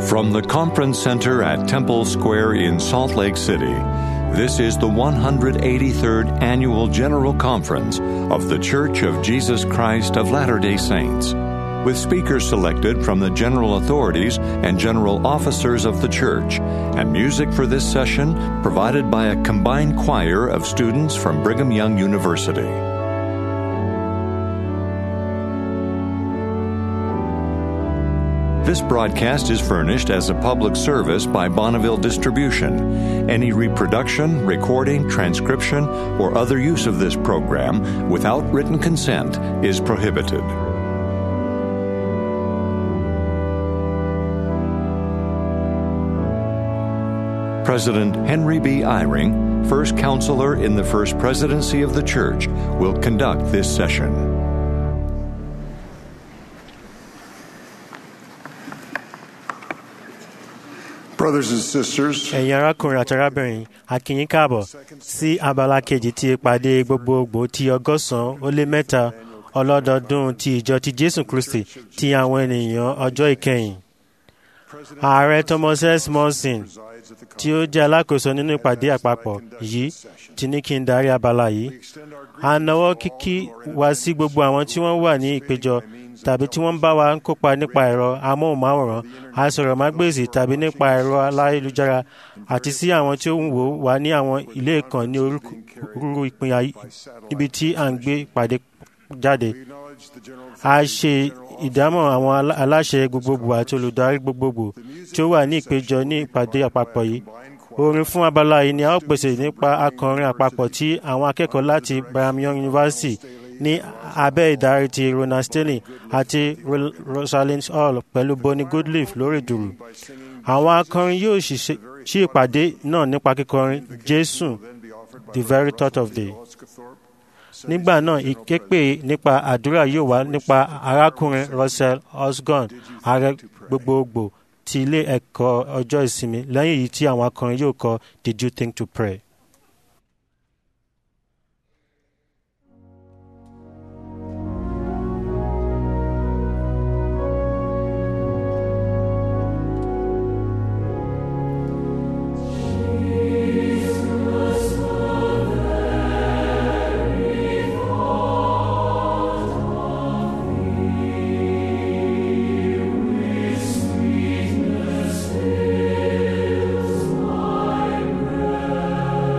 From the Conference Center at Temple Square in Salt Lake City, this is the 183rd Annual General Conference of The Church of Jesus Christ of Latter day Saints, with speakers selected from the general authorities and general officers of the church, and music for this session provided by a combined choir of students from Brigham Young University. This broadcast is furnished as a public service by Bonneville Distribution. Any reproduction, recording, transcription, or other use of this program without written consent is prohibited. President Henry B. Eyring, first counselor in the First Presidency of the Church, will conduct this session. Brothers and sisters, ẹ̀yin arákùnrin àti arábìnrin a kí yín káàbọ̀ sí abala kejì ti ìpàdé gbogbogbò ti ọgọ́sàn-án ó lé mẹ́ta ọlọ́dọọdún ti ìjọ ti jésù kristi ti àwọn ènìyàn ọjọ́ ìkẹyìn. ààrẹ thomas s monson tí ó jẹ́ alákòóso nínú ìpàdé àpapọ̀ yìí ti ní kí n darí abala yìí. a nawọ́ kíkí wá sí gbogbo àwọn tí wọ́n wà ní ìpéjọ tàbí tí wọ́n ń bá wa ń kópa nípa ẹ̀rọ amóhùnmáwòrán asọ̀rọ̀mágbèsì tàbí nípa ẹ̀rọ aláyélujára àti sí àwọn tí ó ń wò wá ní àwọn ilé kan ní orúkúrú ìpín ibi tí à ń gbé ìpàdé jáde. a ṣe ìdámọ̀ àwọn aláṣẹ gbogbogbò àti olùdarí gbogbogbò tí ó wà ní ìpéjọ ní ìpàdé àpapọ̀ yìí orin fún abala yìí ni a ó pèsè nípa akọrin àpapọ̀ tí àwọn akẹ́kọ̀ọ́ láti Brigham Young University ní abẹ́ ìdarí ti Ronald Stanley àti Rosalind Hall pẹ̀lú Bonnie Goodleaf lórí dùrù. Àwọn akọrin yóò ṣí ìpàdé náà nípa kíkọrin Jésù the very thought of the. Nígbà náà ìképe nípa àdúrà yóò wá nípa arákùnrin Russell Osborn ààrẹ gbogbogbò ti ilé ẹ̀kọ́ ọjọ́ ìsinmi lẹ́yìn èyí tí àwọn akọrin yóò kọ Did you think to pray? Sweetness fills my breast.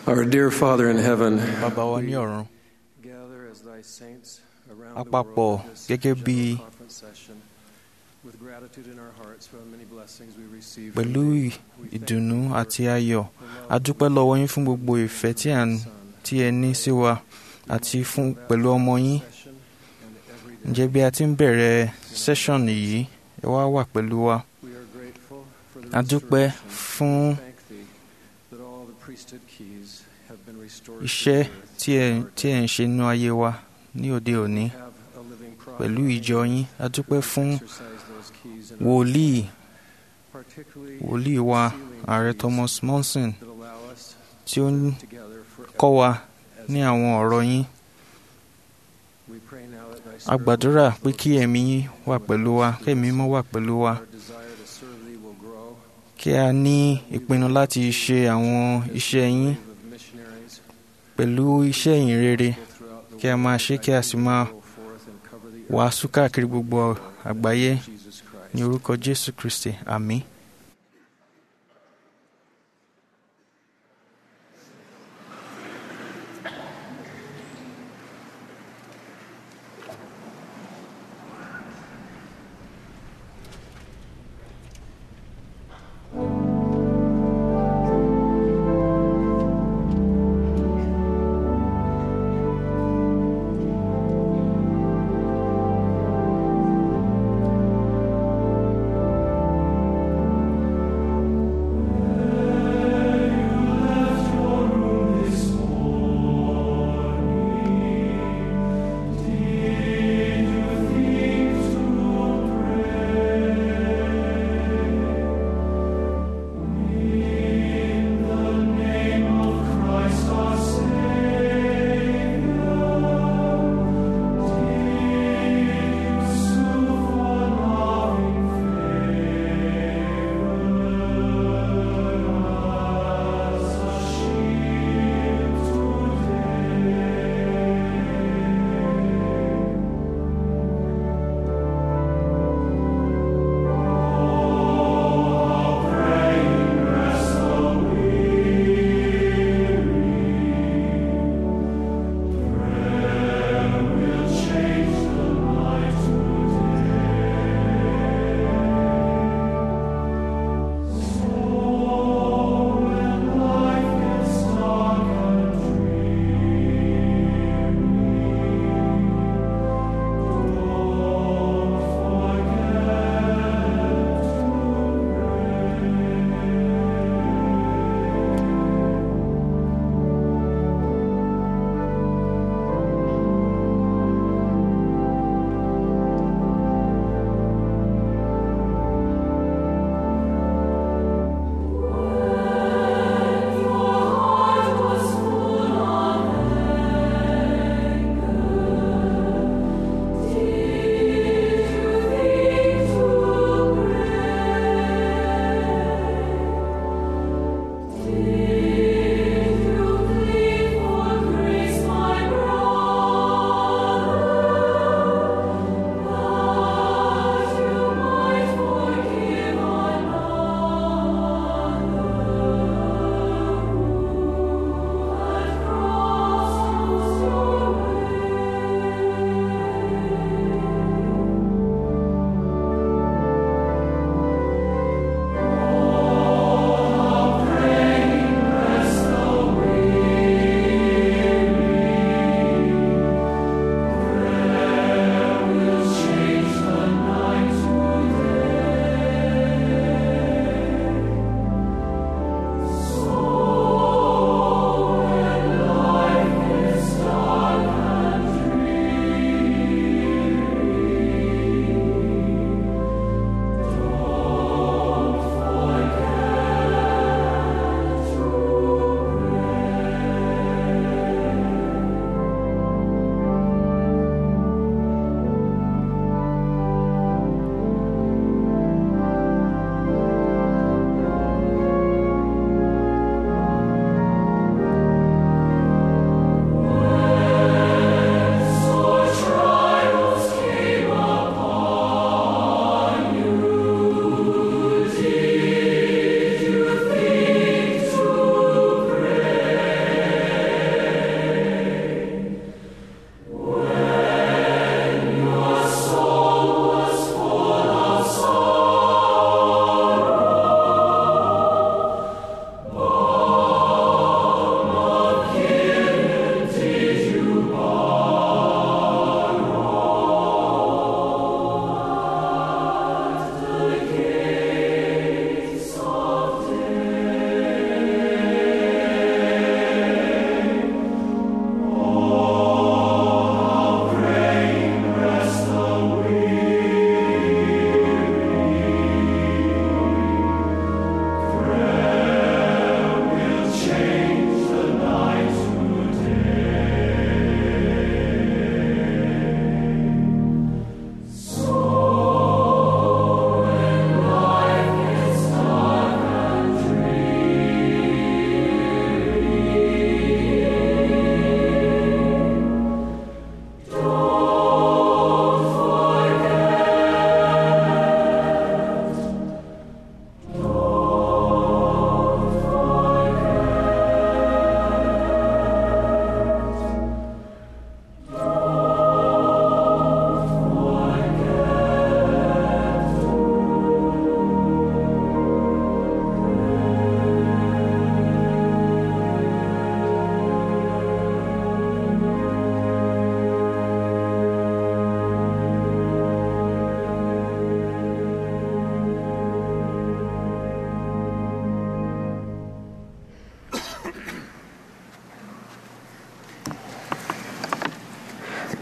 Our dear Father in heaven, bàbá wa ní ọ̀run gather as thy saints around A the papọ̀ world at this gẹ́gẹ́ bí general conference session with gratitude in our hearts for the many blessings we receive from pẹ̀lú thee. ì- ìdùnnú àti ayọ̀ a dúpẹ́ lọ́wọ́ yín fún gbogbo ìfẹ́ tí à ń tí ẹ ní sí wa àti fún pẹ̀lú ọmọ yín Session and every day. ǹjẹ́ bí a ti ń bẹ̀rẹ̀ session yìí ẹ wá wà pẹ̀lú wa We are grateful for the a dúpẹ́ restoration. fún We thank thee that all the priesthood keys have been restored to iṣẹ́ the earth. tí ẹ tí ẹ ń ṣe nínú ayé wa ní òde òní Have a living pẹ̀lú prophet ìjọ yín a dúpẹ́ fún exercise those keys in our wòlíì particularly wòlíì wa sealing ààrẹ keys Thomas Monson that allow us tí ó ń together forever. kọ́ wa ní àwọn ọ̀rọ̀ yín We pray now that thy a spirit gbàdúrà will pé kí ẹ̀mí yín wà pẹ̀lú wa kí ẹ̀mí mọ́ wà pẹ̀lú wa Our desire to serve thee will grow. kí a ní ìpinnu láti ṣe àwọn iṣẹ́ yín Wave of missionaries pẹ̀lú iṣẹ́ ìyìn rere go throughout the kí a máa ṣe kí a sì máa go forth and cover the earth wàásù káàkiri gbogbo àgbáyé with Jesus Christ. ní orúkọ Jésù Kristi àmín. Thank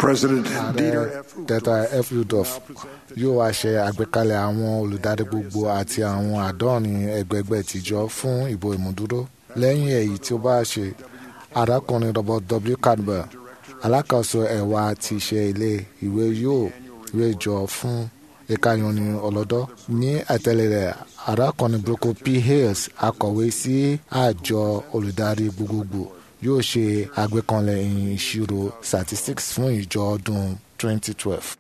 President ààrẹ Dieter F. Dieter Uchtdorf F. Udof yóò wá ṣe àgbékalẹ̀ àwọn olùdarí gbogbo àti àwọn àádọ́rin ẹgbẹgbẹ́ tìjọ fún ìbò ìmúdúró lẹ́yìn èyí tí ó bá ṣe arákùnrin Robert W. Campbell alákòóso ẹ̀wà ti ṣe ilé ìwé yóò ìwé jọ fún ìkànnì ọlọ́dọ́ ní àtẹ̀lé rẹ̀ arákùnrin Brooke P. Hales akọ̀wé sí àjọ olùdarí gbogbogbò yóò ṣe àgbékanlẹ̀ ìṣirò statistics fún ìjọ ọdún 2012.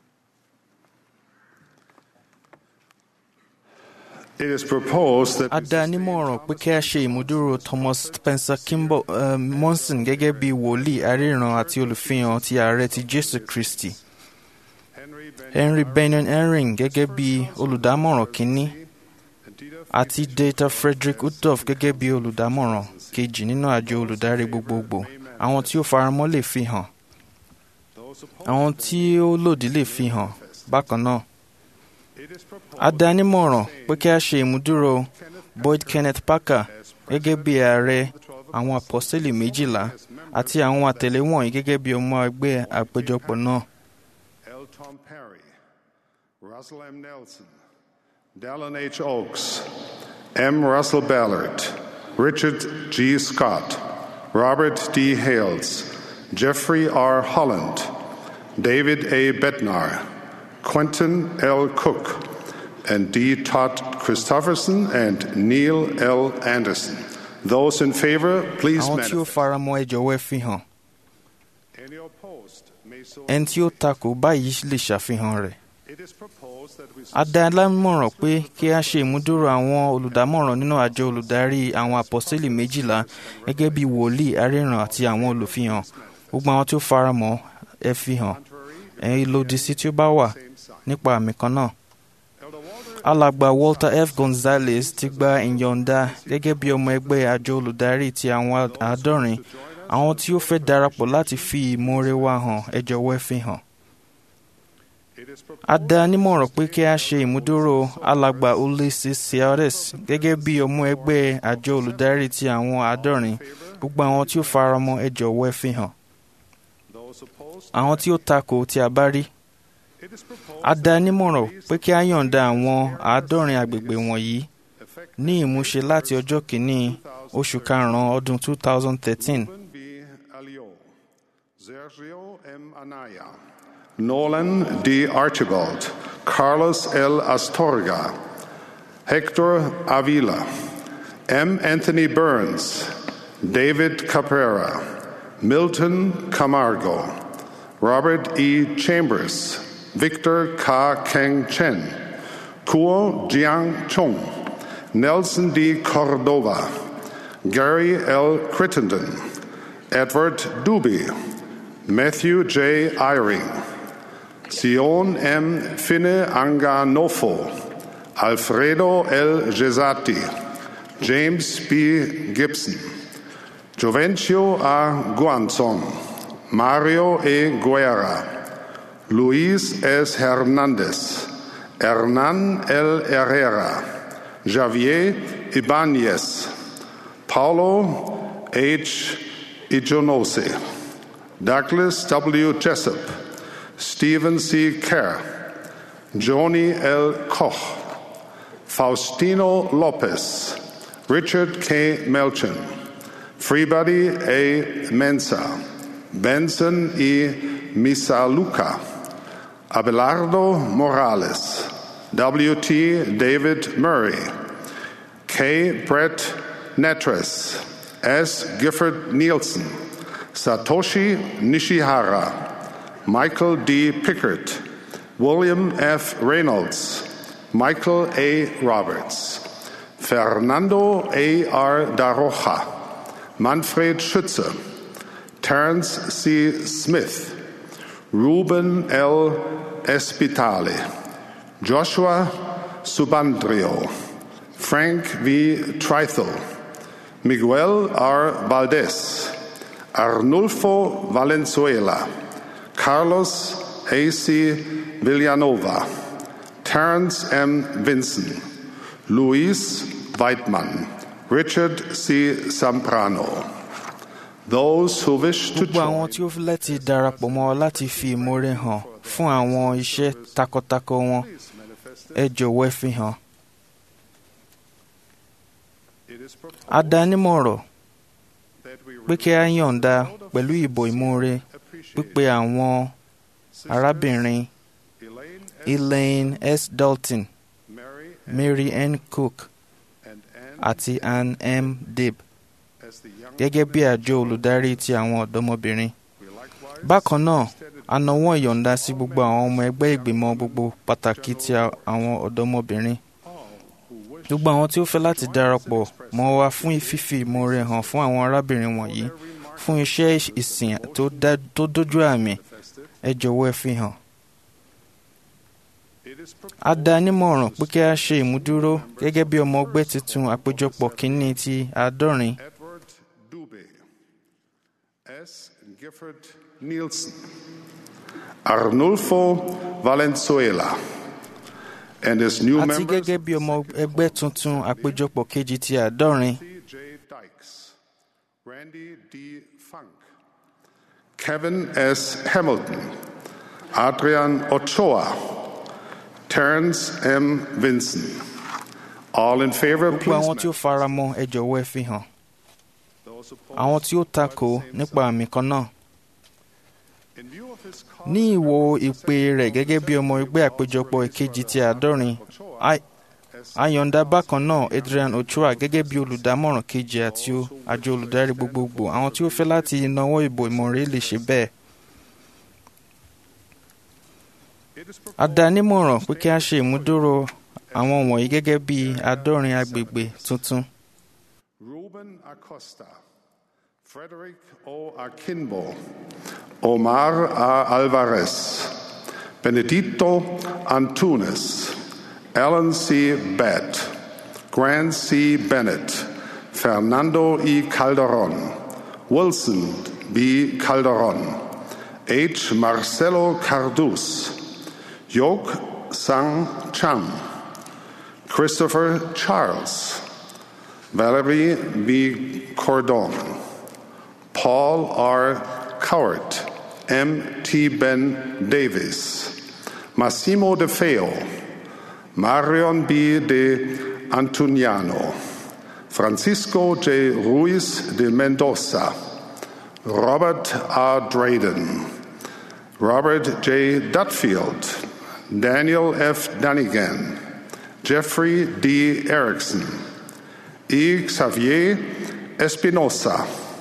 It is proposed that a dá a nímọ̀ràn pé kí a ṣe ìmúdúró Thomas Spencer Kimball uh, Monson gẹ́gẹ́ bí wòlíì aríran àti olùfihàn ti ààrẹ ti Jésù Kristi Henry Benin Herring gẹ́gẹ́ bí olùdámọ̀ràn kínní àti Dieter Frederick Udof gẹ́gẹ́ bí olùdámọ̀ràn kejì nínú àjọ olùdarí gbogbogbò àwọn tí ó faramọ́ lè fi hàn àwọn tí ó lòdì lè fi hàn bákan náà a dá a nímọ̀ràn pé kí a ṣe ìmúdúró Boyd Kenneth Parker gẹ́gẹ́ bí ààrẹ àwọn apọ́sítélì méjìlá àti àwọn àtẹ̀lé wọ̀nyí gẹ́gẹ́ bí ọmọ ẹgbẹ́ àpéjọpọ̀ náà. L. Tom Perry, Russell M. Nelson, Dallin H. Oaks, M. Russell Ballard, Richard G. Scott, Robert D. Hales, Jeffrey R. Holland, David A. Bednar, Quentin L. Cook, and D. Todd Christofferson and Neil L. Anderson. Those in favor, please àwọn tí ó manifest. faramọ́ ẹ jọ̀wọ́ ẹ fi hàn Any opposed may so. ẹni tí ó takò báyìí lè ṣàfihàn rẹ̀. It is proposed that we a dá a lámọ̀ràn pé kí a ṣe ìmúdúró àwọn olùdámọ̀ràn nínú àjọ olùdarí àwọn apọ́sítélì méjìlá gẹ́gẹ́ bí wòlíì aríran àti àwọn olùfihàn gbogbo àwọn tí ó faramọ́ ẹ fi hàn ẹ̀yin lòdì sí tí ó bá wà nípa àmì kan náà. alàgbà Walter F. Gonzalez ti gba ìyọ̀ǹda gẹ́gẹ́ bí ọmọ ẹgbẹ́ àjọ olùdarí ti àwọn àádọ́rin àwọn tí ó fẹ́ darapọ̀ láti fi ìmoore wa hàn ẹ jọ̀wọ́ ẹ fi hàn. a dá a nímọ̀ràn pé kí a ṣe ìmúdúró alàgbà Ulysses Seares gẹ́gẹ́ bí ọmọ ẹgbẹ́ àjọ olùdarí ti àwọn àádọ́rin gbogbo àwọn tí ó faramọ́ ẹ jọ̀wọ́ ẹ fi hàn. àwọn tí ó takò tí a bá rí a dá a nímọ̀ràn pé kí a yọ̀ǹda àwọn àádọ́rin agbègbè wọ̀nyí ní ìmúṣe láti ọjọ́ kìíní oṣù karùn-ún ọdún 2013 Ruben B. Alio, Sergio M. Anaya, Nolan D. Archibald, Carlos L. Astorga, Hector Avila, M. Anthony Burns, David Caprera, Milton Camargo, Robert E. Chambers, Victor K. Keng Chen, Kuo Jiang Chung, Nelson D. Cordova, Gary L. Crittenden, Edward Duby, Matthew J. Eyring, Sion M. Finne Anganofo, Alfredo L. Gesati, James B. Gibson, Jovencio A. Guanzon, Mario E. Guerra, Luis S. Hernandez, Hernan L. Herrera, Javier Ibanez, Paulo H. Ijonose, Douglas W. Jessup, Stephen C. Kerr, Joni L. Koch, Faustino Lopez, Richard K. Melchin, Freebody A. Mensa, Benson E. Misaluka, Abelardo Morales, W.T. David Murray, K. Brett Netres, S. Gifford Nielsen, Satoshi Nishihara, Michael D. Pickert, William F. Reynolds, Michael A. Roberts, Fernando A. R. Daroja, Manfred Schütze, Terence C. Smith, Ruben L. Espitale, Joshua Subandrio, Frank V. Trithel, Miguel R. Valdez, Arnulfo Valenzuela, Carlos A.C. Villanova, Terence M. Vinson, Luis Weidmann, Richard C. Zambrano. Those who wish to gbogbo àwọn join tí ó fẹ́ láti darapọ̀ mọ́ ọ láti fi ìmoore hàn fún àwọn iṣẹ́ takuntakun wọn ẹ jọ̀wọ́ ẹ fi hàn. it is proposed a dá nímọ̀ràn that we pé kí a yọ̀ǹda pẹ̀lú ìbò ìmoore pípe àwọn arábìnrin Elaine Elaine S. Dalton Mary Mary N. Cook and Anne àti Ann M. Dib as the young gẹ́gẹ́ bí àjọ olùdarí ti àwọn ọ̀dọ́mọbìnrin. we likewise bákan náà a nawọ́ ìyọ̀ǹda sí gbogbo àwọn ọmọ ẹgbẹ́ ìgbìmọ̀ gbogbo pàtàkì ti a- àwọn ọ̀dọ́mọbìnrin. gbogbo àwọn tí ó fẹ́ láti darapọ̀ mọ́ wa fún fífi ìmoore hàn fún àwọn arábìnrin wọ̀nyí fún iṣẹ́ ìsìn tó dá- tó dójú àmì ẹ jọ̀wọ́ ẹ fi hàn. it is proposed a dá nímọ̀ràn pé kí a ṣe ìmúdúró gẹ́gẹ́ bí ọmọ ẹgbẹ́ tuntun àpéjọpọ̀ kínní ti àádọ́rin Edward Dube S. Gifford Nielsen Arnulfo Valenzuela and his new àti members gẹ́gẹ́ bí ọmọ ẹgbẹ́ tuntun àpéjọpọ̀ kejì ti àádọ́rin J. Dykes, Randy D. Funk, Kevin S. Hamilton, Adrian Ochoa, Terrence M. Vinson. All in favor, gbogbo please. àwọn tí ó fara mọ́ ẹ jọ̀wọ́ ẹ fi hàn. Those opposed, àwọn tí ó takò nípa àmì kan náà in view of his cause, ní ìwò ìpè rẹ̀ gẹ́gẹ́ bí ọmọ ẹgbẹ́ àpéjọpọ̀ ìkejì ti àádọ́rin a- a yọ̀ǹda bákan náà Adrian Ochoa gẹ́gẹ́ bí olùdámọ̀ràn kejì àti o- àjọ olùdarí gbogbogbò àwọn tí ó fẹ́ láti náwó ìbò ìmọ̀ràn lè ṣe bẹ́ẹ̀. it is a dá nímọ̀ràn pé kí a ṣe ìmúdúró àwọn wọ̀nyí gẹ́gẹ́ bí àádọ́rin agbègbè tuntun. Ruben Acosta, Frederick O. Akimbo, Omar A. Alvarez, Benedito Antunes, Alan C. Bett, Grant C. Bennett, Fernando E. Calderon, Wilson B. Calderon, H. Marcelo Cardus, Yok Sang Cham, Christopher Charles, Valerie B. Cordon, Paul R. Cowart, M. T. Ben Davis, Massimo De Feo, Marion B. De Antuniano, Francisco J. Ruiz de Mendoza, Robert R. Drayden, Robert J. Dutfield, Daniel F. Dunnigan, Jeffrey D. Erickson, E. Xavier Espinosa,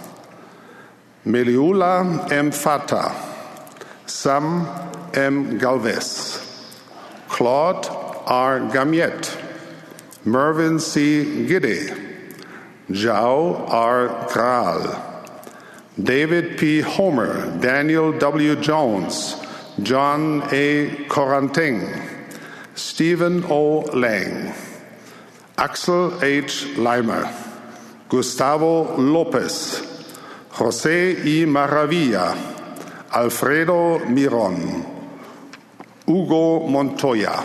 Meliula M. Fata, Sam M. Galvez, Claude R. Gamiet, Mervyn C. Giddy, Zhao R. Graal, David P. Homer, Daniel W. Jones, John A. Coranting, Stephen O. Lang, Axel H. Leimer, Gustavo Lopez, Jose I. Maravilla, Alfredo Miron, Hugo Montoya,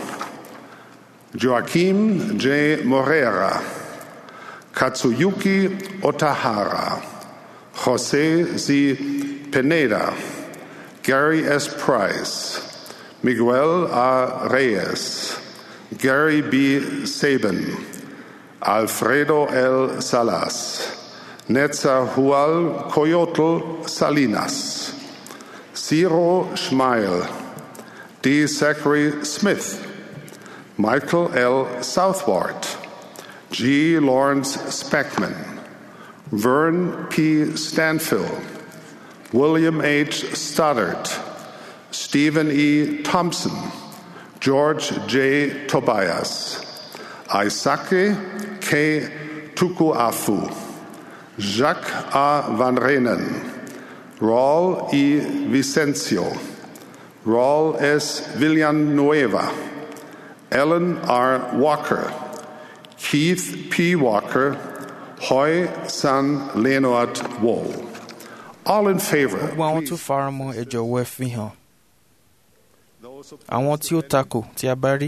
Joaquim J. Morera, Katsuyuki Otahara, Jose Z. Pineda, Gary S. Price, Miguel A. Reyes, Gary B. Sabin, Alfredo L. Salas, Netzahual Coyotl Salinas, Ciro Schmeil, D. Zachary Smith, Michael L. Southward, G. Lawrence Speckman, Vern P. Stanfill, William H. Stoddard, Stephen E. Thompson, George J. Tobias, Isake K. Tukuafu, Jacques A. Van Renen, Raul E. Vicencio, Raul S. Villanueva, Ellen R. Walker, Keith P. Walker, Hoy San Leonard Wall. All in favor. gbogbo àwọn tó fara mọ́ ẹ jọ̀wọ́ ẹ fi hàn. àwọn tí ó takò tí a bá rí.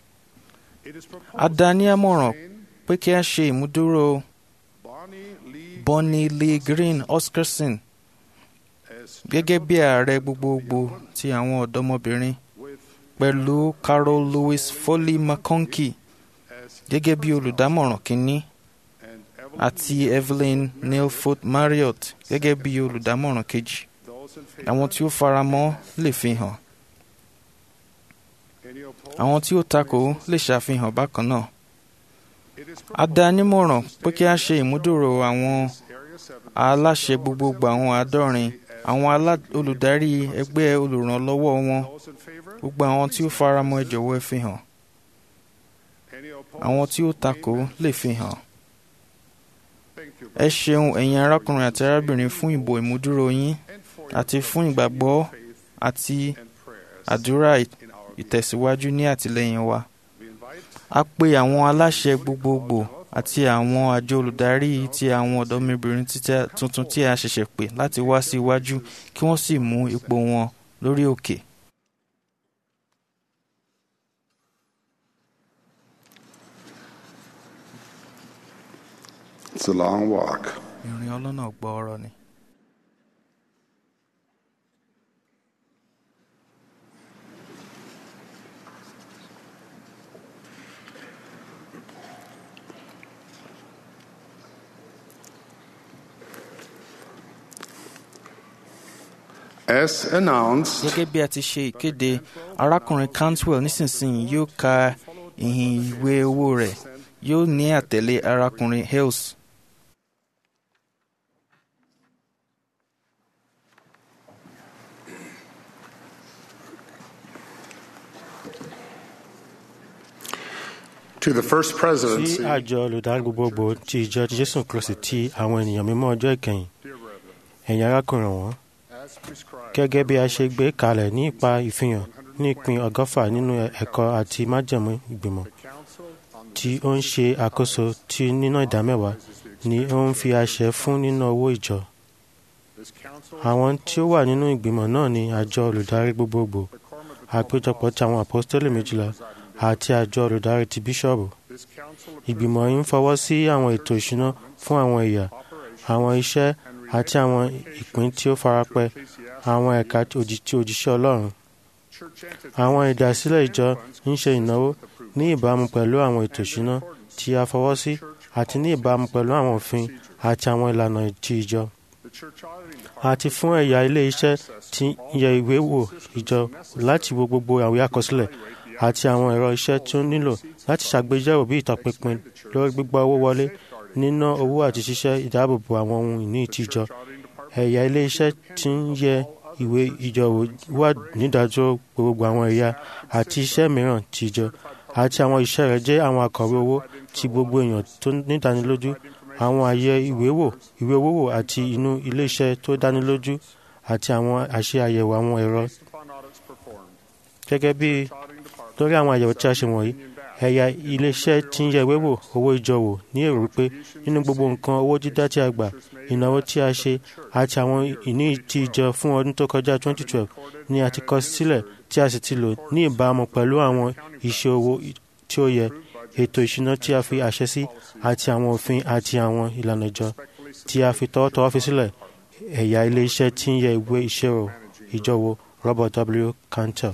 a dá ní àmọ̀ràn pé kí a ṣe ìmúdúró bonnie lee green oscarson gẹ́gẹ́ bí ààrẹ gbogbogbò ti àwọn ọ̀dọ́mọbìnrin pẹ̀lú carol louis foley mcconkey gẹ́gẹ́ bí olùdámọ̀ràn kínní àti evelyn neilfoot marriott gẹ́gẹ́ bí olùdámọ̀ràn kejì àwọn tí ó faramọ́ lè fi hàn àwọn tí ó takò lè ṣàfihàn bákan náà a dá a nímọ̀ràn pé kí a ṣe ìmúdòrò àwọn aláṣẹ gbogbogbò àwọn àádọ́rin àwọn alá- olùdarí ẹgbẹ́ olùrànlọ́wọ́ wọn gbogbo àwọn tí ó faramọ́ ẹ jọ̀wọ́ ẹ fi hàn àwọn tí ó takò lè fi hàn ẹ ṣeun ẹ̀yin arákùnrin àti arábìnrin fún ìbò ìmúdúró yín àti fún ìgbàgbọ́ àti àdúrà ì- ìtẹ̀síwájú ní àtìlẹ́yìn wa a pe àwọn aláṣẹ gbogbogbò àti àwọn àjọ olùdarí ti àwọn ọ̀dọ́mọbìnrin títẹ́- tuntun tí a ṣẹ̀ṣẹ̀ pè láti wá sí iwájú kí wọ́n sì mú ipò wọn lórí òkè. It's a long walk. ìrìn ọlọ́nà gbọ́ọ̀rọ̀ ni. As announced, gẹ́gẹ́ bí a ti ṣe ìkéde arákùnrin cantwell nísinsìnyí yóò ka ìhìn ìwé owó rẹ̀ yóò ní àtẹ̀lé arákùnrin hales. to the first sí presidency, àjọ olùdarí gbogbogbò ti ìjọ jésù kristi ti àwọn ènìyàn mímọ́ ọjọ́ ìkẹyìn ẹ̀yin arákùnrin wọn as prescribed gẹ́gẹ́ bí a ṣe gbé kalẹ̀ ní ipa ìfihàn ní ìpín ọgọ́fà nínú ẹ̀kọ́ àti májẹ̀mú ìgbìmọ̀ tí ó ń ṣe àkóso tí nínú ìdámẹ́wàá ni ó ń fi àṣẹ fún nínú owó ìjọ àwọn tí ó wà nínú ìgbìmọ̀ náà ni àjọ olùdarí gbogbogbò àpéjọpọ̀ ti àwọn àpọ́stélì méjìlá àti àjọ olùdarí ti bíṣọ̀bù ìgbìmọ̀ yìí ń fọwọ́ sí àwọn ètò ìṣúná fún àwọn ẹ̀yà àwọn iṣẹ́ àti àwọn ìpín tí ó farapẹ́ àwọn ẹ̀ka tí òjì- tí òjíṣẹ́ ọlọ́run àwọn ìdásílẹ̀ ìjọ ń ṣe ìnáwó ní ìbámu pẹ̀lú àwọn ètò ìṣúná tí a fọwọ́ sí àti ní ìbámu pẹ̀lú àwọn òfin àti àwọn ìlànà ti ìjọ àti fún ẹ̀yà ilé iṣẹ́ tí ń yẹ ìwé wò ìjọ láti wo gbogbo àwé àkọsílẹ̀ àti àwọn ẹ̀rọ iṣẹ́ tí ó nílò láti ṣàgbéyẹ̀wò bí ìtọpinpin lórí gbígbà owó wọlé níná owó àti ṣíṣẹ́ ìdáàbòbò àwọn ohun ìní ti ìjọ ẹ̀yà ilé iṣẹ́ tí ń yẹ ìwé ìjọ wò wà nídàájọ́ gbogbo àwọn ẹ̀yà àti iṣẹ́ mìíràn ti ìjọ àti àwọn iṣẹ́ rẹ̀ jẹ́ àwọn akọ̀wé owó ti gbogbo èèyàn tó nídánilójú àwọn àyẹ ìwé wò ìwé owó wò àti inú ilé iṣẹ́ tó dánilójú àti àwọn àṣẹ àyẹ̀wò àwọn ẹ̀rọ gẹ́gẹ́ bí lórí àwọn àyẹ̀wò tí a ṣe wọ̀nyí ẹ̀yà iléeṣẹ́ tí ń yẹ ìwé wò owó ìjọ wò ní èrò pé nínú gbogbo nǹkan owó dídá tí a gbà ìnáwó tí a ṣe àti àwọn ìní ti ìjọ fún ọdún tó kọjá 2012 ni a ti kọ sílẹ̀ tí a sì ti lò ní ìbámu pẹ̀lú àwọn ìṣe owó tí ó yẹ ètò ìṣúná tí a fi àṣẹ sí àti àwọn òfin àti àwọn ìlànà ìjọ tí a fi tọwọ́tọwọ́ fi sílẹ̀ ẹ̀yà iléeṣẹ́ tí ń yẹ ìwé ìṣirò ìjọ wò Robert W. Cantor.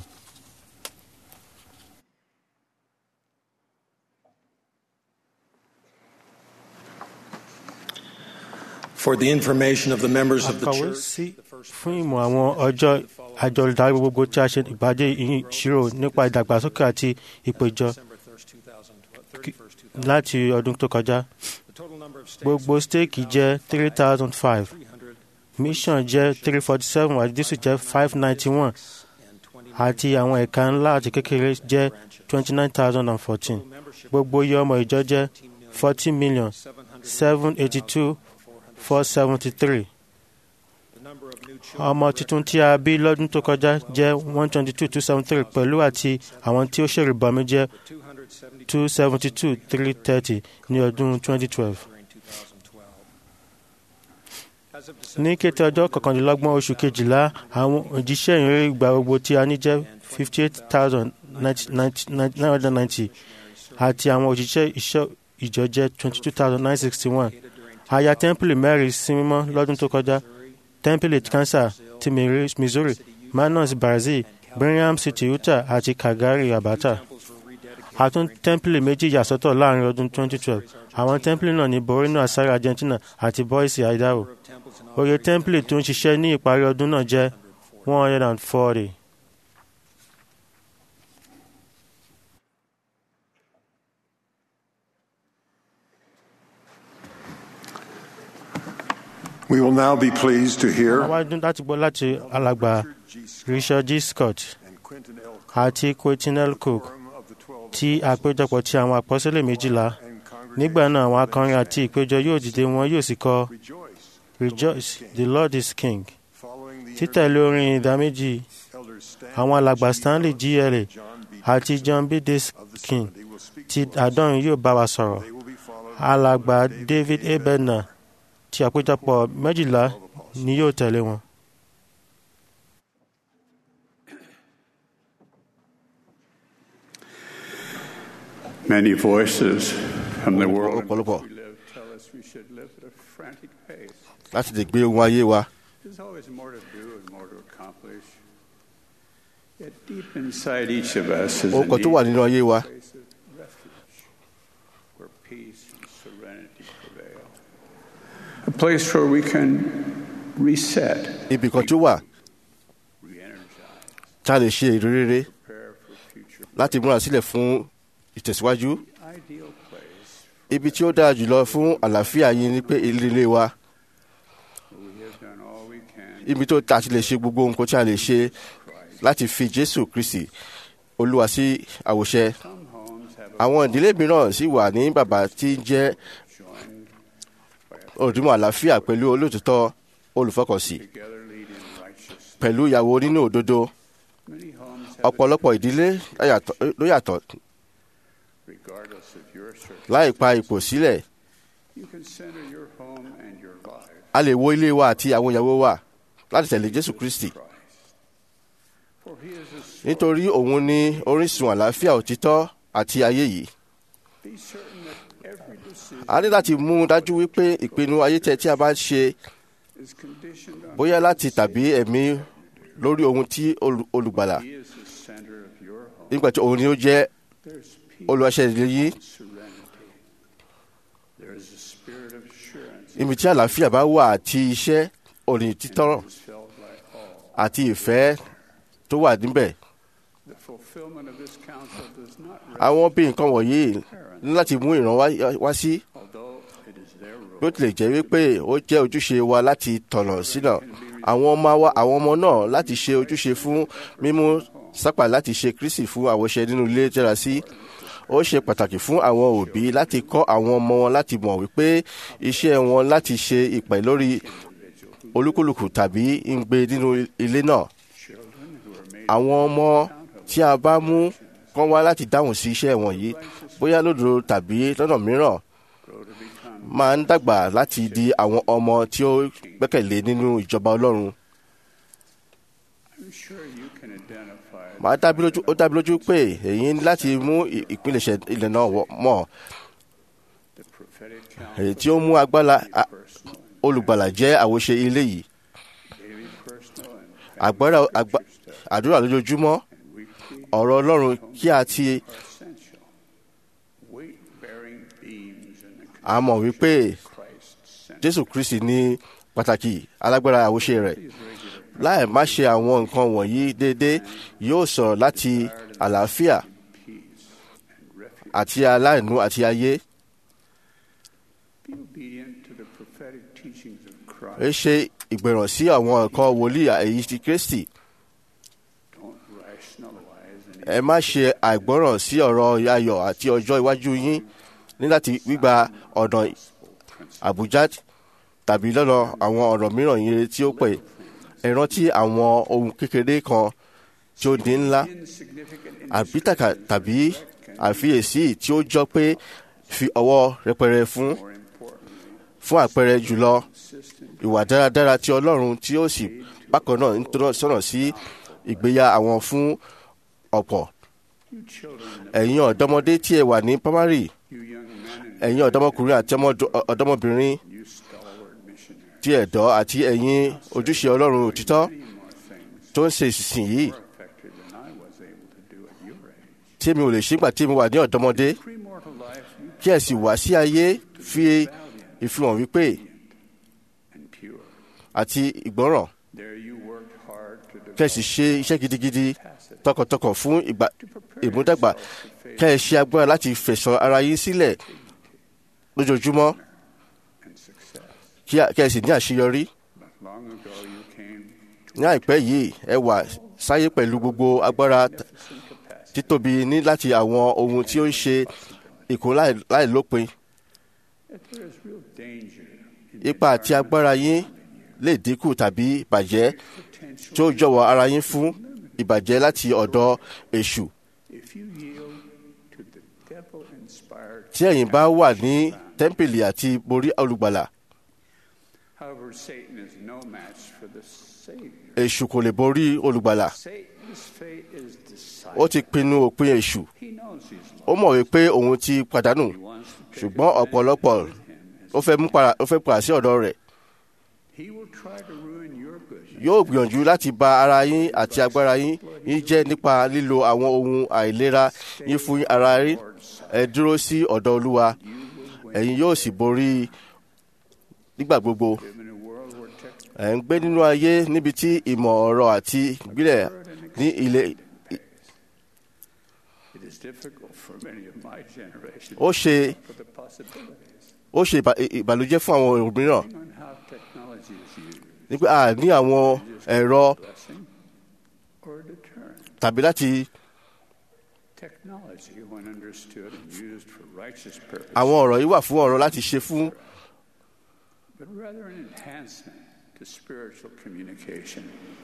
For the information of the members of the akọ̀wé church, sí fún ìmọ̀ àwọn ọjọ́ àjọ olùdarí gbogbo tí a ṣe ìbàdí ìṣirò nípa ìdàgbàsókè àti ipò ìjọ láti ọdún tó kọjá gbogbo stéèkì jẹ́ three thousand five mission jẹ́ three forty seven àti district jẹ́ five ninety one àti àwọn ẹ̀ka ńlá àti kékeré jẹ́ twenty nine thousand and fourteen gbogbo iye ọmọ ìjọ jẹ́ forty million seven eighty two four seventy three ọmọ tuntun tí a bí lọ́dún tó kọjá jẹ́ one twenty two two seventy three pẹ̀lú àti àwọn tí ó ṣèrìbọmi jẹ́ two seventy two three thirty ní ọdún twenty twelve. ní kété ọjọ́ kọkànlélọ́gbọ̀n oṣù kejìlá àwọn òjíṣẹ́ ìrere ìgbà gbogbo tí a ní jẹ́ fifty eight thousand nine hundred ninety àti àwọn òjíṣẹ́ ìṣọ́ ìjọ jẹ́ twenty two thousand nine sixty one a ya tẹ́ḿpìlì mẹ́rin sí mímọ́ lọ́dún tó kọjá tẹ́ḿpìlì kansas ti Miri- missouri manaus brazil birmingham city utah àti calgary alberta a tún tẹ́ḿpìlì méjì yà sọ́tọ̀ láàrin ọdún 2012 àwọn tẹ́ḿpìlì náà ní borno asari argentina àti boise idaho oye tẹ́ḿpìlì tó ń ṣiṣẹ́ ní ìparí ọdún náà jẹ́ 140. We will now be pleased to hear àwa dún láti gbọ́ láti alàgbà richard g scott àti quentin l cook tí àpéjọpọ̀ ti àwọn àpọ́sílẹ̀ méjìlá nígbà náà àwọn akọrin àti ìpéjọ yóò dìde wọn yóò sì kọ rejoice the lord is king títẹ̀lé orin ìdáméjì àwọn alàgbà stanley gla àti john b king ti àdọ́rin yóò bá wa sọ̀rọ̀ alàgbà david abedna ti àpéjọpọ̀ méjìlá ni yóò tẹ̀lé wọn. Many voices from the world in which ọ̀pọ̀lọpọ̀ we live tell us we should live at a frantic pace. láti lè gbé ohun ayé wa There's always more to do and more to accomplish. Yet deep inside each of us is a ohun kan tó wà need nínú ayé wa for a place of refuge where peace and serenity prevail. A place where we can reset, ibì kan tó wà re-energize, tá a lè ṣe ìrírí prepare for future. láti múra sílẹ̀ fún ìtẹ̀síwájú Ideal place ibi tí ó dára jùlọ fún àlàáfíà yín ni pé ilé ilé wa where we have done all we can ibi tó ta ti lè ṣe gbogbo nǹkan tí a lè ṣe láti fi jésù kristi olúwa sí àwòṣe Some homes have a àwọn ìdílé mìíràn sì wà ní bàbá tí ń jẹ́ joined by a òdùmọ̀ àlàáfíà pẹ̀lú olóòtítọ́ olùfọkànsí together lead in righteousness. pẹ̀lú ìyàwó nínú òdodo Many homes have a ọ̀pọ̀lọpọ̀ ìdílé láyàtọ̀- ló yàtọ̀ regardless of your circumstances. láì pa ipò sílẹ̀ You can center your home and your life a lè wo ilé wa àti àwọn ìyàwó wa láti tẹ̀lé jésù kristi Christ. For he is a source. nítorí òun ní orísun àlàáfíà òtítọ́ àti ayé yìí Be certain that every decision a ní láti mú un dájú wípé ìpinnu ayé tẹ tí a bá ń ṣe is conditioned on bóyá láti tàbí ẹ̀mí lórí ohun tí olù- olùgbàlà he is the center of your home. nígbà tí òun ni ó jẹ́ There's peace olùwàṣẹ ìdílé yìí and serenity. There is a spirit of assurance ibi tí àlàáfíà bá wà àti iṣẹ́ òní títọ́ that is felt by all. àti ìfẹ́ tó wà níbẹ̀ The fulfillment of this counsel does not rest, àwọn bí nǹkan wọ̀nyí ní láti mú ìran wá- wá sí although it is their bí ó role. tilẹ̀ jẹ́ wípé ó jẹ́ ojúṣe wa láti tọ̀nà sínà àwọn ọmọ wa àwọn ọmọ náà láti ṣe ojúṣe fún mímú sápà láti ṣe kristi fún àwòṣe nínú ilé jẹ́ra sí ó ṣe pàtàkì fún àwọn òbí láti kọ́ àwọn ọmọ wọn láti mọ̀ wípé iṣẹ́ wọn láti ṣe ìpè lórí olúkúlùkù tàbí ń gbé nínú ilé náà Children who are made àwọn ọmọ tí a bá mú kán wá láti dáhùn sí iṣẹ́ wọ̀nyí bóyá lódodo tàbí lọ́nà mìíràn grow to become máa ń dàgbà láti di àwọn ọmọ tí ó gbẹ́kẹ̀lé nínú ìjọba ọlọ́run. I'm sure you can identify Màá dábí lójú ó dábí lójú pé èyí ní láti mú ì- ìpilẹ̀ṣẹ̀ ilẹ̀ náà wọ̀- mọ̀ the prophetic èyí counsel tí ó mú agbára a- personal, olùgbàlà jẹ́ àwòṣe ilé yìí. daily personal and Agbára àgbà- àdúrà lójoojúmọ́ and weekly ọ̀rọ̀ ọlọ́run kí a ti are essential. Weight-bearing beams in the a mọ̀ wípé Christ center. Jésù Kristi ní pàtàkì alágbára àwòṣe rẹ̀. Láì má ṣe àwọn nǹkan wọ̀nyí déédéé yóò sọ̀rọ̀ láti àlàáfíà peace and refuge. àti aláìnú àti ayé. Be obedient to the prophetic teachings of ẹ Christ. ṣe ìgbẹ̀ràn sí àwọn nǹkan wòlíì èyí ti Kristi. Don't rationalize any ẹ má ṣe àìgbọ́ràn sí ọ̀rọ̀ ayọ̀ àti ọjọ́ iwájú yín ní láti gbígba ọ̀nà àbújá tàbí lọ́nà àwọn ọ̀rọ̀ mìíràn yìí tí ó pè ẹ rántí àwọn ohun kékeré kan tí ó di ńlá insignificant àbítàkà tàbí àfiyèsí tí ó jọ pé fi ọwọ́ rẹpẹrẹ fún more importantly, fún àpẹẹrẹ jùlọ consistent ìwà dáradára ti ọlọ́run tí ó sì bákan náà ń tọ́nà sọ̀nà sí ìgbéya àwọn fún ọ̀pọ̀ you children, ẹ̀yin ọ̀dọ́mọdé tí ẹ wà ní primary you young men and ẹ̀yin ọ̀dọ́mọkùnrin àti ọmọdé- ọ̀dọ́mọbìnrin you ti ẹ̀dọ́ àti ẹ̀yin ojúṣe ọlọ́run òtítọ́ tó ń ṣe ìsìn yìí Effective than I was able to do at your age. tí mi ò lè ṣígbà tí mo wà ní ọ̀dọ́mọdé Premortal life, you kí ẹ sì wá sí ayé fi ìfihàn wípé and pure. àti ìgbọ́ràn There you worked hard to kí ẹ develop sì ṣe iṣẹ́ gidigidi tọkàntọkàn fún ìgbà ìmúdàgbà kí ẹ ṣe agbára láti fẹ̀sọ̀ ara yín sílẹ̀ lójoojúmọ́ and success. kí a- kí ẹ sì ní àṣeyọrí But long ago you came ní àìpẹ́ yìí ẹ wà sáyé pẹ̀lú gbogbo agbára t- to capacity. títóbi ní láti àwọn ohun tí ó ń ṣe ìkó láì- láìlópin That there is real danger in ipa àti agbára yín lè dínkù tàbí bàjẹ́ tí ó jọ̀wọ́ ara yín fún ìbàjẹ́ láti ọ̀dọ̀ èṣù if you yield to the devil-inspired. tí ẹ̀yin bá wà ní tẹ́ḿpìlì àti borí olùgbàlà However, Satan is no match for the Savior. èṣù kò lè borí olùgbàlà Satan's fate is ó decided. ti pinnu òpin èṣù He knows he's ó lost. mọ̀ wípé òun ti pàdánù He wants to take ṣùgbọ́n ọ̀pọ̀lọpọ̀ advantage of him as ó fẹ́ mú para ó fẹ́ padà sí ọ̀dọ̀ rẹ̀ He will try to ruin your good. yóò gbìyànjú láti ba ara yín àti agbára yín yín jẹ́ nípa lílo àwọn ohun àìlera yín fún ara yín ẹ dúró sí ọ̀dọ̀ olúwa ẹ̀yin yóò sì borí nígbà gbogbo Live in a world where tech ẹ̀ ń gbé nínú ayé níbi tí ìmọ̀ ọ̀rọ̀ àti ìgbìlẹ̀ ní ilé it is difficult for many of my generation ó ṣe for the possibilities ó ṣe ìbà- ìbànújẹ́ fún àwọn òmíràn on how technology is used, nípa a ní àwọn ẹ̀rọ blessing or a deterrent. tàbí láti Technology, when understood and used for righteous purposes, àwọn ọ̀rọ̀ yìí wà fún ọ̀rọ̀ láti ṣe fún but rather an enhancement to spiritual communication.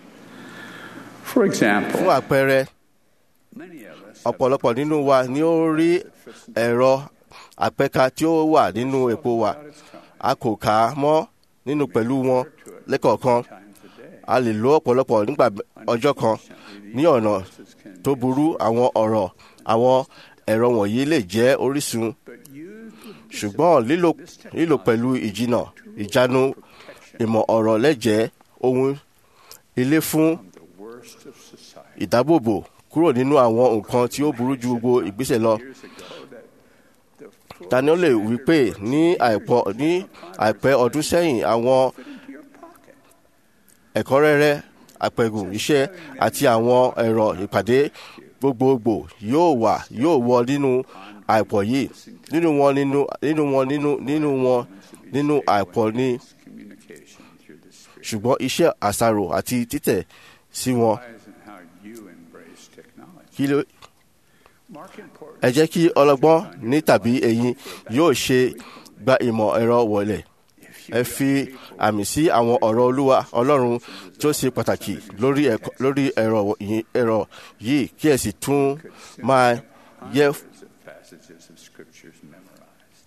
For example, fún àpẹẹrẹ many of us have ọ̀pọ̀lọpọ̀ nínú wa ni ó rí ẹ̀rọ àpẹka tí ó wà nínú epo wa out its time, a kò kà á mọ́ nínú pẹ̀lú wọn lẹ́kọ̀ọ̀kan times a day. a lè lo ọ̀pọ̀lọpọ̀ nígbà ọjọ́ kan ní ọ̀nà tó burú àwọn ọ̀rọ̀ àwọn ẹ̀rọ wọ̀nyí lè jẹ́ orísun But used with ṣùgbọ́n lílò lílò pẹ̀lú ìjìnà ìjánu ìmọ̀ ọ̀rọ̀ lẹ́jẹ̀ẹ́ ohun ilé fún the worst of society. ìdábòbò kúrò nínú àwọn nǹkan tí ó burú ju gbogbo ìgbésẹ̀ lọ. Years ago, that the full Daniel lè wí pé ní àìpọ̀ ní àìpẹ́ ọdún sẹ́yìn àwọn fit into your pocket. ẹ̀kọ́rẹ́rẹ́ àpẹ̀gùn iṣẹ́ àti àwọn ẹ̀rọ ìpàdé gbogbogbò yóò wà yóò wọ nínú àìpọ̀ yìí nínú wọn nínú nínú wọn nínú nínú wọn nínú àìpọ̀ ní Communication through the Spirit. ṣùgbọ́n iṣẹ́ àṣàrò àti títẹ̀ sí wọn Lies in how you embrace technology. kí ló Mark important. ẹ jẹ́ kí ọlọ́gbọ́n ní tàbí ẹ̀yin yóò ṣe gba ìmọ̀ ẹ̀rọ wọlé ẹ fi àmì sí àwọn ọ̀rọ̀ olúwa ọlọ́run tó ṣe pàtàkì lórí ẹ̀kọ́- lórí ẹ̀rọ yìí- ẹ̀rọ yìí kí ẹ sì tún máa yẹ Hundreds of passages of scriptures memorized.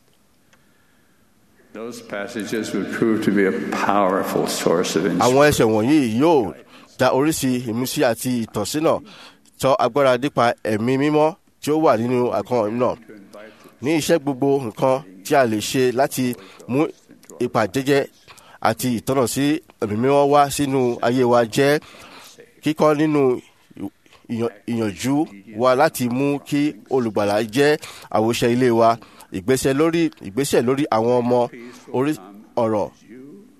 Those passages would prove to be a powerful source of àwọn inspiration. ẹsẹ̀ wọ̀nyí yóò da oríṣi ìmísí àti ìtọ́sínà tọ́ agbára nípa ẹ̀mí mímọ́ tí ó wà nínú àkàn náà ní iṣẹ́ gbogbo nǹkan tí a lè ṣe láti mú ìpàdéjẹ́ àti ìtọ́nà sí ẹ̀mí mímọ́ wá sínú ayé wa jẹ́ kíkọ́ nínú ìyàn- ìyànjú wa láti mú kí olùgbàlà jẹ́ àwòṣe ilé wa ìgbésẹ̀ lórí ìgbésẹ̀ lórí àwọn ọmọ orí ọ̀rọ̀ You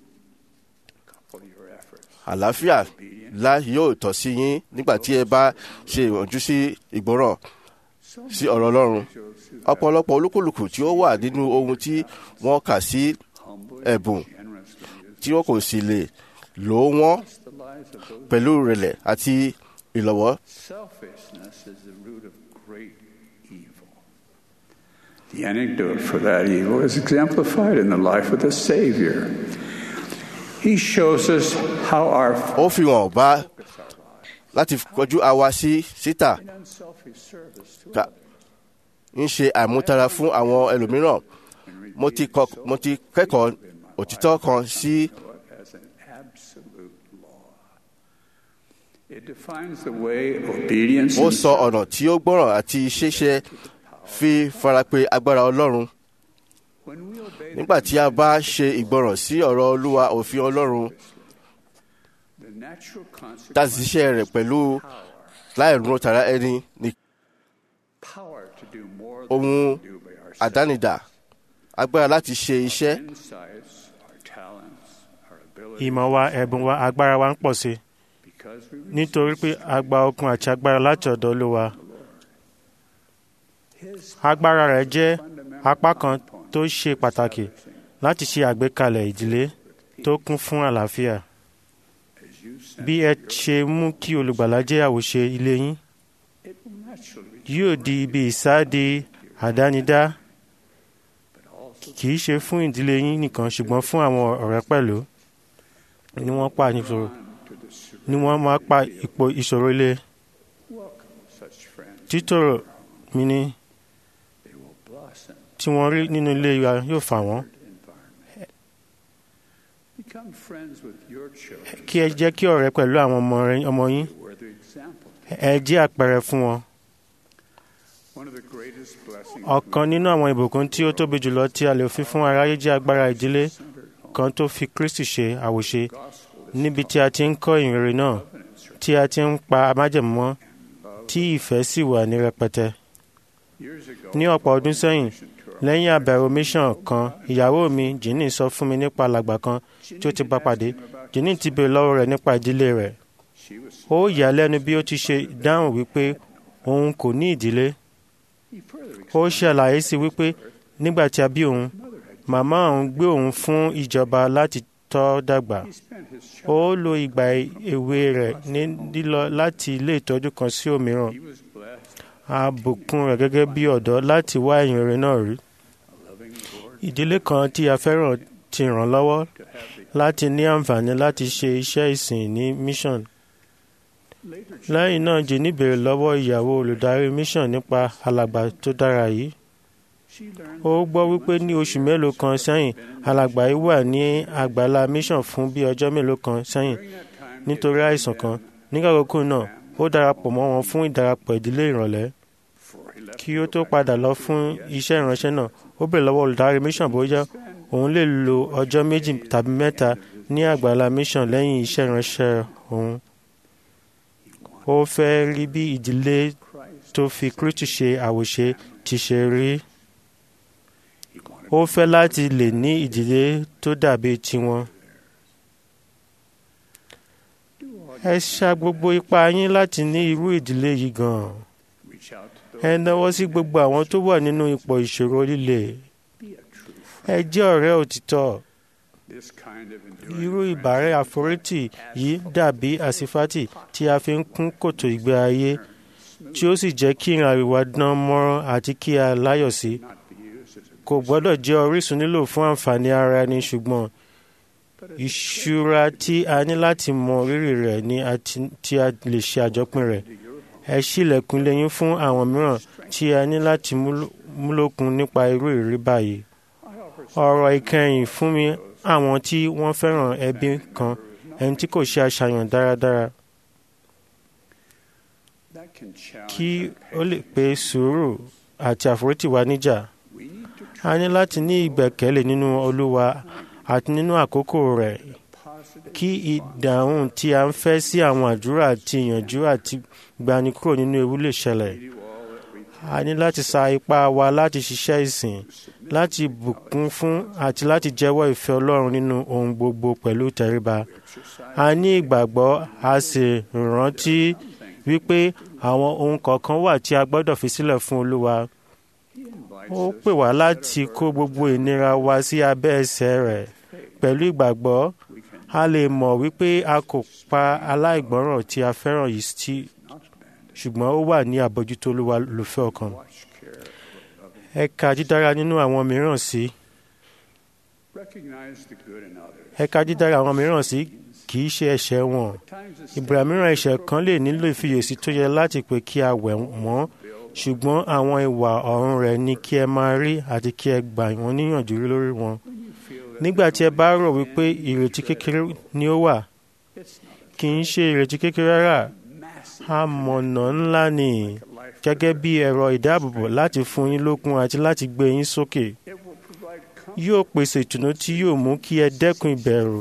couple your efforts. àlàáfíà ńlá yóò tọ́ sí yín nígbà tí ẹ bá ṣe ìwọ̀njú sí ìgbọ́ràn sí ọ̀rọ̀ ọlọ́run ọ̀pọ̀lọpọ̀ olúkúlùkù tí ó wà nínú ohun tí wọ́n kà sí ẹ̀bùn Generously tí wọ́n kò sì lè lò ó wọ́n use the lives of those. pẹ̀lú ìrẹ̀lẹ̀ àti ìlọ́wọ́ Selfishness is the root of great evil. The anecdote for that evil is exemplified in the life of the Savior. He shows us how our ó fi hàn bá láti kọjú àwa sí síta unselfish service to ká ń ṣe àmútara fún àwọn ẹlòmíràn mo ti kọ mo ti kẹ́kọ̀ọ́ òtítọ́ kan sí as an absolute law. It defines the way obedience ó and sọ ọ̀nà tí ó gbọ́ràn àti ṣíṣe fi farapé agbára ọlọ́run nígbà tí a bá ṣe ìgbọràn sí ọ̀rọ̀ olúwa òfin ọlọ́run tá a sì ṣiṣẹ́ rẹ̀ pẹ̀lú láìrún tara ẹni ní ohun àdánidà agbára láti ṣe iṣẹ́ ìmọ̀ wa ẹ̀bùn wa agbára wa ń pọ̀ sí nítorí pé a gba okun àti agbára láti ọ̀dọ̀ olúwa agbára rẹ̀ jẹ́ apá kan tó ṣe pàtàkì láti ṣe àgbékalẹ̀ ìdílé tó kún fún àlàáfíà bí ẹ ṣe mú kí olùgbàlà jẹ́ àwòṣe ilé yín yóò di ibi ìsádi àdánidá kì í ṣe fún ìdílé yín nìkan ṣùgbọ́n fún àwọn ọ̀rẹ́ pẹ̀lú ni wọ́n pa ìṣòro ni wọ́n máa pa ipò ìṣòro ilé títòrò mi ni tí wọ́n rí nínú ilé wa yóò fà wọ́n kí ẹ jẹ́ kí ọ̀rẹ́ pẹ̀lú àwọn ọmọ yín ẹ jẹ́ àpẹẹrẹ fún wọn. ọ̀kan nínú àwọn ìbùkún tí ó tóbi jùlọ tí a lè fi fún aráyé jẹ́ agbára ìdílé kan tó fi Kristi ṣe àwòṣe níbi tí a ti ń kọ́ ìrere náà tí a ti ń pa májẹ̀mú mọ́ tí ìfẹ́ sì wà ní rẹpẹtẹ. ní ọ̀pọ̀ ọdún sẹ́yìn lẹ́yìn àbẹ̀wò mission kan ìyàwó mi Jíní sọ fún mi nípa alàgbà kan tí ó ti bá pàdé Jíní ti béèrè lọ́wọ́ rẹ̀ nípa ìdílé rẹ̀ ó yà lẹ́nu bí ó ti ṣe dáhùn wípé òun kò ní ìdílé ó ṣàlàyé sí wípé nígbà tí a bí òun màmá òun gbé òun fún ìjọba láti tọ́ dàgbà ó lo ìgbà èwe rẹ̀ ní lílọ láti ilé ìtọ́jú kan sí òmíràn a bùkún rẹ̀ gẹ́gẹ́ bí ọ̀dọ́ láti wá ìyìn rere náà rí ìdílé kan tí a fẹ́ràn ti ràn lọ́wọ́ láti ní àǹfààní láti ṣe iṣẹ́ ìsìn ní mission lẹ́yìn náà Jíní béèrè lọ́wọ́ ìyàwó olùdarí mission nípa alàgbà tó dára yìí ó gbọ́ wípé ní oṣù mélòó kan sẹ́yìn alàgbà yìí wà ní àgbàlá mission fún bí ọjọ́ mélòó kan sẹ́yìn nítorí àìsàn kan nígbàgbọ́kùn náà ó darapọ̀ mọ́ wọn fún ìdarapọ̀ ìdílé ìrọ̀lẹ́ kí ó tó padà lọ fún iṣẹ́ ìránṣẹ́ náà ó bèèrè lọ́wọ́ olùdarí mission bóyá òun lè lo ọjọ́ méjì tàbí mẹ́ta ní àgbàlá mission lẹ́yìn iṣẹ́ ìránṣẹ́ òun ó fẹ́ rí bí ìdílé tó fi Kristi ṣe àwòṣe ti ṣe rí ó fẹ́ láti lè ní ìdílé tó dàbí tiwọn. ẹ ṣa gbogbo ipá yín láti ní irú ìdílé yìí gan-an. ẹ náwó sí gbogbo àwọn tó wà nínú ipò ìṣòro líle. ẹ jẹ́ ọ̀rẹ́ òtítọ́. irú ìbárẹ́ àforítì yìí dàbí àsífátì tí a fi ń kún kòtò ìgbé ayé tí ó sì jẹ́ kí ìrìn àríwá dán mọ́rán àti kí a láyọ̀ sí kò gbọ́dọ̀ jẹ́ orísun nílò fún àǹfààní ara ẹni ṣùgbọ́n ìṣúra tí a ní láti mọ rírì rẹ̀ ni tí a lè ṣe àjọpín rẹ̀ ẹ ṣílẹ̀kùn lẹ́yìn fún àwọn mìíràn tí a ní láti múlòkun nípa irú ìrírí báyìí ọ̀rọ̀ ìkẹyìn fún mi àwọn tí wọ́n fẹ́ràn ẹbí kan ẹni tí kò ṣe àṣàyàn dáradára kí ó lè pe sùúrù àti àforítì wa níjà a ní láti ní ìgbẹ́kẹ̀lé nínú olúwa àti nínú àkókò rẹ̀ kí ìdáhùn tí a ń fẹ́ sí àwọn àdúrà àti ìyànjú àti gbani kúrò nínú ewu lè ṣẹlẹ̀ a ní láti sa ipá wa láti ṣiṣẹ́ ìsìn láti bùkún fún àti láti jẹ́wọ́ ìfẹ́ ọlọ́run nínú ohun gbogbo pẹ̀lú tẹríba a ní ìgbàgbọ́ a sì rántí wípé àwọn ohun kọ̀ọ̀kan wà tí a gbọ́dọ̀ fi sílẹ̀ fún olúwa ó pè wá láti kó gbogbo ìnira wa sí abẹ́ ẹsẹ̀ rẹ̀ pẹ̀lú ìgbàgbọ́ a lè mọ̀ wípé a kò pa aláìgbọ́ràn tí a fẹ́ràn yìí sí ṣùgbọ́n ó wà ní àbójútó olúwa lùfẹ́ ọkàn ẹ ka dídára nínú àwọn mìíràn sí ẹ ka dídára àwọn mìíràn sí kì í ṣe ẹ̀ṣẹ̀ wọn ìgbà mìíràn ẹ̀ṣẹ̀ kan lè nílò ìfiyèsí tó yẹ láti pé kí a wẹ̀ wọ́n ṣùgbọ́n àwọn ìwà ọ̀run rẹ̀ ni kí ẹ máa rí àti kí ẹ gbà wọ́n níyànjú lórí wọn. nígbà tí ẹ bá rò wípé ìrètí kékeré ni ó wà kì í ṣe ìrètí kékeré rárá amọ̀nà ńlá ni gẹ́gẹ́ bí ẹ̀rọ ìdáàbòbò láti fún yín lókun àti láti gbé yín sókè. yóò pèsè ìtùnú tí yóò mú kí ẹ dẹ́kun ìbẹ̀rù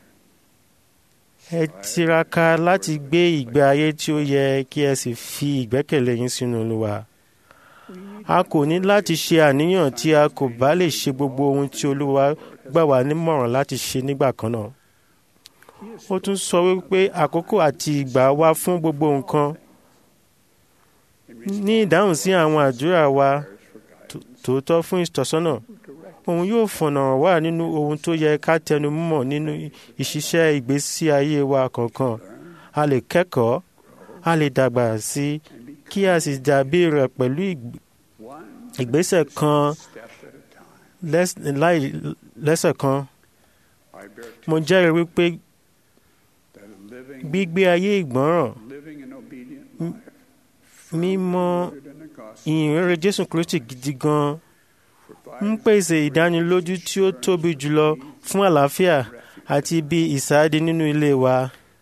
ẹ tiraka láti gbé ìgbé ayé tí ó yẹ kí ẹ sì fi ìgbẹ́kẹ̀lé yín sínú olúwa a kò ní láti ṣe àníyàn tí a kò bá lè ṣe gbogbo ohun tí olúwa gbà wá nímọ̀ràn láti ṣe nígbà kan náà ó tún sọ wípé àkókò àti ìgbà wà fún gbogbo nǹkan ní ìdáhùn sí àwọn àdúrà wa tòótọ́ fún ìtọ́sọ́nà òun yóò fọ̀nà wá nínú ohun tó yẹ ká tẹnu mọ́ nínú ìṣiṣẹ́ ìgbésí ayé wa kọ̀ọ̀kan a lè kẹ́kọ̀ọ́ a lè dàgbà sí kí a sì dàbí rẹ̀ pẹ̀lú ìgbésẹ̀ kan lẹ́sẹ̀ kan mo jẹ́rìí wípé gbígbé ayé ìgbọ́ràn mímọ̀ ìyìnrere Jésù Kristi gidi gan ń pèsè ìdánilójú tí ó tóbi jùlọ fún àlàáfíà àti ibi ìsádi nínú ilé wa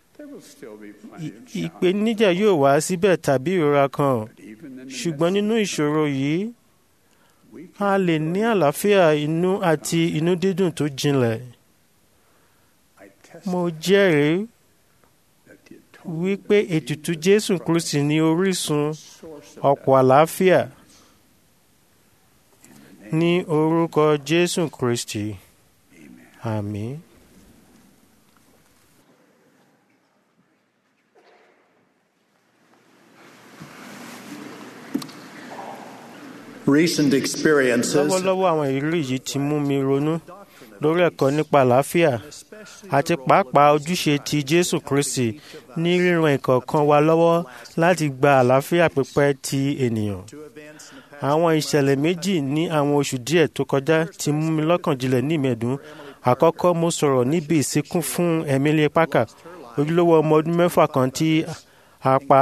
ìpèníjà yóò wá síbẹ̀ tàbí ìrora kan ṣùgbọ́n nínú ìṣòro yìí a lè ní àlàáfíà inú àti inú dídùn tó jinlẹ̀ mo jẹ́rìí wípé ètùtù Jésù Kristi ní orísun ọ̀pọ̀ àlàáfíà ní orúkọ Jésù Kristi àmín. Recent experiences lọ́wọ́lọ́wọ́ àwọn ìrírí yìí ti mú mi ronú lórí ẹ̀kọ́ nípa àlàáfíà àti pàápàá ojúṣe ti Jésù Kristi ní ríran ìkọ̀ọ̀kan wa lọ́wọ́ láti gba àlàáfíà pípẹ́ ti ènìyàn. Àwọn ìṣẹ̀lẹ̀ méjì ní àwọn oṣù díẹ̀ tó kọjá ti mú mi lọ́kàn jinlẹ̀ ní ìmẹ̀dùn. Àkọ́kọ́ mo sọ̀rọ̀ níbi ìsìnkú fún Emily Parker ojúlówó ọmọ ọdún mẹ́fà kan tí a pa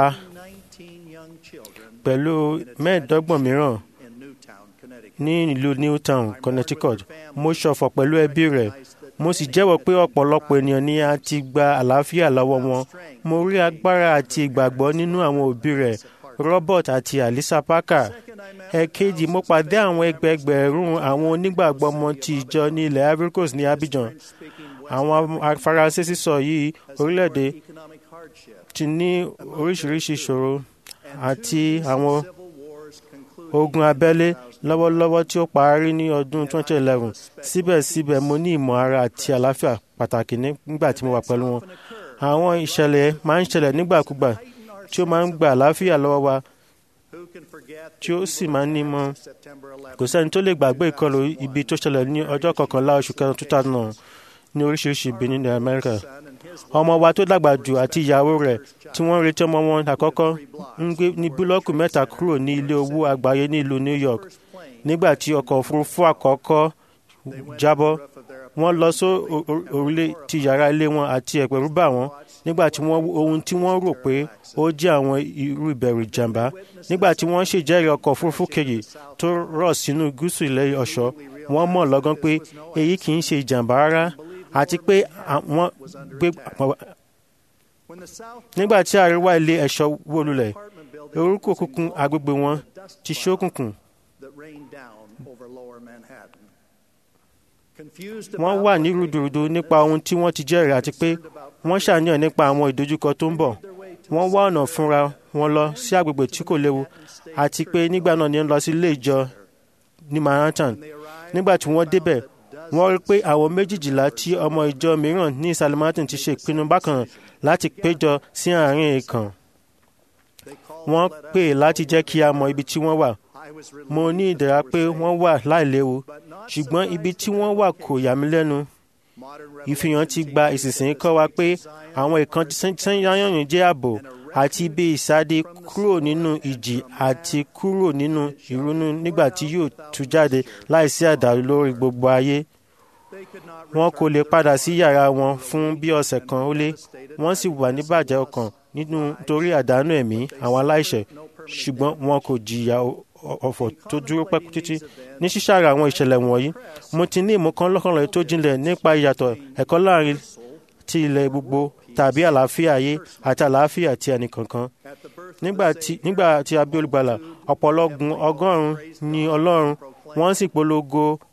pẹ̀lú mẹ́ẹ̀ẹ́dọ́gbọ̀n mìíràn ní ìlú Newtown, Connecticut. Mo ṣọ̀fọ̀ pẹ̀lú ẹbí rẹ̀. Mo sì jẹ́wọ́ pé ọ̀pọ̀lọpọ̀ ènìyàn ni a ti gba àlàáfíà lọ́wọ́ wọn. Mo rí agbára àti ìgbàgbọ́ nínú àwọn òbí rẹ̀, Robert àti Alisa Parker. Ẹ̀kejì mo pàdé àwọn ẹgbẹẹgbẹ̀rún àwọn onígbàgbọ́ ọmọ ti ìjọ ní ilẹ̀ Ivory Coast ní Abidjan. Àwọn Faransé sísọ yìí orílẹ̀-èdè ti ní oríṣiríṣi ìṣòro àti àwọn ogun abẹ́lé lọ́wọ́lọ́wọ́ tí ó parí ní ọdún 2011 síbẹ̀síbẹ̀ mo ní ìmọ̀ ara àti àlàáfíà pàtàkì nígbà tí mo wà pẹ̀lú wọn. àwọn ìṣẹ̀lẹ̀ máa ń ṣẹlẹ̀ nígbàkúgbà tí ó máa ń gba àlàáfíà lọ́wọ́ wa tí ó sì máa ń ní mọ́. kò sẹ́ni tó lè gbàgbé ìkọlù ibi tó ṣẹlẹ̀ ní ọjọ́ kọkànlá oṣù kẹrin 2009 ní oríṣiríṣi ibi ní Amẹ́ríkà. ọmọ wa tó dàgbà jù àti ìyàwó rẹ̀ tí wọ́n retí ọmọ wọn àkọ́kọ́ ń gbé ní búlọ́ọ̀kù mẹ́ta kúrò ní ilé owó àgbáyé ní ìlú New York nígbà tí ọkọ̀ òfurufú àkọ́kọ́ jábọ́ wọ́n lọ sí òrùlé ti yàrá ilé wọn àti ẹ̀pẹ̀rú bà wọ́n nígbà tí wọ́n ohun tí wọ́n rò pé ó jẹ́ àwọn irú ìbẹ̀rù ìjàmbá nígbà tí wọ́n ṣèjẹ́rìí ọkọ̀ òfurufú kejì tó rọ̀ sínú gúúsù ilẹ̀ ọ̀ṣọ́ wọ́n mọ̀ lọ́gán pé èyí kì í ṣe ìjàmbá rárá àti pé àwọn gbé nígbà tí àríwá ilé ẹ̀ṣọ́ wó lulẹ̀ orúkọ òkùnkùn agbègbè wọn ti ṣókùnkùn wọ́n wà ní rúdurùdu nípa ohun tí wọ́n ti jẹ́rìí àti pé wọ́n ṣàníyàn nípa àwọn ìdojúkọ tó ń bọ̀ wọ́n wá ọ̀nà fúnra wọn lọ sí agbègbè tí kò léwu àti pé nígbà náà ni wọ́n lọ sí ilé ìjọ ní Manhattan nígbà tí wọ́n débẹ̀ wọ́n rí pé àwọn méjìjìlá tí ọmọ ìjọ mìíràn ní ìsàlẹ̀ Manhattan ti ṣe ìpinnu bákan láti péjọ sí àárín ìkàn wọ́n pè láti jẹ́ kí a mọ ibi tí wọ́n wà mo ní ìdẹ̀ra pé wọ́n wà láìléwu ṣùgbọ́n ibi tí wọ́n wà kò yà mí lẹ́nu ìfihàn ti gba ìsinsìnyí kọ́ wa pé àwọn ìkan sẹ́yìn jẹ́ ààbò àti ibi ìsáde kúrò nínú ìjì àti kúrò nínú ìrunú nígbà tí yóò tú jáde láìsí àdàlú lórí gbogbo ayé wọn kò lè padà sí yàrá wọn fún bí ọ̀sẹ̀ kan ó lé wọ́n sì wà níbàjẹ́ ọkàn nítorí àdánù ẹ̀mí àwọn aláìṣẹ̀ ṣùgbọ́n wọn kò jìyà ọ̀fọ̀ tó dúró pẹ́ títí ní ṣíṣàrà àwọn ìṣẹ̀lẹ̀ wọ̀nyí mo ti ní ìmọ̀kan lọ́kànlẹ̀ tó jinlẹ̀ nípa ìyàtọ̀ ẹ̀kọ́ láàrin ti ilẹ̀ gbogbo tàbí àlàáfíà ayé àti àlàáfíà ti ẹnìkankan nígbà tí a bí olùgbàlà ọ̀pọ̀lọgùn ọgọ́rùn-ún ni ọlọ́run wọ́n sì polongo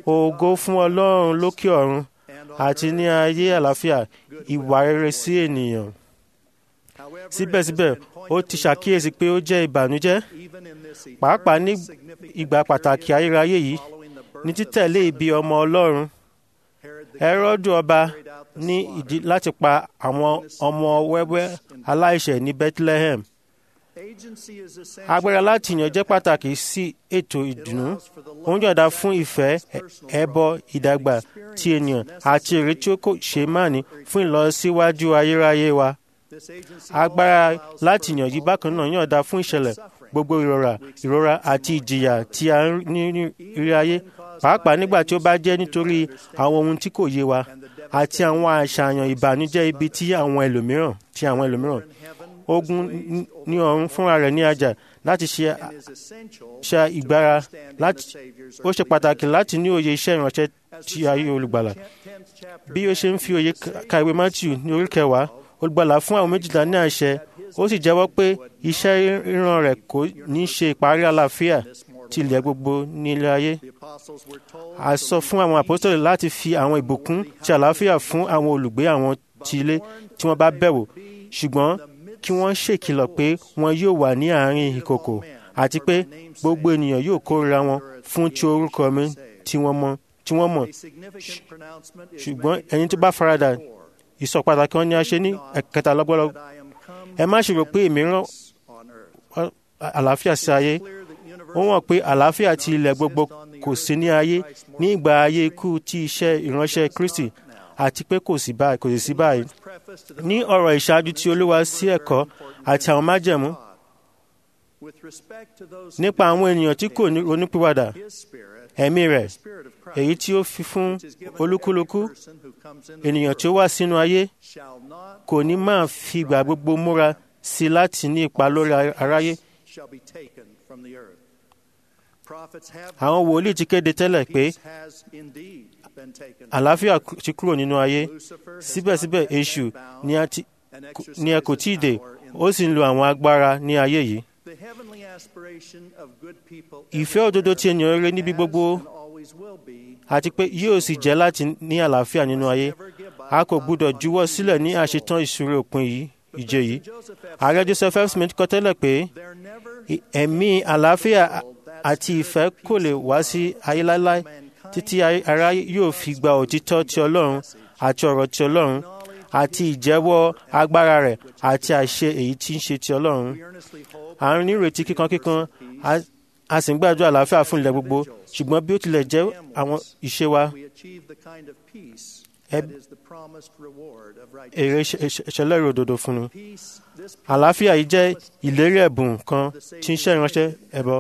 ògo fún ọlọ́run lókè ọ̀run àti ní ayé àlàáfíà ìwà rere sí ènìyàn síbẹ̀síbẹ̀ ó ti ṣàkíyèsí pé ó jẹ́ ìbànújẹ́ pàápàá ní ìgbà pàtàkì ayérayé yìí ní títẹ̀lé ibi ọmọ ọlọ́run Hẹ́rọ́dù ọba ní ìdí láti pa àwọn ọmọ wẹ́wẹ́ aláìṣẹ̀ ní Bethlehem agbára láti yàn jẹ́ pàtàkì sí ètò ìdùnnú ó ń yọ̀ǹda fún ìfẹ́ ẹbọ ìdàgbà ti ènìyàn àti èrè tí ó kò ṣe máàní fún ìlọsíwájú ayérayé wa agbára láti yàn yí bákan náà yọ̀ǹda fún ìṣẹ̀lẹ̀ gbogbo ìrora ìrora àti ìjìyà tí a ní ní rí ayé pàápàá nígbà tí ó bá jẹ́ nítorí àwọn ohun tí kò yé wa àti àwọn àṣàyàn ìbànújẹ́ ibi tí àwọn ẹlòmíràn tí àwọn ẹlòmíràn ogun ní ọ̀run fúnra rẹ̀ ní ajá láti ṣe ṣe ìgbára láti ó ṣe pàtàkì láti ní òye iṣẹ́ ìránṣẹ́ tí ayé olùgbàlà bí ó ṣe ń fi òye ka ìwé Matthew ní orí kẹwàá olùgbàlà fún àwọn méjìlá ní àṣẹ ó sì jẹ́wọ́ pé iṣẹ́ ríran rẹ̀ kò ní ṣe ìparí àlàáfíà ti ilẹ̀ gbogbo ní ilé ayé. a sọ fún àwọn àpọ́sítélì láti fi àwọn ìbùkún ti àlàáfíà fún àwọn olùgbé àwọn ti ilé tí wọ́n bá bẹ̀wò ṣùgbọ́n kí wọ́n ṣèkìlọ̀ pé wọn yóò wà ní àárín ìkòkò àti pé gbogbo ènìyàn yóò kórìíra wọn fún ti orúkọ mi tí wọ́n mọ̀ tí wọ́n mọ̀ ṣùgbọ́n ẹni tó bá faradà ìsọ pàtàkì wọn ni a ṣe ní ẹ̀kẹta lọ́gbọ́lọ́ ẹ má ṣe rò pé èmi rán àlàáfíà sí ayé ó wọ̀n pé àlàáfíà ti ilẹ̀ gbogbo kò sí ní ayé ní ìgbà ayé ikú ti iṣẹ́ ìránṣẹ́ Kristi àti pé kò sí báyìí kò sì sí báyìí ní ọ̀rọ̀ ìṣáájú tí Olúwa sí ẹ̀kọ́ àti àwọn májẹ̀mú nípa àwọn ènìyàn tí kò ní ronúpìwàdà ẹ̀mí rẹ̀ èyí tí ó fi fún olúkúlùkù ènìyàn tí ó wà sínú ayé kò ní máa fi ìgbà gbogbo múra sí láti ní ipa lórí aráyé. Àwọn wòlíì ti kéde tẹ́lẹ̀ pé àlàáfíà ti kúrò nínú ayé síbẹ̀síbẹ̀ èṣù ni ẹ kò tí ì dé ó sì ń lo àwọn agbára ní ayé yìí. Ìfẹ́ òdodo ti ènìyàn rere níbi gbogbo àti pé yóò sì jẹ́ láti ní àlàáfíà nínú ayé a kò gbúdọ̀ juwọ́ sílẹ̀ ní àṣetán ìṣúré òpin yìí ìje yìí ààrẹ Joseph F. Smith kọ tẹ́lẹ̀ pé ẹ̀mí àlàáfíà àti ìfẹ́ kò lè wá sí ayé láéláé títí ara yóò fi gba òtítọ́ ti Ọlọ́run àti ọ̀rọ̀ ti Ọlọ́run àti ìjẹ́wọ́ agbára rẹ̀ àti àṣẹ èyí tí ń ṣe ti Ọlọ́run à ń nírètí kíkankíkan a sì ń gbàdúrà àlàáfíà fún ilẹ̀ gbogbo ṣùgbọ́n bí ó tilẹ̀ jẹ́ àwọn ìṣe wa èrè ìṣẹ̀lẹ̀ òdodo fún ni àlàáfíà yìí jẹ́ ìlérí ẹ̀bùn kan tí ń ṣe ìránṣẹ́ ẹbọ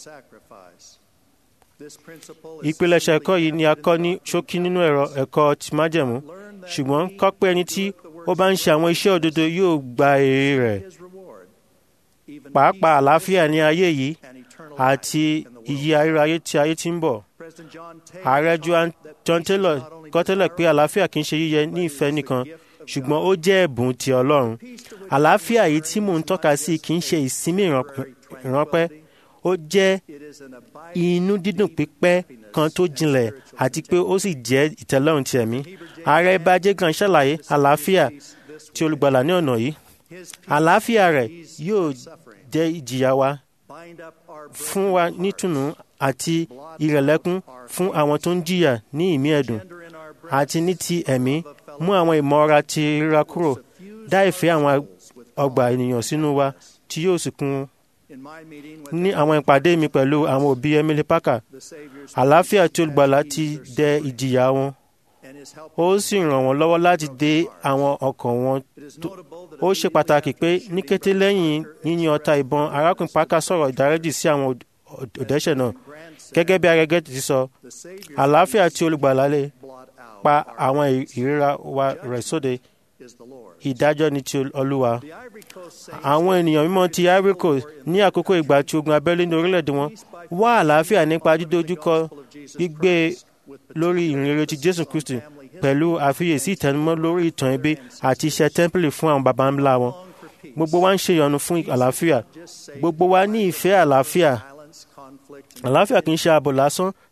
ìpilẹ̀ṣẹ̀ ẹ̀kọ́ yìí ni a kọ́ ní ṣókí nínú ẹ̀rọ ẹ̀kọ́ ti májẹ̀mú ṣùgbọ́n kọ́ pé ẹni tí ó bá ń ṣe àwọn iṣẹ́ òdodo yóò gba èrè rẹ̀ pàápàá àlàáfíà ní ayé yìí àti iyì ayérayé tí ayé ti ń bọ̀. ààrẹ John Taylor kọ́ tẹ́lẹ̀ pé àlàáfíà kì í ṣe yíyẹ ní ìfẹ́ nìkan ṣùgbọ́n ó jẹ́ ẹ̀bùn ti Ọlọ́run. àlàáfíà yìí tí mò ń tọ́ka sí kì í ṣe ìsinmi ìránpẹ́ ó jẹ́ inú dídùn pípẹ́ kan tó jinlẹ̀ àti pé ó sì jẹ́ ìtẹ́lọ́rùn ti ẹ̀mí. ààrẹ Bájé gan ṣàlàyé àlàáfíà tí olùgbàlà ní ọ̀nà yìí. àlàáfíà rẹ̀ yóò jẹ́ ìjìyà wa fún wa nítùnú àti ìrẹ̀lẹ́kún fún àwọn tó ń jìyà ní ìmí ẹ̀dùn àti ní ti ẹ̀mí mú àwọn ìmọ̀ra ti ríra kúrò dá ìfẹ́ àwọn ọgbà ènìyàn sínú wa tí yóò sì kún ní àwọn ìpàdé mi pẹ̀lú àwọn òbí Emily Parker àlàáfíà tí olùgbàlà ti dẹ ìjìyà wọn ó sì ràn wọ́n lọ́wọ́ láti dé àwọn ọkàn wọn ó ṣe pàtàkì pé ní kété lẹ́yìn yíyin ọta ìbọn arákùnrin Parker sọ̀rọ̀ ìdáríjì sí àwọn òdẹ́ṣẹ̀ náà gẹ́gẹ́ bí arẹgẹ́ ti sọ àlàáfíà tí olùgbàlà lè pa àwọn ìríra wa rẹ̀ sóde ìdájọ́ ni ti Olúwa àwọn ènìyàn mímọ́ ti Ivory Coast ní àkókò ìgbà tí ogun abẹ́lé ní orílẹ̀-èdè wọn wá àlàáfíà nípa dídójúkọ gbígbé lórí ìrìnrere ti Jésù Kristi pẹ̀lú àfiyèsí ìtẹnumọ́ lórí ìtàn ẹbí àti iṣẹ́ tẹ́ḿpìlì fún àwọn baba ńlá wọn. Gbogbo wa ń ṣe ìyọnu fún àlàáfíà. Gbogbo wa ní ìfẹ́ àlàáfíà. Àlàáfíà kì í ṣe ààbò lásán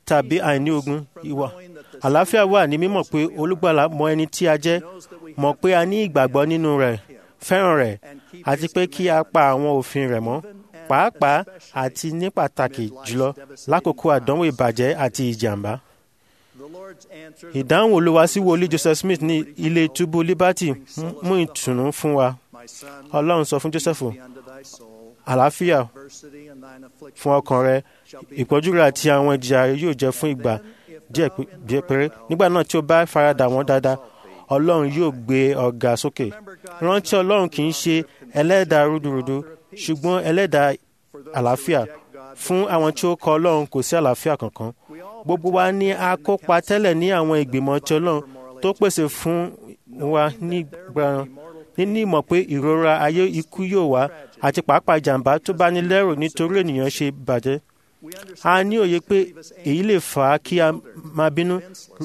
tàbí àìní ogun ìwà àlàáfíà wà ní mímọ̀ pé olùgbàlà mọ ẹni tí a jẹ́ mọ̀ pé a ní ìgbàgbọ́ nínú rẹ̀ fẹ́ràn rẹ̀ àti pé kí a pa àwọn òfin rẹ̀ mọ́ pàápàá àti ní pàtàkì jùlọ lákòókò àdánwò ìbàjẹ́ àti ìjàmbá. ìdáhùn olúwa sí wòlíì joseph smith ní ilé túbú liberty mú ìtùnú fún wa ọlọ́run sọ fún joseph àlàáfíà fún ọkàn rẹ ìpọ́jú rẹ àti àwọn ìjìyà rẹ yóò jẹ́ fún ìgbà díẹ̀ péré nígbà náà tí ó bá faradà wọ́n dáadáa ọlọ́run yóò gbé ọ̀gá sókè rántí ọlọ́run kì í ṣe ẹlẹ́dàá rúdurùdu ṣùgbọ́n ẹlẹ́dàá àlàáfíà fún àwọn tí ó kọ ọlọ́run kò sí àlàáfíà kankan gbogbo wa ní a kópa tẹ́lẹ̀ ní àwọn ìgbìmọ̀ tí ọlọ́run tó pèsè fún wa nígbà níní ìmọ̀ pé ìrora ayé ikú yóò wá àti pàápàá ìjàmbá tó bá ní lẹ́rù nítorí ènìyàn ṣe bàjẹ́ a ní òye pé èyí lè fà á kí a máa bínú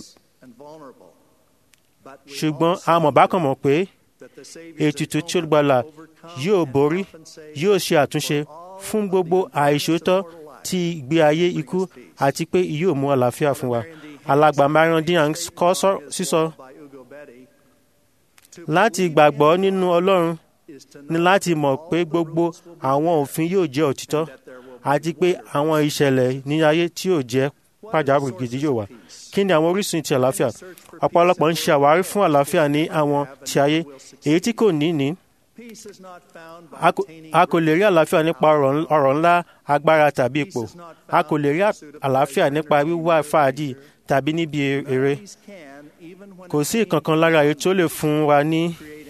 ṣùgbọ́n a mọ̀ bákan mọ̀ pé ètùtù tí olùgbàlà yóò borí yóò ṣe àtúnṣe fún gbogbo àìṣòótọ́ ti ìgbé ayé ikú àti pé yóò mú àlàáfíà fún wa alàgbà marion diang kọ́ sísọ láti gbàgbọ́ nínú ọlọ́run ní láti mọ̀ pé gbogbo àwọn òfin yóò jẹ́ òtítọ́ àti pé àwọn ìṣẹ̀lẹ̀ ní ayé tí yóò jẹ́ pàjáwìrì gidi yóò wà kí ni àwọn orísun ti àlàáfíà ọ̀pọ̀lọpọ̀ ń ṣe àwárí fún àlàáfíà ní àwọn ti ayé èyí tí kò ní ní a kò lè rí àlàáfíà nípa ọ̀rọ̀ ńlá agbára tàbí ipò a kò lè rí àlàáfíà nípa wíwá fàájì tàbí níbi eré kò sí ìkankan lára èyí tó lè fún wa ní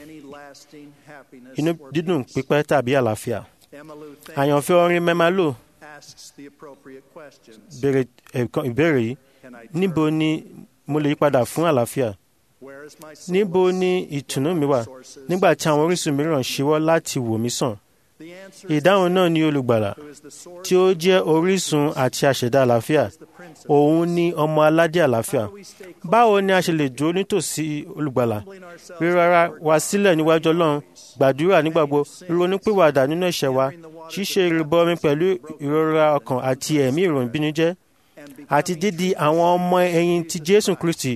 inú dídùn pípẹ́ tàbí àlàáfíà àyànfẹ́ orin mẹ́málò béèrè ìbéèrè yìí níbo ni mo lè yípadà fún àlàáfíà níbo ni ìtùnú mi wà nígbà tí àwọn orísun mìíràn ṣíwọ́ láti wò mí sàn ìdáhùn náà ni olùgbàlà tí ó jẹ́ orísun àti àṣẹdá àlàáfíà òun ni ọmọ aládé àlàáfíà báwo ni a ṣe lè dúró nítòsí olùgbàlà rírara wa sílẹ̀ níwájú ọlọ́run gbàdúrà nígbàgbọ́ ronúpìwàdà nínú ẹ̀ṣẹ̀ wa ṣíṣe ìrìbọmi pẹ̀lú ìrora ọkàn àti ẹ̀mí ìrònúbínújẹ́ àti dídi àwọn ọmọ ẹ̀yìn ti jésù kristi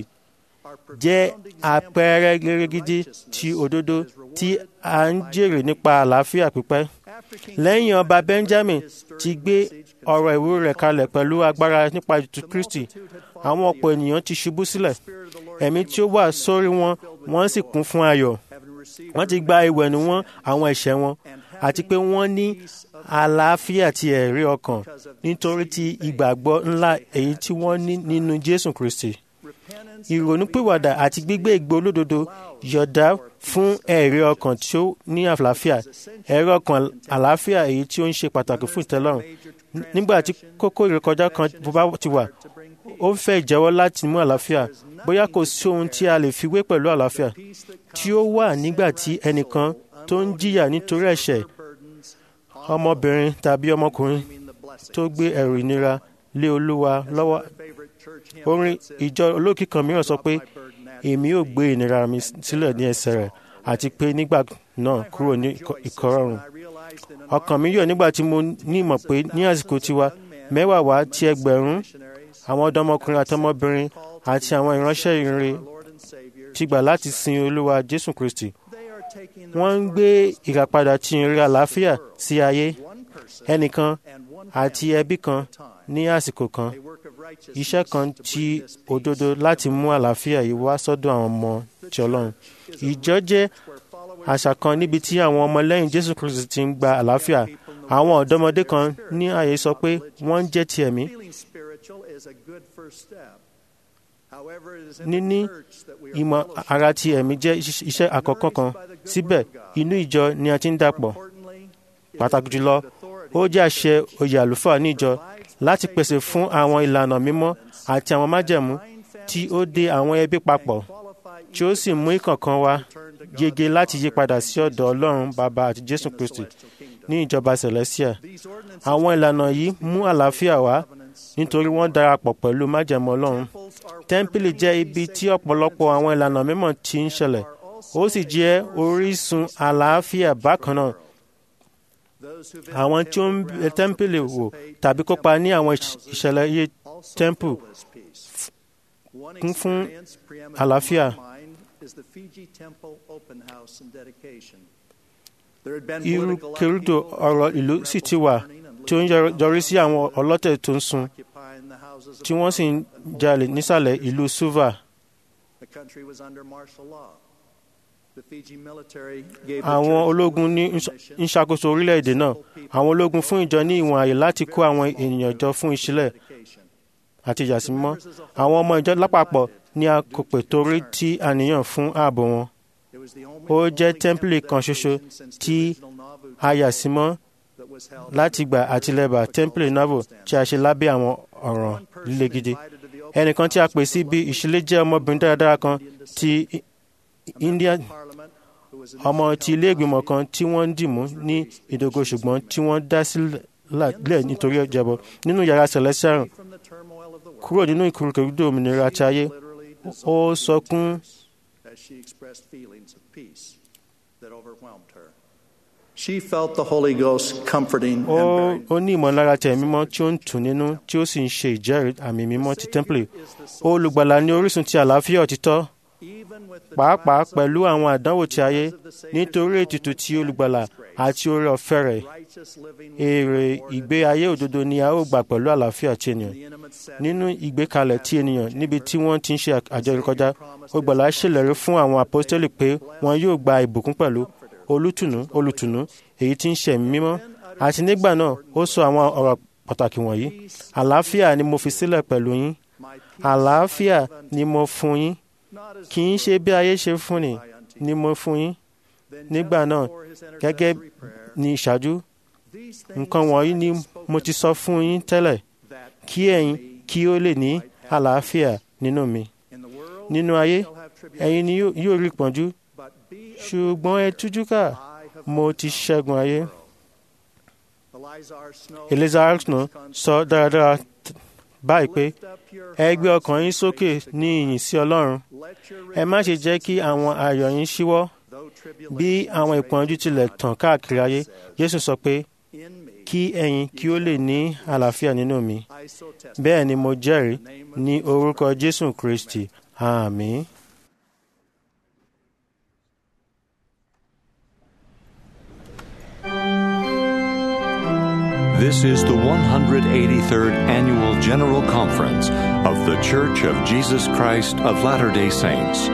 jẹ́ àpẹẹrẹ gẹ́gẹ́gidi ti òdodo tí a ń jèrè nípa àlàáfíà pípẹ́. lẹ́yìn ọba benjamin ti gbé ọ̀rọ̀ ìwúrí rẹ̀ kalẹ̀ pẹ̀lú agbára nípa ètùtù kristi àwọn ọ̀pọ̀ ènìyàn ti ṣubú sílẹ̀ ẹ̀mí tí ó wà sórí wọn wọ́n sì kún fún ayọ̀ wọ́n ti gba ìwẹ̀nù wọn àwọn ẹ̀ṣẹ̀ wọn àti pé wọ́n ní àlàáfíà ti ẹ̀rí ọkàn nítorí ti ìgbàgbọ́ ńlá èyí tí wọ́n ní nínú jésù kristi ìrònúpìwàdà àti gbígbé ìgbé olódodo yọ̀dá fún ẹ̀rí ọkàn tí ó ní àlàáfíà ẹ̀rí ọkàn àlàáfíà èyí tí ó ń ṣe pàtàkì fún ìtẹ́lọ́rùn nígbà tí kókó ìrékọjá kan bá ti wà ó ń fẹ́ ìjẹ́wọ́ láti mú àlàáfíà bóyá kò sí ohun tí a lè fi wé pẹ̀lú àlàáfíà tí ó wà nígbà tí ẹnìkan tó ń jìyà nítorí ẹ̀ṣẹ̀ ọmọbìnrin tàbí ọmọkùnrin tó gbé ẹrù ìnira lé olúwa lọ́wọ́ orin ìjọ olókìkí kan mìíràn sọ pé èmi ò gbé ìnira mi sílẹ̀ ní ẹsẹ̀ rẹ̀ àti pé nígbà náà kúrò ní ìkọrọ̀rùn ọkàn mi yọ̀ nígbà tí mo ní ìmọ̀ pé ní àsìkò tiwa mẹ́wàá wá ti ẹgbẹ̀rún àwọn ọ̀dọ́mọkùnrin àtọmọbìnrin àti àwọn ìránṣẹ́ ìrìn ti gbà láti sin olúwa jésù kristi wọ́n ń gbé ìràpadà tí ń rí àlàáfíà sí ayé ẹnìkan àti ẹbí kan ní àsìkò kan iṣẹ́ kan tí òdodo láti mú àlàáfíà yìí wá sọ́dọ̀ àwọn ọmọ ti ọlọ́run ìjọ jẹ́ àṣà kan níbi tí àwọn ọmọlẹ́yìn jésù kristi ti ń gba àlàáfíà àwọn ọ̀dọ́mọdé kan ní ààyè sọ pé wọ́n ń jẹ́ ti ẹ̀mí níní ìmọ̀ ara ti ẹ̀mí jẹ́ iṣẹ́ àkọ́kọ́ kan síbẹ̀ inú ìjọ ni a ti ń dàpọ̀ pàtàkì jùlọ ó jẹ́ àṣẹ oyè àlùfáà ní ìjọ láti pèsè fún àwọn ìlànà mímọ́ àti àwọn májẹ̀mú tí ó dé àwọn ẹbí papọ̀ tí ó sì mú ìkọ̀ọ̀kan wa yege láti yí padà sí ọ̀dọ̀ ọlọ́run bàbá àti jésù kristi ní ìjọba celestia àwọn ìlànà yìí mú àlàáfíà wá nítorí wọ́n darapọ̀ pẹ̀lú májẹ̀mú ọlọ́run tẹ́ḿpìlì jẹ́ ibi tí ọ̀pọ̀lọpọ̀ àwọn ìlànà mímọ́ ti ń ṣẹlẹ̀ ó sì jẹ́ orísun àlàáfíà bákan náà àwọn tí ó ń bẹ tẹ́ḿpìlì wò tàbí kópa ní àwọn ìṣẹ̀lẹ̀ iye temple kún fún àlàáfíà. irú kérúdò ọ̀rọ̀ ìlú sì ti wà tí ó ń yọrí sí àwọn ọlọ́tẹ̀ tó ń sun tí wọ́n sì ń jalè nísàlẹ̀ ìlú suva. àwọn ológun ní ń ṣàkóso orílẹ̀-èdè náà àwọn ológun fún ìjọ ní ìwọ̀n àyè láti kó àwọn ènìyàn jọ fún ìṣílẹ̀ àti ìyàsímọ́ àwọn ọmọ ìjọ lápapọ̀ ní a kò pè torí tí àníyàn fún ààbò wọn ó jẹ́ tẹ́ḿpìlì kan ṣoṣo tí a yà sí mọ́ láti gbà àtìlẹ́bà tẹ́ḿpìlì navo tí a ṣe lábẹ́ àwọn ọ̀ràn líle gidi ẹnìkan tí a pè sí bí ìṣílẹ̀ jẹ́ ọmọbìnrin dáradára kan ti India ọmọ ti ilé ìgbìmọ̀ kan tí wọ́n ń dìmú ní ìdógó ṣùgbọ́n tí wọ́n dá sílẹ̀ nítorí ìjẹ́bọ nínú yàrá celestial kúrò nínú ìkúrúkúrúdò òmìnira ti ayé ó sọkún She felt the Holy Ghost comforting ó and bearing. ó ní ìmọ̀lára tẹ̀ mímọ́ tí ó ń tù nínú tí ó sì ń ṣe ìjẹ́rìí àmì mímọ́ ti tẹ́ḿpìlì olùgbàlà ní orísun ti àlàáfíà òtítọ́ pàápàá pẹ̀lú àwọn àdánwò ti ayé nítorí ètùtù ti olùgbàlà àti oore ọ̀fẹ́ rẹ̀ èrè ìgbé ayé òdodo ni a ó gbà pẹ̀lú àlàáfíà ti ènìyàn nínú ìgbékalẹ̀ ti ènìyàn níbi tí wọ́n ti ń ṣe àjọyọ̀ kọjá olùgbàlà ṣèlérí fún àwọn àpọ́stélì pé wọn yóò gba ìbùkún pẹ̀lú olùtùnú olùtùnú èyí tí ń ṣe ẹ̀mí mímọ́ àti nígbà náà ó sọ àwọn ọ̀rọ̀ pàtàkì wọ̀nyí àlàáfíà ni mo fi sílẹ̀ pẹ̀lú yín àlàáfíà ni mo fún yín kì í ṣe bí ayé ṣe fún ni ni mo fún yín nígbà náà gẹ́gẹ́ ní ìṣáájú nǹkan wọ̀nyí ni mo ti sọ fún yín tẹ́lẹ̀ kí ẹ̀yin kí ó lè ní àlàáfíà nínú mi nínú ayé ẹ̀yin ni yóò- yóò rí ìpọ́njú ṣùgbọ́n ẹ tújú ká mo ti ṣẹ́gun ayé. Elizar Snow sọ dáradára t- báyìí pé ẹ gbé ọkàn yín sókè ní ìyìn sí Ọlọ́run ẹ má ṣe jẹ́ kí àwọn ayọ̀ yín ṣíwọ́ bí àwọn ìpọ́njú tilẹ̀ tàn káàkiri ayé Jésù sọ pé kí ẹ̀yin kí ó lè ní àlàáfíà nínú mi bẹ́ẹ̀ ni mo jẹ́rìí ní orúkọ Jésù Kristi àmín. This is the 183rd Annual General Conference of The Church of Jesus Christ of Latter day Saints.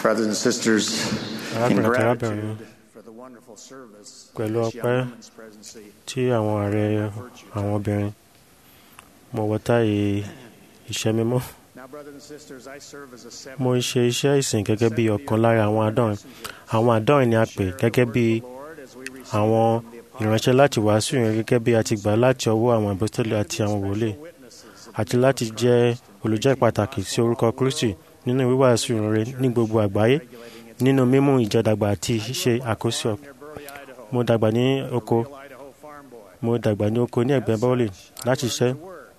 brothers and sisters, in arákùnrin àti gratitude arábìnrin for the wonderful service pẹ̀lú of this young ọpẹ́ women's presidency, tí àwọn ààrẹ àwọn obìnrin mo wọ táyé iṣẹ́ mímọ́ Now, brothers and sisters, I serve as a seventh mo ń ṣe iṣẹ́ ìsìn gẹ́gẹ́ bí ọ̀kan lára àwọn àádọ́rin àwọn àádọ́rin ni a pè gẹ́gẹ́ bí àwọn ìránṣẹ́ láti wàásù yẹn gẹ́gẹ́ bí a ti gbà láti ọwọ́ àwọn apostoli àti àwọn wòlíì àti láti jẹ́ olùjẹ́ pàtàkì sí orúkọ Kristi nínú wíwàásù rere ní gbogbo àgbáyé nínú mímú ìjọdàgbà àti ṣíṣe àkóso mo dàgbà ní oko mo dàgbà ní oko ní ẹ̀gbẹ́ bọ́ọ̀lì láti ṣiṣẹ́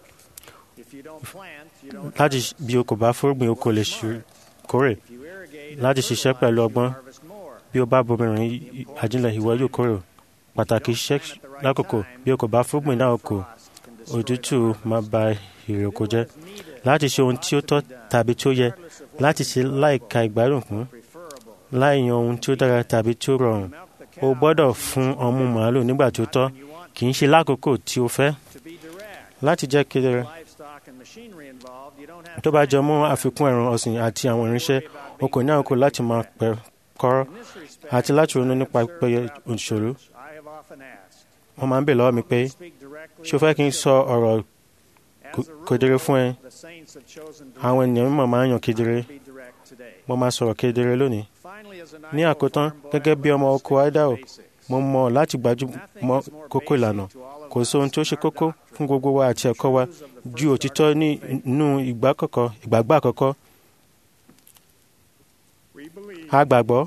láti ṣ- bí o kò bá fúrúgbìn o kò lè ṣu- kórè láti ṣiṣẹ́ pẹ̀lú ọgbọ́n bí o bá bomirin i- àjílẹ̀ ìwọ yóò kórè pàtàkì iṣẹ́ lákòókò bí o kò bá fúrúgbìn náà kò òtútù máa ba èrè oko jẹ́ láti ṣe ohun tí ó tọ́ tàbí tí ó yẹ láti ṣe láìka ìgbádùn kún láì yan ohun tí ó dára tàbí tí ó rọrùn o gbọ́dọ̀ fún ọmú màálù nígbà tí ó tọ́ kì í ṣe lákòókò tí o fẹ́ láti jẹ́ kedere tó bá jọ mọ́ àfikún ẹran ọ̀sìn àti àwọn irinṣẹ́ o kò ní àkókò láti máa pẹ́ kọ́rọ́ àti láti ronú nípa pẹ̀yẹ òṣèlú wọ́n máa ń bè lọ́wọ́ mi pé ṣé o fẹ́ kí n sọ ọ̀rọ̀ kò- kedere fún ẹ àwọn ènìyàn mímọ̀ máa ń yàn kedere mo máa sọ̀rọ̀ kedere lónìí ní àkótán gẹ́gẹ́ bí ọmọ oko Idaho mo mọ̀ láti gbájúmọ́ kókó ìlànà kò sí ohun tí ó ṣe kókó fún gbogbo wa àti ẹ̀kọ́ wa ju òtítọ́ ní inú ìgbàkọ̀kọ̀ ìgbàgbọ́ àkọ́kọ́ a gbàgbọ́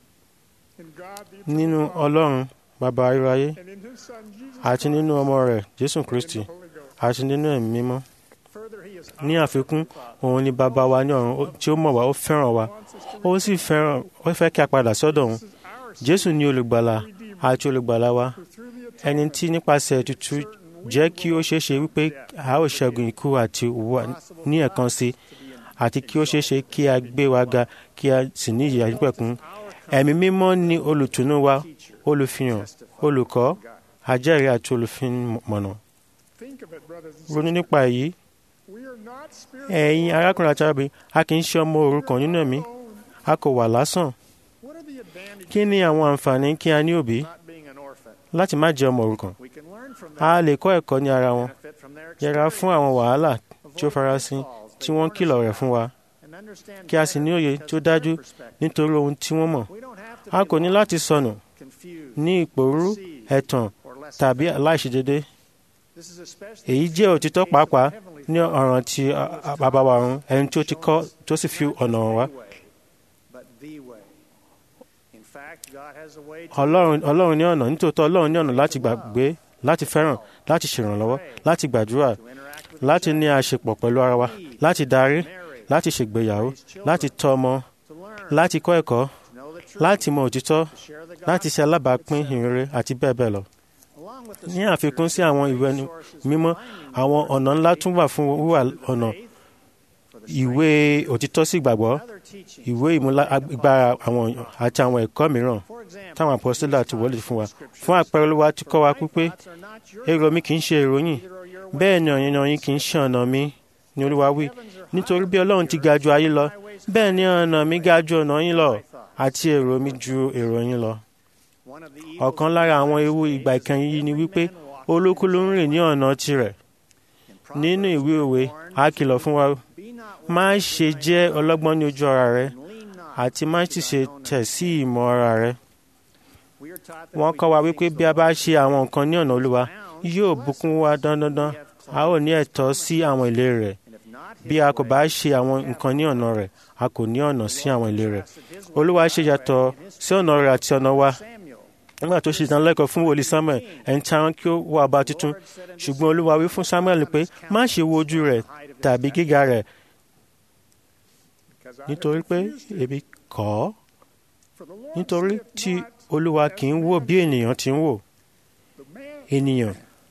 nínú Ọlọ́run bàbá ayérayé àti nínú ọmọ rẹ̀ Jésù Kristi àti nínú ẹ̀mí mímọ́ ní àfikún òun ni bàbá wa ní ọ̀run ó- tí ó mọ̀ wá ó fẹ́ràn wa ó sì fẹ́ràn ó fẹ́ kí a padà sọ́dọ̀ òun Jésù ni olùgbàlà àti olùgbàlà wa ẹni tí nípasẹ̀ ètùtù jẹ́ kí ó ṣeé ṣe wípé a ó ṣẹ́gun ikú àti òwò ní ẹ̀kan sí àti kí ó ṣeé ṣe kí a gbé wa ga kí a sì ní ìyè àìnípẹ̀kun ẹ̀mí mímọ́ ni olùtùnú wa olùfihàn olùkọ́ ajẹ́rìí àti olùfimọ̀nà ronú nípa èyí ẹ̀yin arákùnrin àti arábìnrin a kì í ṣe ọmọ òrukàn nínú ẹ̀mí a kò wà lásán kí ni àwọn àǹfààní kí a ní òbí láti má jẹ́ ọmọ òrukàn a lè kọ́ ẹ̀kọ́ ní ara wọn yẹra fún àwọn wàhálà tí ó farasin tí wọ́n ń kìlọ̀ rẹ̀ fún wa kí a sì ní òye tí ó dájú nítorí ohun tí wọ́n mọ̀ a kò ní láti sọnù ní ìpòrú ẹ̀tàn tàbí aláìṣedédé èyí jẹ́ òtítọ́ pàápàá ní ọ̀ràn tí a- a- bàbá wa ọ̀run ẹni tí ó ti kọ́ tó sì fi ọ̀nà hàn wá ọlọ́run ọlọ́run ní ọ̀nà nítòótọ́ ọlọ́run ní ọ̀nà láti gbàgbé láti fẹ́ràn láti ṣèrànlọ́wọ́ láti gbàdúrà láti ní àṣepọ̀ pẹ̀lú ara wa láti darí láti ṣègbéyàwó láti tọ́ ọmọ láti kọ́ ẹ̀kọ́ láti mọ òtítọ́ láti ṣe alábàápín ìrere àti bẹ́ẹ̀ bẹ́ẹ̀ lọ. ní àfikún sí àwọn ìwé ẹni mímọ́ àwọn ọ̀nà ńlá tún wà fún wíwà ọ̀nà ìwé òtítọ́ sí ìgbàgbọ́ ìwé ìmúlágbára àwọn àti àwọn ẹ̀kọ́ mìíràn táwọn apọ́sítélà ti wọlé fún wa fún àpẹẹrẹ olúwa ti kọ́ wa pípé èrò mi kì í ṣe èrò yín bẹ́ẹ̀ ni ọ̀yìn ọ̀yìn kì í ṣe ọ̀nà mi ni olúwa wí nítorí bí ọlọ́run ti ga ju ayé lọ bẹ́ẹ̀ ni ọ̀nà mi ga ju ọ̀nà yín lọ àti èrò mi ju èrò yín lọ. ọ̀kan lára àwọn ewu ìgbà ìkẹyìn yìí ni wípé olókù ló ń rìn ní ọ̀nà tirẹ̀ nínú ìwé òwe a kìlọ̀ fún wa má ṣe jẹ́ ọlọ́gbọ́n ní ojú ara rẹ àti má sì ṣe tẹ̀ sí ìmọ̀ ara rẹ. wọ́n kọ́ wa wípé bí a bá ṣe àwọn nǹkan ní ọ̀nà olúwa yóò bùkún wa dandandan a ó ní ẹ̀tọ́ sí àwọn ìlérí rẹ̀ bí a kò bá ṣe àwọn nǹkan ní ọ̀nà rẹ̀ a kò ní ọ̀nà sí àwọn ìlérí rẹ̀ olúwa ṣe yàtọ̀ sí ọ̀nà rẹ̀ àti ọ̀nà wa nígbà tó ṣe ìdánilẹ́kọ̀ọ́ fún wòlíì samuel ẹni tí a rán kí ó wá ọba tuntun ṣùgbọ́n olúwa wí fún samuel pé má ṣe wo ojú rẹ̀ tàbí gíga rẹ̀ nítorí pé èmi kọ̀ ọ́ nítorí tí olúwa kì í wò bí ènìyàn ti ń wò ènìyàn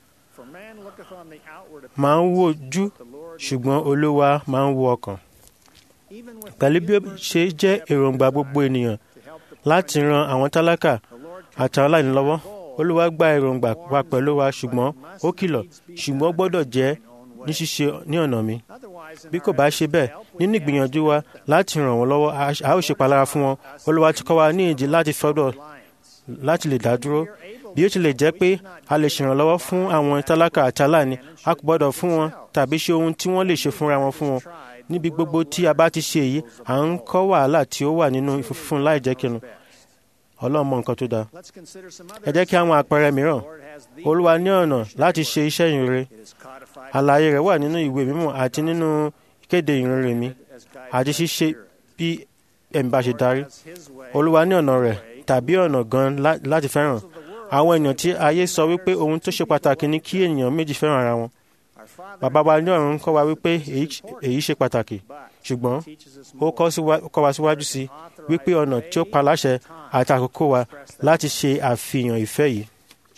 máa ń wo ojú ṣùgbọ́n olúwa máa ń wo ọkàn pẹ̀lú bí ó ṣe jẹ́ èròǹgbà gbogbo ènìyàn láti ran àwọn tálákà àti àwọn aláìní lọ́wọ́ olúwa gba èròǹgbà wa pẹ̀lú wa ṣùgbọ́n ó kìlọ̀ ṣùgbọ́n ó gbọ́dọ̀ jẹ́ ní ṣíṣe ní ọ̀nà mi bí kò bá ṣe bẹ́ẹ̀ nínú ìgbìyànjú wa láti ràn wọ́n lọ́wọ́ a ó ṣe palára fún wọn olúwa ti kọ́ wa ní ìdí láti fọ́dọ̀ láti lè dá dúró bí ó tilẹ̀ jẹ́ pé a lè ṣèrànlọ́wọ́ fún àwọn tálákà àti aláìní a kò gbọ́dọ̀ fún wọn tàbí ṣe ohun tí wọ́n lè ṣe fúnra wọn fún wọn níbi gbogbo tí a bá ti ṣe èyí à ń kọ́ wàhálà tí ó wà nínú ìfúnfún láì jẹ́ kinu ọlọ́run mọ nǹkan tó dáa ẹ jẹ́ kí àwọn àpẹẹrẹ mìíràn olúwa ní ọ̀nà láti ṣe iṣẹ́ ìrere àlàyé rẹ̀ wà nínú ìwé mímọ́ àti nínú ìkéde ìrere mi àti ṣíṣe bí ẹ̀mí bá ṣe darí olúwa ní ọ̀nà rẹ̀ tàbí ọ̀nà gan láti fẹ́ràn àwọn ènìyàn tí ayé sọ wípé ohun tó ṣe pàtàkì ni kí ènìyàn méjì fẹ́ràn ara wọn bàbá wa ní ọ̀run kọ́ wa wípé èyí ṣe pàtàkì ṣùgbọ́n ó kọ́ wa síwájú sí wípé ọ̀nà tí ó pa láṣẹ àti àkókò wa láti ṣe àfihàn ìfẹ́ yìí.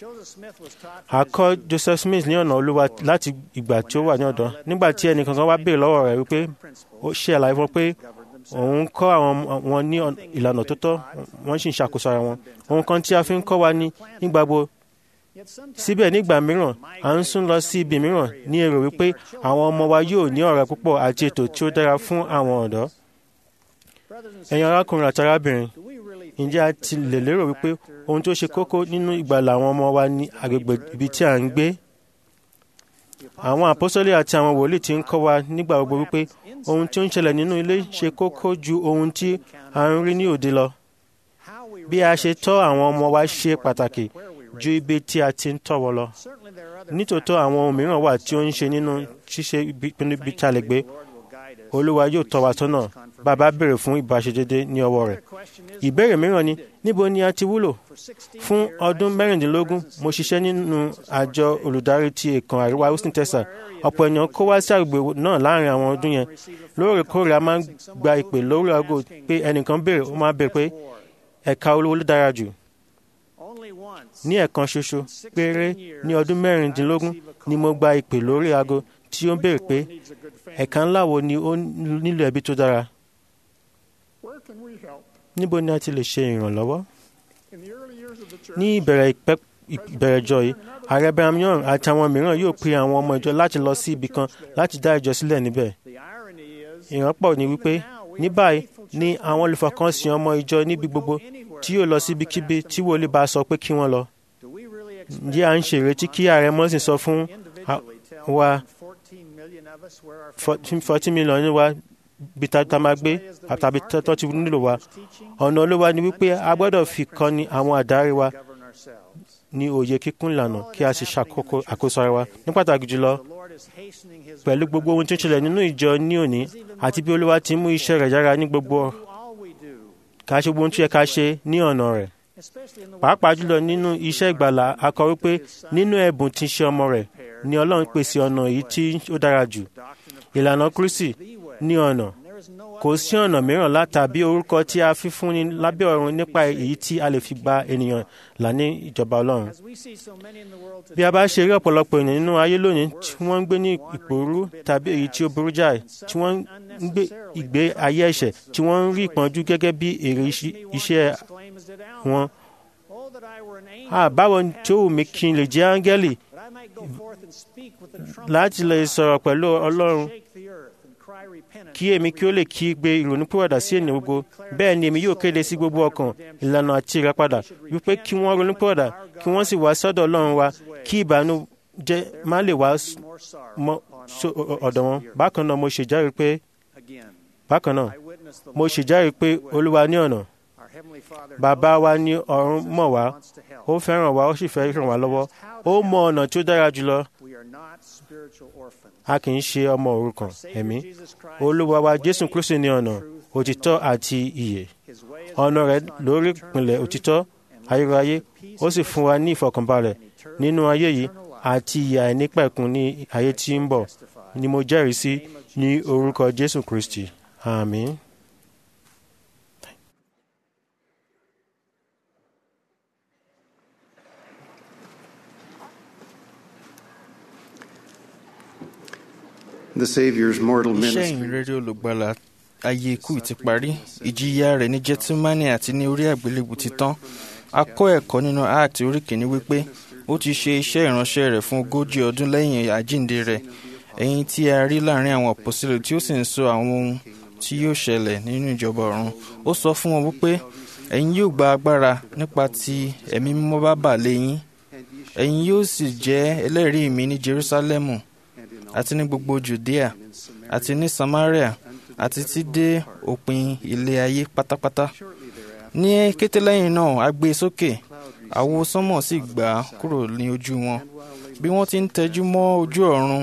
a kọ́ Joseph Smith ní ọ̀nà olúwa láti ìgbà tí ó wà ní ọ̀dọ́ nígbà tí ẹnì kankan wá béèrè lọ́wọ́ rẹ̀ wípé ó ṣe àlàyé fún pé òun kọ́ àwọn wọn ní ìlànà tó tọ́ wọ́n sì ń ṣàkóso ara wọn ohun kan tí a fi ń kọ́ wa ní nígbàgbọ́ síbẹ̀ nígbà mìíràn à ń sún lọ sí ibi mìíràn ní èrò wípé àwọn ọmọ wa yóò ní ọ̀rẹ́ púpọ̀ àti ètò tí ó dára fún àwọn ọ̀dọ́. ẹ̀yin arákùnrin àti arábìnrin ǹjẹ́ a ti lè lérò wípé ohun tó ṣe kókó nínú ìgbàlà àwọn ọmọ wa ní agbègbè ibi tí à ń gbé? àwọn àpọ́sọ́lé àti àwọn wòlíì ti ń kọ́ wa nígbà gbogbo wípé ohun tí ó ń ṣẹlẹ̀ nínú ilé ṣe kókó ju ohun tí a ń rí ní òde lọ. bí a ṣe tọ́ àwọn ọmọ wa ṣe pàtàkì ju ibi tí a ti ń tọ́ wọn lọ. nítòótọ́ àwọn ohun mìíràn wà tí ó ń ṣe nínú ṣíṣe ìpinnu ibi tí a lè gbé. olúwa yóò tọ́ wa sọ́nà bàbá béèrè fún ìbáṣedédé ní ọwọ́ rẹ̀. ìbéèrè mìíràn ni níbo ni a ti wúlò? fún ọdún mẹ́rìndínlógún mo ṣiṣẹ́ nínú àjọ olùdarí ti èkán àríwá houston texas ọ̀pọ̀ ènìyàn kó wá sí àgbègbè náà láàrin àwọn ọdún yẹn lóòrèkóòrè a máa ń gba ìpè lórí aago pé ẹnìkan béèrè ó máa béèrè pé ẹ̀ka olówó ló dára jù ní ẹ̀kan ṣoṣo péré ní ọdún mẹ́rìndínlógún ni mo gba ìpè lórí aago tí ó ń béèrè pé ẹ̀ka ńlá wo ni ó nílò ẹbí tó dára. níbo ni a ti lè ṣe ìrànlọ́wọ́? ní ìbẹ̀rẹ̀ ìbẹ̀rẹ̀ ìjọ yìí ààrẹ Brigham Young àti àwọn mìíràn yóò pe àwọn ọmọ ìjọ láti lọ sí ibì kan láti dá ìjọ sílẹ̀ níbẹ̀. ìrànpọ̀ ni wípé ní báyìí ni àwọn olùfọkànsìn ọmọ ìjọ níbi gbogbo tí yóò lọ síbikíbi tí wòlíì bá sọ pé kí wọ́n lọ. ǹjẹ́ à ń ṣèrètí kí ààrẹ mọ́sìn sọ fún wa fourteen million ní wa bí tá a máa gbé tàbí tó ti nílò wa ọ̀nà olówó ni wípé a gbọ́dọ̀ fi kọ́ni àwọn àdáre wa ní òye kíkún ìlànà kí a sì ṣàkóso àkóso ara wa ní pàtàkì jùlọ pẹ̀lú gbogbo ohun tó ń ṣẹlẹ̀ nínú ìjọ ní òní àti bí olúwa ti mú iṣẹ́ rẹ̀ yára ní gbogbo ká ṣe gbogbo ohun tó yẹ ká ṣe ní ọ̀nà rẹ̀ pàápàá jùlọ nínú iṣẹ́ ìgbàlà a kọ wípé nínú ẹ̀bùn tí ń ṣe ọmọ rẹ̀ ni ọlọ́run pèsè ọ̀nà èyí tí ó dára jù ìlànà kristi ní ọ̀nà kò sí ọ̀nà mìíràn látàbí orúkọ tí a fi fúnni lábẹ́ ọ̀run nípa èyí tí a lè fi gba ènìyàn là ní ìjọba ọlọ́run. bí a bá ṣe rí ọ̀pọ̀lọpọ̀ ènìyàn nínú ayé lónìí tí wọ́n ń gbé ní ìpòrú tàbí èyí tí ó burú jáì tí wọ́n ń gbé ìgbé ayé ẹ̀ṣẹ̀ tí wọ́n ń rí ìpọ́njú gẹ́gẹ́ bí èrè iṣẹ́ wọn. báwo tí ó wù mí kí n lè jẹ́ áńgẹ́lì láti lè sọ̀rọ̀ pẹ̀lú ọlọ́run kí èmi kí ó lè kí gbé ìrònúpìwàdà sí ènìyàn gbogbo bẹ́ẹ̀ ni èmi yóò kéde sí gbogbo ọkàn ìlànà àti ìràpadà wípé kí wọ́n ronúpìwàdà kí wọ́n sì wá sọ́dọ̀ ọlọ́run wa kí ìbànújẹ́ má lè wá mọ́ ọ̀dọ̀ wọn bákan náà mo ṣèjáre pé bákan náà mo ṣèjáre pé olúwa ní ọ̀nà bàbá wa ní ọ̀run mọ̀ wá ó fẹ́ràn wa ó sì fẹ́ ràn wá lọ́wọ́ ó mọ ọ̀nà tí ó dára jùlọ a kì í ṣe ọmọ òrukàn ẹ̀mí olúwa wa jésù kristu ní ọ̀nà òtítọ́ àti ìyè ọ̀nà rẹ̀ lórí ìpìlẹ̀ òtítọ́ ayérayé ó sì fún wa ní ìfọ̀kànbalẹ̀ nínú ayé yìí àti ìyè àìnípẹ̀kun ní ayé tí ń bọ̀ ni mo jẹ́rìí sí ní orúkọ jésù kristi àmín. The Savior's mortal iṣẹ́ ministry. ìrere olùgbàlà ayé ikú ti parí ìjìyà rẹ̀ ní jẹ́tímánì àti ní orí àgbélébù ti tán a kọ́ ẹ̀kọ́ nínú áàtì orí kìíní wípé ó ti ṣe iṣẹ́ ìránṣẹ́ rẹ̀ fún ogójì ọdún lẹ́yìn àjíǹde rẹ̀ ẹ̀yin tí a rí láàrin àwọn àpòsílẹ̀ tí ó sì ń sọ àwọn ohun tí yóò ṣẹlẹ̀ nínú ìjọba ọ̀run ó sọ fún wọn wípé ẹ̀yin yóò gba agbára nípa tí ẹ̀mí mímọ́ bá bà lé yín ẹ̀yin yóò sì jẹ́ ẹlẹ́rìí mi ní jerusalemu àti ní gbogbo judea àti ní samaria àti tí dé òpin ilé ayé pátápátá ní kété lẹ́yìn náà a gbé e sókè àwo sánmọ̀ sì gbà á kúrò ní ojú wọn bí wọ́n ti ń tẹjú mọ́ ojú ọ̀run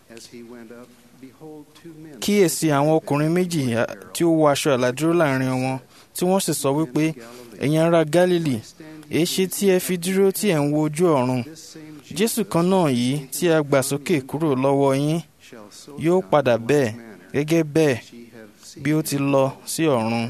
kíyèsí àwọn ọkùnrin méjì tí ó wọ aṣọ àlàdúró láàrin wọn tí wọ́n sì sọ wípé ẹ̀yin ará Gálílì èéṣe tí ẹ fi dúró tí ẹ̀ ń wo ojú ọ̀run Jésù kan náà yìí tí a gbà sókè kúrò lọ́wọ́ yín yóò padà bẹ́ẹ̀ gẹ́gẹ́ bẹ́ẹ̀ bí ó ti lọ sí ọ̀run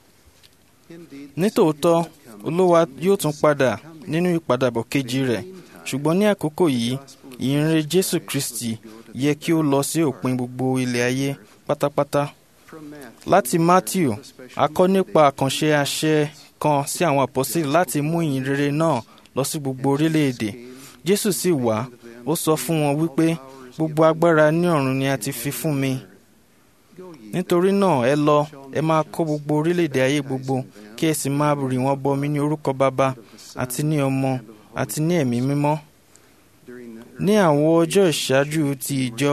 nítòótọ́ Olúwa yóò tún padà nínú ìpadàbọ̀ kejì rẹ̀ ṣùgbọ́n ní àkókò yìí ìyìnrere Jésù Kristi yẹ kí ó lọ sí òpin gbogbo ilẹ̀ ayé pátápátá. Láti Matthew a kọ́ nípa àkànṣe àṣẹ kan sí àwọn àpọ́sítélì láti mú ìyìnrere náà lọ sí gbogbo orílẹ̀-èdè. Jésù sì wá ó sọ fún wọn wípé gbogbo agbára ní ọ̀run ni a ti fi fún mi. Nítorí náà ẹ lọ ẹ máa kọ́ gbogbo orílẹ̀-èdè ayé gbogbo kí ẹ sì máa rì wọ́n bọmi ní orúkọ Baba àti ní Ọmọ àti ní ẹ̀mí mímọ́. Ní àwọn ọjọ́ ìṣáájú ti ìjọ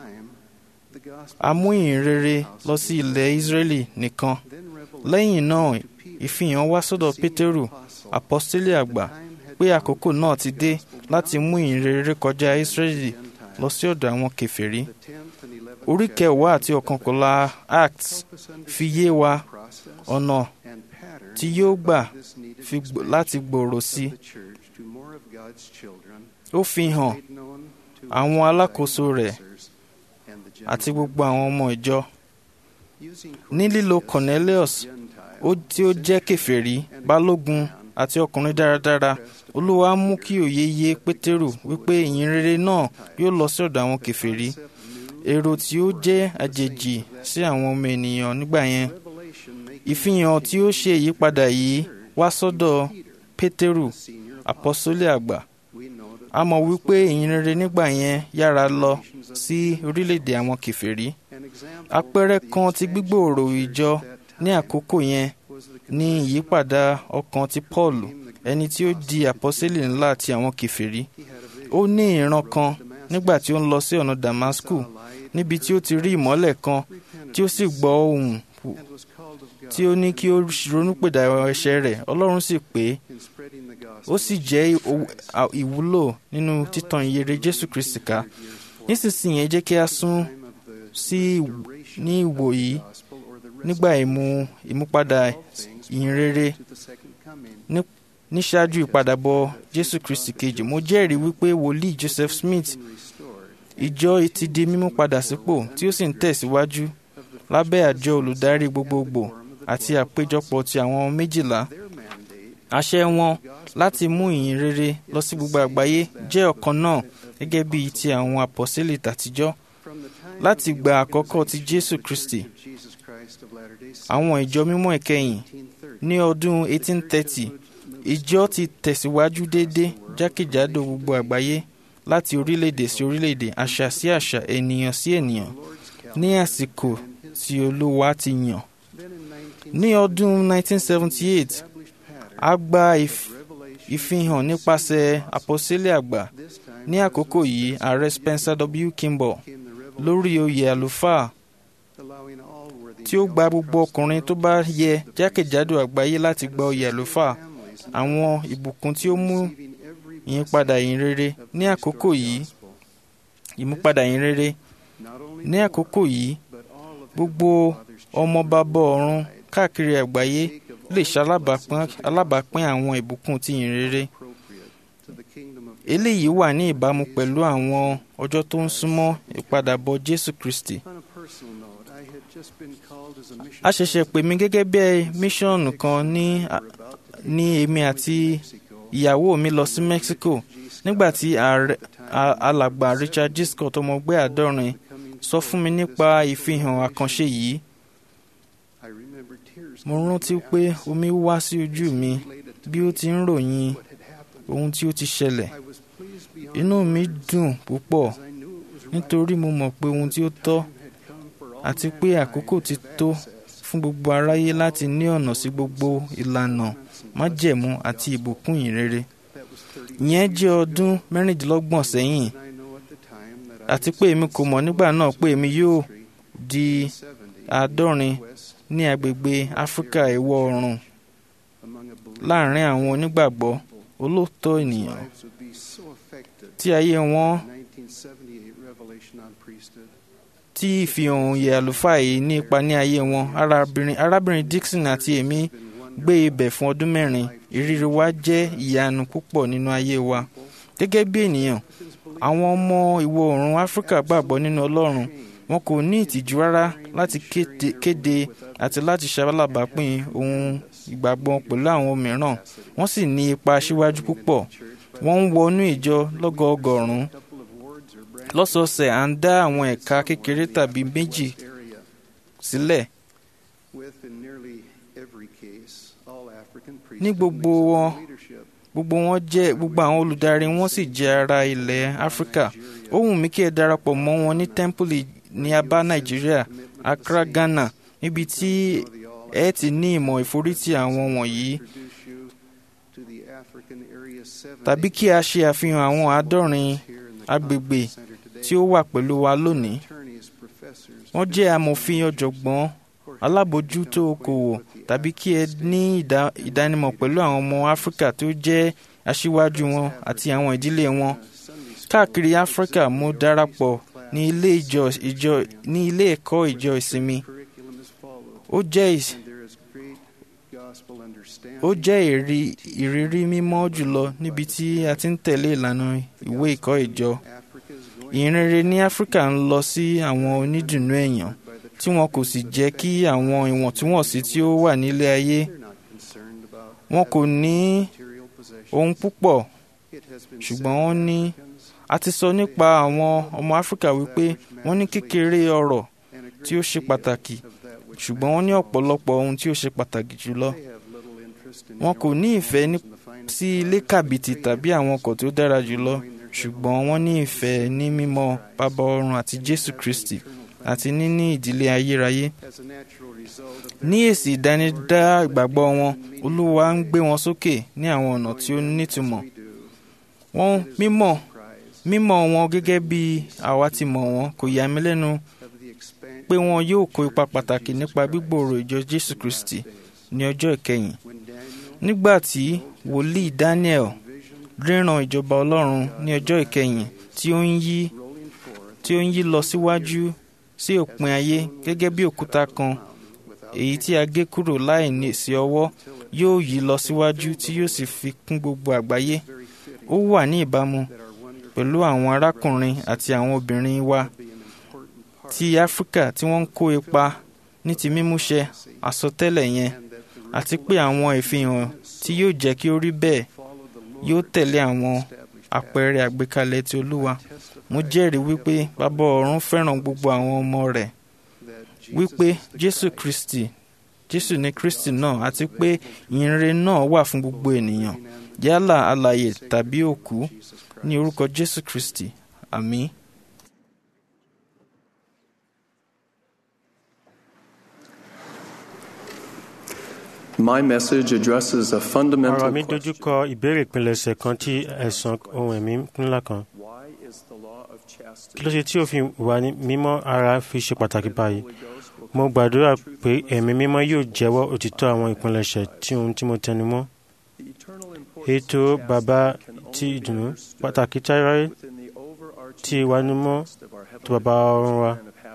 a mú ìhìnrere lọ sí ilẹ̀ Ísírẹ́lì nìkan. Lẹ́yìn náà ìfihàn wá sọ́dọ̀ Pétérù àpọ́stélì àgbà pé àkókò náà ti dé láti mú ìhìnrere kọjá Ísírẹ́lì lọ sí ọ̀dọ̀ àwọn kèfèrí. Orí kẹwàá àti ọ̀kànkọ̀lá Acts fi yé wa ọ̀nà tí yóò gbà láti gbòòrò sí ó fi hàn àwọn alákòóso rẹ̀ àti gbogbo àwọn ọmọ ìjọ ní lílo Cornelius ó tí ó jẹ́ kèfèrí balógun àti ọkùnrin dáradára Olúwa mú kí òye yé Pétérù wípé ìyìnrere náà yóò lọ sí ọ̀dọ̀ àwọn kèfèrí èrò tí ó jẹ́ àjèjì sí àwọn ọmọ ènìyàn nígbà yẹn ìfihàn tí ó ṣe ìyípadà yìí wá sọ́dọ̀ Pétérù àpọ́sólì àgbà a mọ̀ wípé ìyìnrere nígbà yẹn yára lọ sí orílẹ̀-èdè àwọn kèfèrí àpẹẹrẹ kan ti gbígbòòrò ìjọ ní àkókò yẹn ní ìyípadà ọkàn ti Paul ẹni tí ó di àpọ́sítélì ńlá ti àwọn kèfèrí ó ní ìran kan nígbà tí ó ń lọ sí ọ̀nà Damasku níbi tí ó ti rí ìmọ́lẹ̀ kan tí ó sì gbọ́ ohùn tí ó ní kí ó ronúpìdà ẹ̀ṣẹ̀ rẹ̀ Ọlọ́run sì pè é ó sì jẹ́ ìwúlò nínú títan ìyèrè Jésù Kristi ká nísinsìnyí ẹ jẹ́ kí a sún sí ní ìwò yìí nígbà ìmú ìmúpadà ìyìnrere níṣáájú ìpadàbọ̀ Jésù Kristi kejì mo jẹ́rìí wípé wòlíì Joseph Smith ìjọ ti di mímú padà sípò tí ó sì ń tẹ̀síwájú lábẹ́ àjọ olùdarí gbogbogbò àti àpéjọpọ̀ ti àwọn méjìlá àṣẹ wọn láti mú ìyìn rere lọ sí gbogbo àgbáyé jẹ́ ọ̀kan náà gẹ́gẹ́ bíi ti àwọn àpọ́sítélì tàtijọ́ láti gba àkọ́kọ́ ti Jésù Kristi àwọn ìjọ mímọ́ ìkẹyìn ní ọdún 1830 ìjọ ti tẹ̀síwájú déédé jákèjádò gbogbo àgbáyé láti orílẹ̀-èdè sí orílẹ̀-èdè àṣà sí àṣà ènìyàn sí ènìyàn ní àsìkò tí Olúwa ti yàn ní ọdún 1978 a gba ìfihàn nípasẹ̀ àpọ́sítélì àgbà ní àkókò yìí ààrẹ Spencer W. Kimball lórí oyè àlùfáà tí ó gba gbogbo ọkùnrin tó bá yẹ jákèjádò àgbáyé láti gba oyè àlùfáà àwọn ìbùkún tí ó mú ìyípadà ìyìnrere ní àkókò yìí ìmúpadà ìyìnrere ní àkókò yìí gbogbo ọmọ bàbá ọ̀run káàkiri àgbáyé lè ṣalábàápín àwọn ìbùkún ti ìyìnrere eléyìí wà ní ìbámu pẹ̀lú àwọn ọjọ́ tó ń súnmọ́ ìpadàbọ̀ Jésù Kristi a ṣẹ̀ṣẹ̀ pè mí gẹ́gẹ́ bí míṣọ́ọ̀nù kan ní ní èmi àti ìyàwó mi lọ sí Mexico nígbà tí alàgbà Richard G. Scott ọmọgbé àádọ́rin sọ fún mi nípa ìfihàn àkànṣe yìí mo rántí pé omi wá sí ojú mi bí ó ti ń ròyìn ohun tí ó ti ṣẹlẹ̀ inú mi dùn púpọ̀ nítorí mo mọ̀ pé ohun tí ó tọ́ àti pé àkókò ti tó fún gbogbo aráyé láti ní ọ̀nà sí gbogbo ìlànà májẹ̀mú àti ìbùkún ìrere ìyẹn jẹ́ ọdún mẹ́rìndínlọ́gbọ̀n sẹ́yìn àti pé èmi kò mọ̀ nígbà náà pé èmi yóò di àádọ́rin ní agbègbè áfíríkà ìwọ̀ oòrùn láàrin àwọn onígbàgbọ́ olóòótọ́ ènìyàn tí ayé wọn tí ìfihàn òye àlùfáà yìí ní ipa ní ayé wọn arábìnrin arábìnrin Dixon àti èmi gbé ibẹ̀ fún ọdún mẹ́rin ìrírí wa jẹ́ ìyanu púpọ̀ nínú ayé wa gẹ́gẹ́ bí ènìyàn àwọn ọmọ ìwọ̀ oòrùn áfíríkà gbàgbọ́ nínú ọlọ́run wọn kò ní ìtìjú rárá láti kéde àti láti ṣalábàápín ohun ìgbàgbọ́ pẹ̀lú àwọn mìíràn wọ́n sì ní ipa aṣíwájú púpọ̀ wọ́n ń wọnú ìjọ lọ́gọọgọ́rùn-ún lọ́sọ̀ọ̀sẹ̀ à ń dá àwọn ẹ̀ka kékeré tàbí méjì sílẹ̀ ní gbogbo wọn gbogbo wọn jẹ́ gbogbo àwọn olùdarí wọn sì jẹ́ ará ilẹ̀ áfíríkà ó wù mí kí ẹ darapọ̀ mọ́ wọn ní tẹ́ḿpìlì ní abá nàìjíríà accra ghana níbi tí ẹ ti ní ìmọ̀ ìforítì àwọn wọ̀nyí tàbí kí a ṣe àfihàn àwọn àádọ́rin agbègbè tí ó wà pẹ̀lú wa lónìí wọ́n jẹ́ amòfin ọ̀jọ̀gbọ́n alábòójútó okòwò tàbí kí ẹ ní ìdánimọ̀ pẹ̀lú àwọn ọmọ áfíríkà tó jẹ́ aṣíwájú wọn àti àwọn ìdílé wọn káàkiri áfíríkà mo darapọ̀ ní ilé ìjọ ìjọ ní ilé ẹ̀kọ́ ìjọ ìsinmi ó jẹ́ ó jẹ́ ìrírí mímọ́ jùlọ níbi tí a ti ń tẹ̀lé ìlànà ìwé ìkọ́ ìjọ ìrere ní áfíríkà ń lọ sí àwọn onídùnnú èèyàn tí wọn kò sì jẹ́ kí àwọn ìwọ̀ntúnwọ̀nsí tí ó wà nílé ayé wọn kò ní ohun púpọ̀ ṣùgbọ́n wọ́n ní a ti sọ nípa àwọn ọmọ áfíríkà wípé wọ́n ní kékeré ọrọ̀ tí ó ṣe pàtàkì ṣùgbọ́n wọ́n ní ọ̀pọ̀lọpọ̀ ohun tí ó ṣe pàtàkì jùlọ wọn kò ní ìfẹ́ sí ilé kàbìtì tàbí àwọn ọkọ̀ tó dára jùlọ ṣùgbọ́n wọ́n ní ìfẹ́ ní mímọ̀ bàbá ọ̀run àti Jésù Kristi àti níní ìdílé ayérayé ní èsì ìdánidá ìgbàgbọ́ wọn Olúwa ń gbé wọn sókè ní àwọn ọ̀nà tí ó nítumọ̀ wọn mímọ̀ mímọ̀ wọn gẹ́gẹ́ bí àwa ti mọ̀ wọn kò yà mí lẹ́nu pé wọn yóò kó ipa pàtàkì nípa gbígbòòrò ìjọ Jésù Kristi ní ọjọ́ ìkẹyìn nígbà tí wòlíì Daniel ríran ìjọba Ọlọ́run ní ọjọ́ ìkẹyìn tí ó ń yí tí ó ń yí lọ síwájú sí òpin ayé gẹ́gẹ́ bí òkúta kan èyí tí a gé kúrò láì ní sí ọwọ́ yóò yí lọ síwájú tí yóò sì fi kún gbogbo àgbáyé ó wà ní ìbámu pẹ̀lú àwọn arákùnrin àti àwọn obìnrin wa ti Áfíríkà tí wọ́n ń kó ipa ní ti mímúṣẹ àsọtẹ́lẹ̀ yẹn àti pé àwọn ìfihàn tí yóò jẹ́ kí ó rí bẹ́ẹ̀ yóò tẹ̀lé àwọn àpẹẹrẹ àgbékalẹ̀ ti Olúwa mo jẹ́rìí wípé bàbá ọ̀run fẹ́ràn gbogbo àwọn ọmọ rẹ̀ wípé Jésù Kristi Jésù ní Kristi náà àti pé ìyìnrere náà wà fún gbogbo ènìyàn yálà alààyè tàbí òkú ní orúkọ Jésù Kristi àmín. My message addresses a ọ̀rọ̀ fundamental mi dojú kọ ìbéèrè ìpilẹ̀ṣẹ̀ kan tí ẹ̀sán ohun ẹ̀mí ńlá kan. kí ló ṣe tí òfin wà ní mímọ́ ara fi ṣe pàtàkì báyìí? mo gbàdúrà pé ẹ̀mí mímọ́ yóò jẹ́wọ́ òtítọ́ àwọn ìpilẹ̀ṣẹ̀ tí ohun tí mo tẹnu mọ́. ètò bàbá ti ìdùnnú pàtàkì táyáráyé tí ìwánimọ́ tó bàbá ọ̀run wa.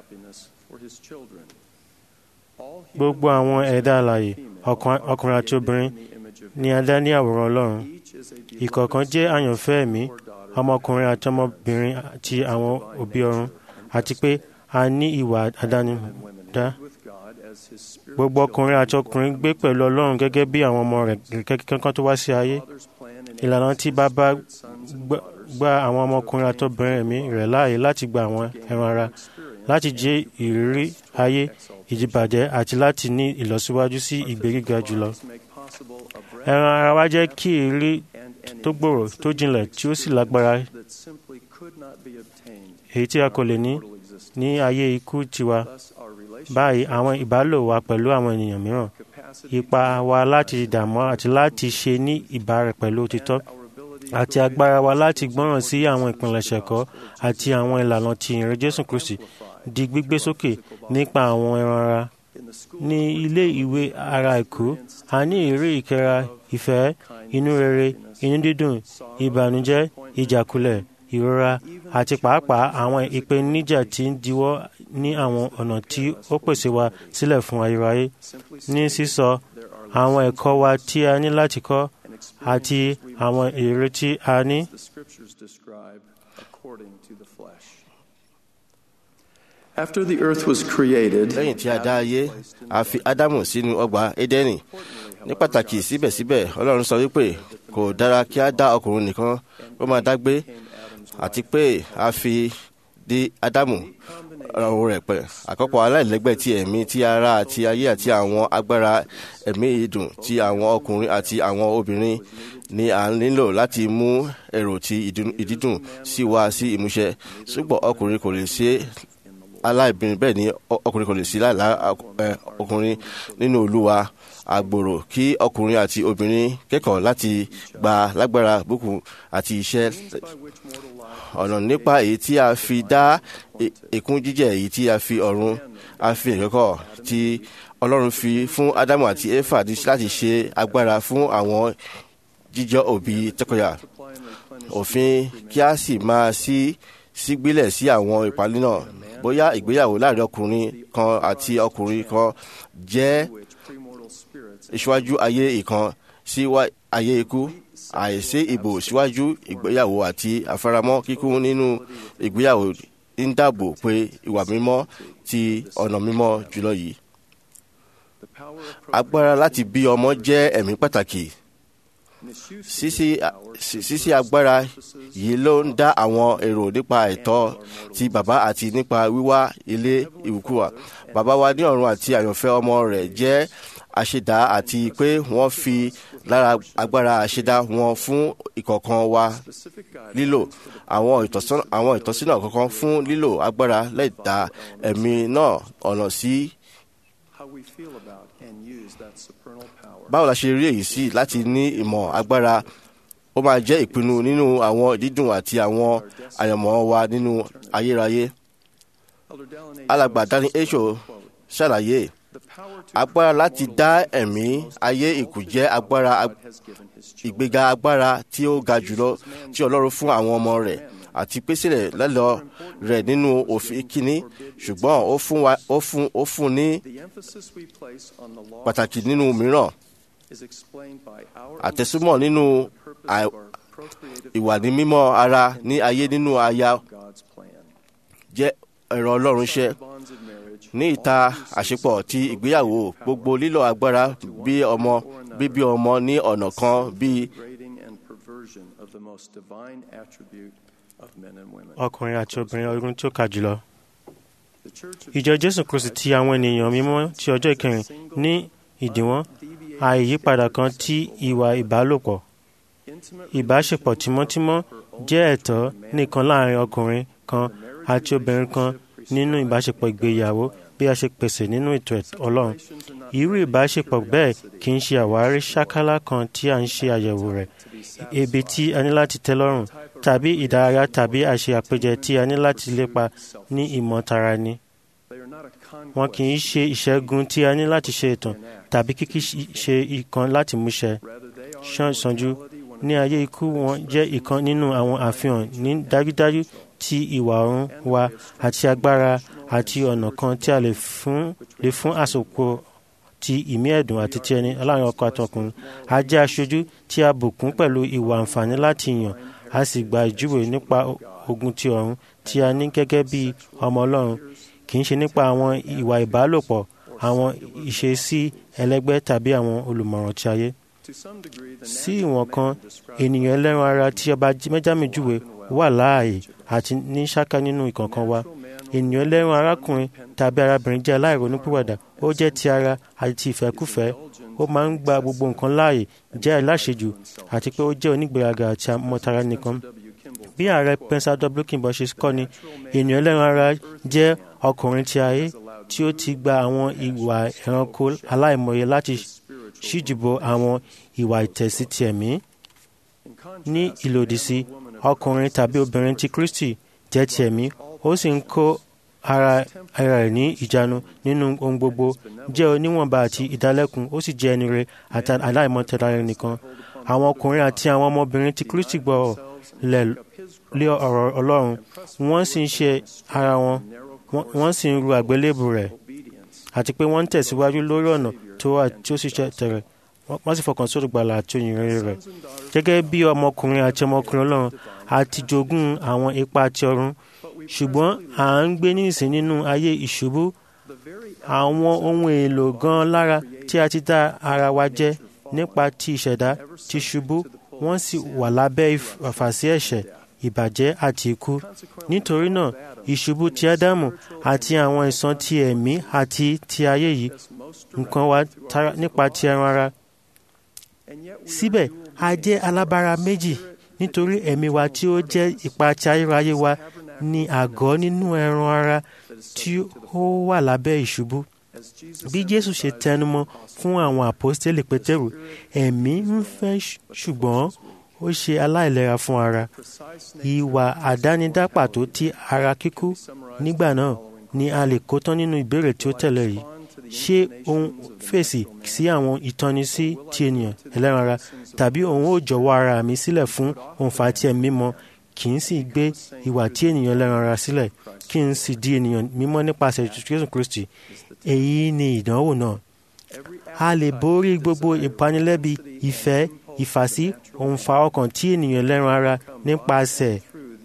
gbogbo àwọn ẹ̀dá alààyè ọkùnrin àti obìnrin ni a dá ní àwòrán Ọlọ́run ìkọ̀ọ̀kan jẹ́ àyànfẹ́ ẹ̀mí ọmọkùnrin àti ọmọbìnrin ti àwọn òbí ọ̀run àti pé a ní ìwà àdánidá gbogbo ọkùnrin àti ọkùnrin gbé pẹ̀lú Ọlọ́run gẹ́gẹ́ bí àwọn ọmọ rẹ̀ kankan tó wá sí ayé ìlànà tí bàbá gba àwọn ọmọkùnrin àti obìnrin ẹ̀mí rẹ̀ láàyè láti gba àwọn ẹran ara láti jẹ́ ìrírí ayé ìdìbàjẹ́ àti láti ní ìlọsíwájú sí ìgbé gíga jùlọ. ẹran ara wa jẹ́ kí ìrírí tó gbòòrò tó jinlẹ̀ tí ó sì lágbára. èyí tí a kò lè ní ní ayé ikú tiwa báyìí àwọn ìbálò wa pẹ̀lú àwọn ènìyàn mìíràn ipa wa láti dààmú àti láti ṣe ní ìbára pẹ̀lú òtítọ́ àti agbára wa láti gbọ́ràn sí àwọn ìpilẹ̀ṣẹ̀ ẹ̀kọ́ àti àwọn ìlànà ti ìrìn Jésù Kristi di gbígbé sókè nípa àwọn ẹran ara ní ilé ìwé ara ẹ̀kọ́ a ní ìrírí ìkẹra ìfẹ́ inú rere inú dídùn ìbànújẹ́ ìjákulẹ̀ ìrora àti pàápàá àwọn ìpèníjà tí ń diwọ́ ní àwọn ọ̀nà tí ó pèsè wa sílẹ̀ fún ayérayé ní sísọ àwọn ẹ̀kọ́ wa tí a ní láti kọ́ àti àwọn èrè tí a ní. After the earth was created, lẹ́yìn tí a dá ayé a fi ádámù sínú ọgbà édẹ́nì ní pàtàkì síbẹ̀síbẹ̀ ọlọ́run sọ wípé kò dára kí a dá ọkùnrin nìkan ó máa dágbé àti pé a fi dé ádámù ọ̀run rẹ̀ pẹ̀ àkọ́kọ́ aláìlẹ́gbẹ́ ti ẹ̀mí ti ara àti ayé àti àwọn agbára ẹ̀mí ìdùn ti àwọn ọkùnrin àti àwọn obìnrin ni à ń nílò láti mú èrò ti ìdídùn sí wá sí ìmúṣẹ ṣùgbọ́n ọkùnrin kò lè ṣe aláìbìnrin bẹ́ẹ̀ ni ọkùnrin kò lè sí láìlá ọkùnrin nínú olúwa àgbòrò kí ọkùnrin àti obìnrin kẹ́kọ̀ọ́ láti gba lágbára bùkún àti iṣẹ́ ọ̀nà nípa èyí tí a fi dá èkún jíjẹ èyí tí a fi ọ̀run a fi ìkẹ́kọ̀ọ́ tí ọlọ́run fi fún ádámù àti éfà láti ṣe agbára fún àwọn jíjọ òbí tọkọyà òfin kí a sì máa sí sígbélẹ̀ sí àwọn ìpàlẹ́ náà bóyá ìgbéyàwó láàrin ọkùnrin kan àti ọkùnrin kan jẹ́ ìṣíwájú ayé ìkan sí ayé ikú àìsí ìbò síwájú ìgbéyàwó àti àfaramọ́ kíkún nínú ìgbéyàwó ń dáàbò pé ìwà mímọ́ ti ọ̀nà mímọ́ jùlọ yìí. agbára láti bí ọmọ jẹ́ ẹ̀mí pàtàkì ṣíṣí agbára yìí ló ń dá àwọn èrò nípa ẹ̀tọ́ ti bàbá àti nípa wíwá ilé ìwúkúwà bàbá wa ní ọ̀run àti àyànfẹ́ ọmọ rẹ̀ jẹ́ àṣẹdá àti pé wọ́n fi lára agbára àṣẹdá wọn fún ìkọ̀ọ̀kan wa lílò àwọn ìtọ́sínà kọ̀ọ̀kan fún lílò agbára lẹ́dà ẹ̀mí náà ọ̀nà sí báwo la ṣe rí èyí sí láti ní ìmọ̀ agbára ó máa jẹ́ ìpinnu nínú àwọn dídùn àti àwọn àyànmọ́ wa nínú ayérayé. alàgbà dani esho ṣàlàyé agbára láti dá ẹ̀mí ayé ìkù jẹ́ agbára ìgbéga agbára tí ó ga jùlọ tí ọlọ́run fún àwọn ọmọ rẹ̀ àti pèsè rẹ̀ lọ́lọ́ rẹ̀ nínú òfin kínní ṣùgbọ́n ó fún wa ó fún ó fún ní pàtàkì nínú mìíràn àtẹ̀súmọ̀ nínú ìwà ní mímọ́ ara ní ayé nínú aya jẹ́ ẹ̀rọ ọlọ́run ṣẹ́ ní ìta àṣepọ̀ ti ìgbéyàwó gbogbo lílo agbára bí ọmọ bíbí ọmọ ní ọ̀nà kan bíi ọkùnrin àti obìnrin ọdún tí ó kà jùlọ. ìjọ jésù kristi ti àwọn ènìyàn mímọ́ ti ọjọ́ ìkẹyìn ní ìdíwọ́n àìyípadà kan tí ìwà ìbálòpọ̀ ìbáṣepọ̀ tímọ́tímọ́ jẹ́ ẹ̀tọ́ nìkan láàrin ọkùnrin kan àti obìnrin kan nínú ìbáṣepọ̀ ìgbéyàwó bí a ṣe pèsè nínú ètò ọlọ́run irú ìbáṣepọ̀ bẹ́ẹ̀ kì í ṣe àwárí ṣákálá kan tí a ń ṣe àyẹ̀wò rẹ̀ ebi tí a ní láti tẹ́ lọ́rùn tàbí ìdárayá tàbí àṣe àpèjẹ tí a ní láti lépa ní ìmọ̀tara ni wọn kì í ṣe ìṣẹ́gun tí a ní láti ṣe ìtàn tàbí kíkí ṣe ìkan láti múṣẹ ṣánṣánjú ní ayé ikú wọn jẹ́ ìkan nínú àwọn àfihàn ní dájúdájú ti ìwà ọ̀run wa àti agbára àti ọ̀nà kan tí a lè fún lè fún àsopọ̀ ti ìmí ẹ̀dùn àti ti ẹni aláàrin ọkọ àtọkùnrin a jẹ́ aṣojú tí a bùkún pẹ̀lú ìwà àǹfààní láti yàn a sì gba ìjúwe nípa ogun ti ọ̀run tí a ní gẹ́gẹ́ bí ọmọ ọlọ́run kì í ṣe nípa àwọn ìwà ìbálòpọ̀ àwọn ìṣesí ẹlẹ́gbẹ́ tàbí àwọn olùmọ̀ràn ti ayé sí ìwọ̀n kan ènìyàn ẹlẹ́ran ara tí ọba mẹ́jámi júwe wà láàyè àti ní ṣáká nínú ìkọ̀ọ̀kan wa ènìyàn ẹlẹ́ran arákùnrin tàbí arábìnrin jẹ́ aláìronúpìwàdà ó jẹ́ ti ara àti ti ìfẹ́kùfẹ́ ó máa ń gba gbogbo nǹkan láàyè jẹ́ aláṣejù àti pé ó jẹ́ onígbéraga àti amọ̀tara nìkan bí ààrẹ Spencer W. Kimball ṣe kọ́ ni ènìyàn ẹlẹ́ran ara jẹ́ ọkùnrin ti ayé tí ó ti gba àwọn ìwà ẹranko aláìmọye láti ṣíjìbò àwọn ìwà ìtẹ̀sí ti ẹ̀mí ní ìlòdì sí ọkùnrin tàbí obìnrin ti Kristi jẹ́ ti ẹ̀mí ó sì ń kó ara ara rẹ̀ ní ìjánu nínú ohun gbogbo jẹ́ oníwọ̀nba àti ìdálẹ́kun ó sì jẹ́ ẹni rere àti aláìmọ̀tẹ́lá rẹ̀ nìkan àwọn ọkùnrin àti àwọn ọmọbìnrin ti Kristi gbọ́ lẹ̀ lé ọ̀rọ̀ Ọlọ́run wọ́n sì ń ṣe ara wọn wọ́n sì ń ru àgbélébù rẹ̀ àti pé wọ́n ń tẹ̀síwájú lórí ọ̀nà tó wà tí ó sì ṣe tẹ̀rẹ̀ wọ́n sì fọkàn sórí gbàlà àti òyìnrere rẹ̀ gẹ́gẹ́ bí ọmọkùnrin àti ọmọkùnrin Ọlọ́run a ti jogún àwọn ipa ti ọ̀run ṣùgbọ́n à ń gbé nísìn nínú ayé ìṣubú àwọn ohun èlò gan lára tí a ti dá ara wa jẹ́ nípa ti ìṣẹ̀dá ti ṣubú wọ́n sì wà lábẹ́ ìfàsí ẹ̀ṣẹ̀ ìbàjẹ́ àti ikú nítorí náà ìṣubú ti ádámù àti àwọn ìsan ti ẹ̀mí àti ti ayé yìí nǹkan wa nípa ti ẹran ara síbẹ̀ a jẹ́ alábára méjì nítorí ẹ̀mí wa tí ó jẹ́ ipa ti ayérayé wa ní àgọ́ nínú ẹran ara tí ó wà lábẹ́ ìṣubú bí Jésù ṣe tẹnumọ́ fún àwọn àpọ́stélì Pétérù ẹ̀mí ń fẹ́ ṣùgbọ́n ó ṣe aláìlera fún ara ìwà àdánidá pàtó ti ara kíkú nígbà náà ni a lè kó tán nínú ìbéèrè tí ó tẹ̀lé yìí ṣé òun fèsì sí àwọn ìtọ́nisí ti ènìyàn ẹlẹ́ran ara tàbí òun ó jọ̀wọ́ ara mi sílẹ̀ fún òǹfà tí ẹ̀mí mímọ́ kì í sì gbé ìwà tí ènìyàn ẹlẹ́ran ara sílẹ̀ kí n sì di ènìyàn mímọ́ nípasẹ̀ Jésù Kristi èyí ni ìdánwò náà a lè borí gbogbo ìpanilẹ́bi ìfẹ́ ìfàsí òǹfà ọkàn tí ènìyàn ẹlẹ́ran ara nípasẹ̀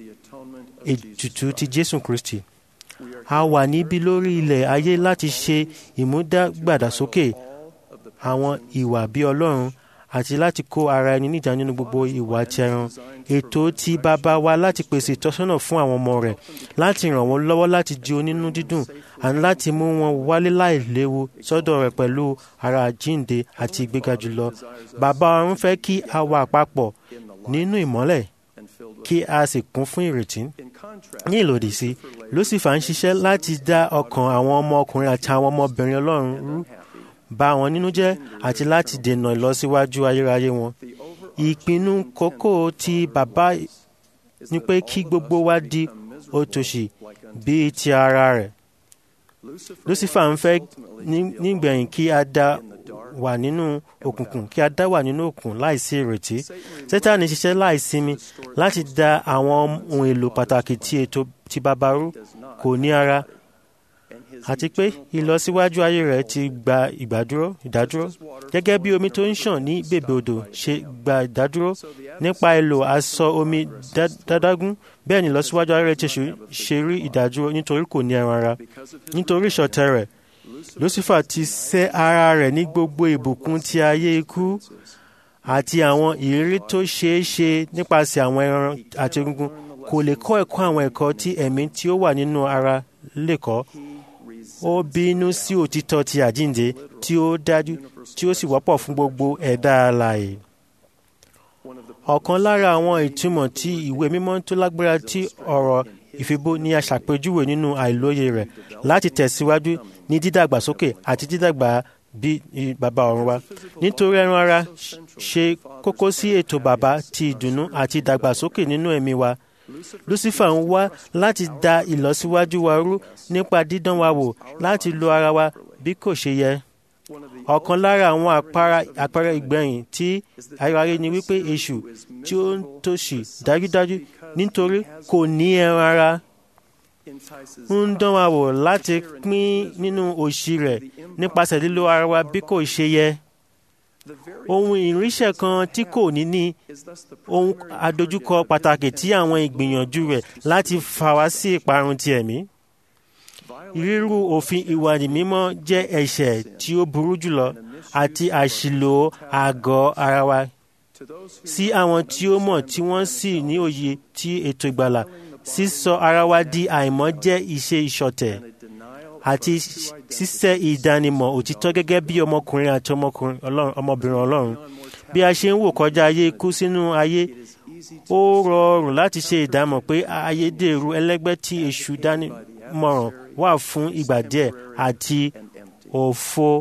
ètùtù ti Jésù Kristi a wà níbí lórí ilẹ̀ ayé láti ṣe ìmúdàgbàdàsókè àwọn ìwà bí Ọlọ́run àti láti kó ara ẹni níjà nínú gbogbo ìwà ti ẹran ètò ti bàbá wa láti pèsè ìtọ́sọ́nà fún àwọn ọmọ rẹ̀ láti ràn wọ́n lọ́wọ́ láti di onínú dídùn àti láti mú wọn wálé láìléwu sọ́dọ̀ rẹ̀ pẹ̀lú ara àjíǹde àti ìgbéga jùlọ bàbá ọ̀run fẹ́ kí a wà papọ̀ nínú ìmọ́lẹ̀ kí a sì kún fún ìrètí ní ìlòdì sí Lucifer ń ṣiṣẹ́ láti dá ọkàn àwọn ọmọ ọkùnrin àti àwọn ọmọbìnrin Ọlọ́run rú bà wọn nínú jẹ́ àti láti dènà ìlọsíwájú ayérayé wọn. ìpinnu kókó ti bàbá ni pé kí gbogbo wa di òtòṣì bíi ti ara rẹ̀. Lucifer ń fẹ́ nígbẹ̀yìn kí a dá wà nínú òkùnkùn kí a dá wà nínú òkùnkùn láìsí ìrètí. Sátánì ṣiṣẹ́ láìsinmi láti dá àwọn ohun èlò pàtàkì tí ètò ti bàbá rú kò ní ara àti pé ìlọsíwájú ayé rẹ̀ ti gba ìgbàdúró ìdádúró gẹ́gẹ́ bí omi tó ń ṣàn ní bèbè odò ṣe gba ìdádúró nípa èlò aṣọ omi dádágún bẹ́ẹ̀ ni ìlọsíwájú ayé rẹ̀ ti ṣe rí ìdádúró nítorí kò ní ẹran ara nítorí ìṣọ̀tẹ̀ rẹ̀ Lucifer ti sẹ́ ara rẹ̀ ní gbogbo ìbùkún ti ayé ikú àti àwọn ìrírí tó ṣeé ṣe nípasẹ̀ àwọn ẹran àti egungun kò lè kọ́ ẹ̀kọ́ àwọn ẹ̀kọ́ tí ẹ̀mí tí ó wà nínú ara lè kọ́ ó bínú sí òtítọ́ ti àjíǹde tí ó dájú tí ó sì wọ́pọ̀ fún gbogbo ẹ̀dá alààyè. ọ̀kan lára àwọn ìtumọ̀ tí ìwé mímọ́ tó lágbára tí ọ̀rọ̀ ìfibó ní aṣàpèjúwe nínú àìlóye rẹ̀ láti tẹ̀síwájú ní dídàgbàsókè àti dídàgbà bí bàbá ọ̀run wa nítorí ẹran ara ṣe kókó sí ètò bàbá ti ìdùnnú àti ìdàgbàsókè nínú ẹ̀mí wa Lucifer ń wá láti da ìlọsíwájú wa rú nípa dídán wa wò láti lo ara wa bí kò ṣe yẹ. ọ̀kan lára àwọn àpẹẹrẹ ìgbẹ̀yìn tí ayọ̀ayé ni wípé èṣù tí ó ń tòṣì dájúdájú nítorí kò ní ẹran ara ń dán wa wò láti pín nínú òṣì rẹ̀ nípasẹ̀ lílo ara wa bí kò ṣe yẹ ohun ìrìnsẹ̀ kan tí kò ní ní ohun àdojúkọ pàtàkì tí àwọn ìgbìyànjú rẹ̀ láti fà wá sí ìparun ti ẹ̀mí. Rírú òfin ìwà mímọ́ jẹ́ ẹ̀ṣẹ̀ tí ó burú jùlọ àti àṣìlò àgọ́ ara wa. Sí àwọn tí ó mọ̀ tí wọ́n sì ní òye tí ètò ìgbàlà sísọ ara wa di àìmọ́ jẹ́ ìṣe ìṣọ̀tẹ̀ àti ṣíṣẹ́ ìdánimọ̀ òtítọ́ gẹ́gẹ́ bí ọmọkùnrin àti ọmọbìnrin ọlọ́run bí a ṣe ń wò kọjá ayé ikú sínú ayé ó rọrùn láti ṣe ìdámọ̀ pé ayédèrú ẹlẹ́gbẹ́ tí èṣù dánimọ̀ràn wà fún ìgbà díẹ̀ àti òfo.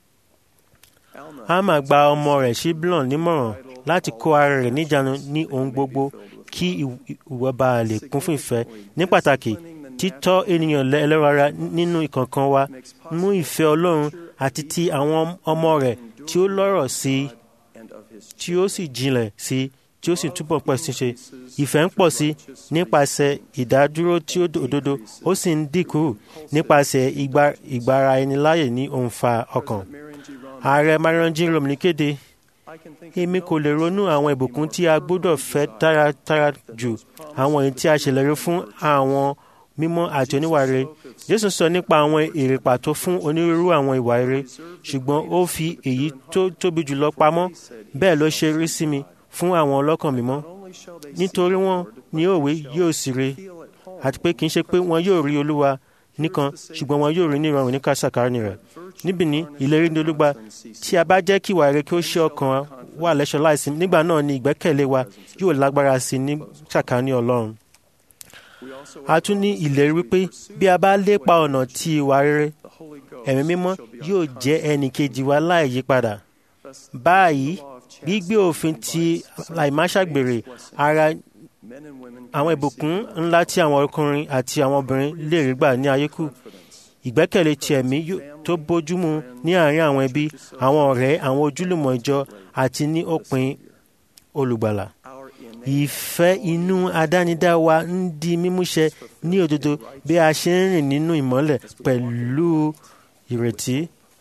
Hámà gba ọmọ rẹ̀ Ṣíblọ̀n nímọ̀ràn láti kó ara rẹ̀ níjàánu ní ohun gbogbo kí ìwọ bá lè kún fún ìfẹ́ ní pàtàkì títọ́ ènìyàn ẹlẹ́ran ara nínú ìkọ̀ọ̀kan wa mú ìfẹ́ Ọlọ́run àti ti àwọn ọmọ rẹ̀ tí ó lọ́rọ̀ sí i tí ó sì jinlẹ̀ sí i tí ó sì túbọ̀ pọ̀ sí ṣe ìfẹ́ ń pọ̀ sí nípasẹ̀ ìdádúró tí ó òdodo ó sì ń dínkù nípasẹ̀ ìgbára ẹni láàyè ní òǹfà ọkàn. ààrẹ Marion Jean Rom ní kéde èmi kò lè ronú àwọn ìbùkún tí a gbọ́dọ̀ fẹ́ táratára jù àwọn èyí tí a ṣèlérí fún àwọn mímọ́ àti oníwà rere Jésù sọ nípa àwọn èrè pàtó fún onírúurú àwọn ìwà rere ṣùgbọ́n ó fi èyí tó tóbi jùlọ pamọ́ bẹ́ẹ̀ ló ṣe rí sí mi fún àwọn ọlọ́kàn mímọ́ nítorí wọn ní òwe yóò sì re àti pé kì í ṣe pé wọn yóò rí Olúwa nìkan ṣùgbọ́n wọn yóò rí ní ìrọ̀rùn ní kásàkárì rẹ̀ níbi ní ìlérí ní olúgba tí a bá jẹ́ kí ìwà rere kí ó ṣe ọkàn wa lẹ́ṣọ̀ láìsí nígbà náà ni ìgbẹ́kẹ̀lé wa yóò lágbára sí ní sàkání Ọlọ́run a tún ní ìlérí wípé bí a bá lépa ọ̀nà ti ìwà rere ẹ̀mí mímọ́ yóò jẹ́ ẹnì kejì wa láì yípadà báyìí gbígbé òfin ti àìmáṣàgbèrè ara àwọn ìbùkún ńlá tí àwọn ọkùnrin àti àwọn obìnrin lè rí gbà ní ayé kù ìgbẹ́kẹ̀lé ti ẹ̀mí tó bójúmu ní àárín àwọn ẹbí àwọn ọ̀rẹ́ àwọn ojúlùmọ̀ ìjọ àti ní òpin olùgbàlà ìfẹ́ inú àdánidá wa ń di mímúṣẹ ní òdodo bí a ṣe ń rìn nínú ìmọ́lẹ̀ pẹ̀lú ìrètí.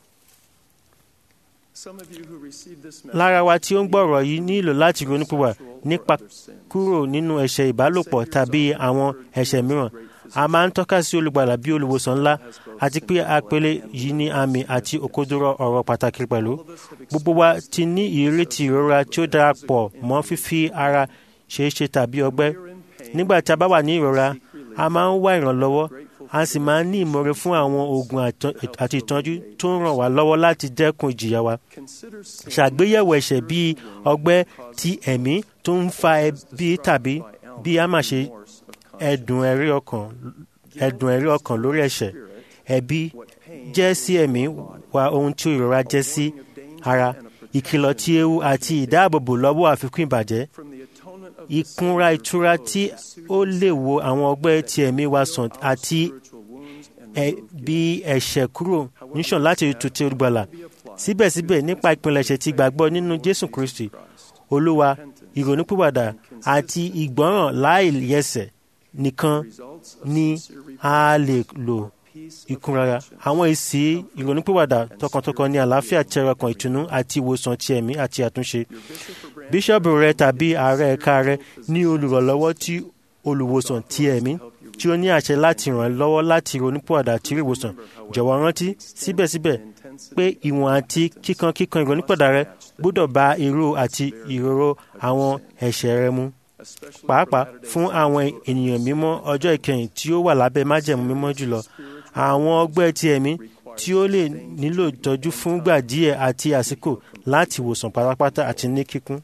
lára wa tí ó ń gbọ́rọ̀ yìí nílò láti ronúpìwà nípa kúrò nínú ẹ̀ṣẹ̀ ìbálòpọ̀ tàbí àwọn ẹ̀ṣẹ̀ mìíràn a máa ń tọ́ka sí olùgbàlà bí olùwòsàn ńlá àti pé àpẹẹlẹ yìí ní àmì àti òkodoro ọ̀rọ̀ pàtàkì pẹ̀lú. gbogbo wa ti ní ìrírí ti ìrora tí ó darapọ̀ mọ́ fífi ara ṣeéṣe tàbí ọgbẹ́. nígbà tí a bá wà ní ìrora a máa ń wá ìrànlọ́wọ́ a sì máa ń ní ìmọ̀re fún àwọn oògùn àti ìtọ́jú tó ń ràn wá lọ́wọ́ láti dẹ́kun ìjìyà wa. ṣàgbéyẹ̀wò ẹ̀ṣẹ̀ bíi ọgbẹ́ ti ẹ̀mí tó ń fa ẹbí tàbí bí a máa ṣe ẹ̀dùn ẹ̀rí ọkàn ẹ̀dùn ẹ̀rí ọkàn lórí ẹ̀ṣẹ̀ ẹ̀bi jẹ́ sí ẹ̀mí wa ohun tí ìrora jẹ́ sí ara ìkìlọ̀ tí ewu àti ìdáàbòbò lọ́wọ́ àfikún ìbàjẹ́ ìkunra ìtura tí ó lè wo àwọn ọgbẹ́ tí ẹ̀mí wa sàn àti bí ẹ̀ṣẹ̀ kúrò níṣàn láti tètè olùgbàlà síbẹ̀síbẹ̀ nípa ìpilẹ̀ṣẹ̀ tí gbàgbọ́ nínú Jésù Kristi Olúwa ìrònúpìwàdà àti ìgbọ́ràn láìyẹsẹ̀ nìkan ni a lè lò ìkúnrara àwọn èsì ìrònúpìwàdà tọkàntọkàn ní àlàáfíà tẹrọ ọkàn ìtùnú àti ìwòsàn ti ẹ̀mí àti àtúnṣe bíṣọ́ọ̀bù rẹ tàbí ààrẹ ẹ̀ka rẹ ní olùrànlọ́wọ́ tí olùwòsàn ti ẹ̀mí tí ó ní àṣẹ láti ràn ẹ́ lọ́wọ́ láti ronúpìwàdà àti rí ìwòsàn jọ̀wọ́ rántí síbẹ̀síbẹ̀ pé ìwọ̀n àti kíkan kíkan ìrònúpìwàdà rẹ gbọ́dọ̀ bá irú àti ìrorò àwọn ẹ̀ṣẹ̀ rẹ mu pàápàá fún àwọn ènìyàn mímọ́ ọjọ́ ìkẹyìn tí ó wà lábẹ́ májẹ̀mú mímọ́ jùlọ àwọn ọgbẹ́ ti ẹ̀mí tí ó lè nílò ìtọ́jú fúngbà díẹ̀ àti àsìkò láti wòsàn pátápátá àti ní kíkún.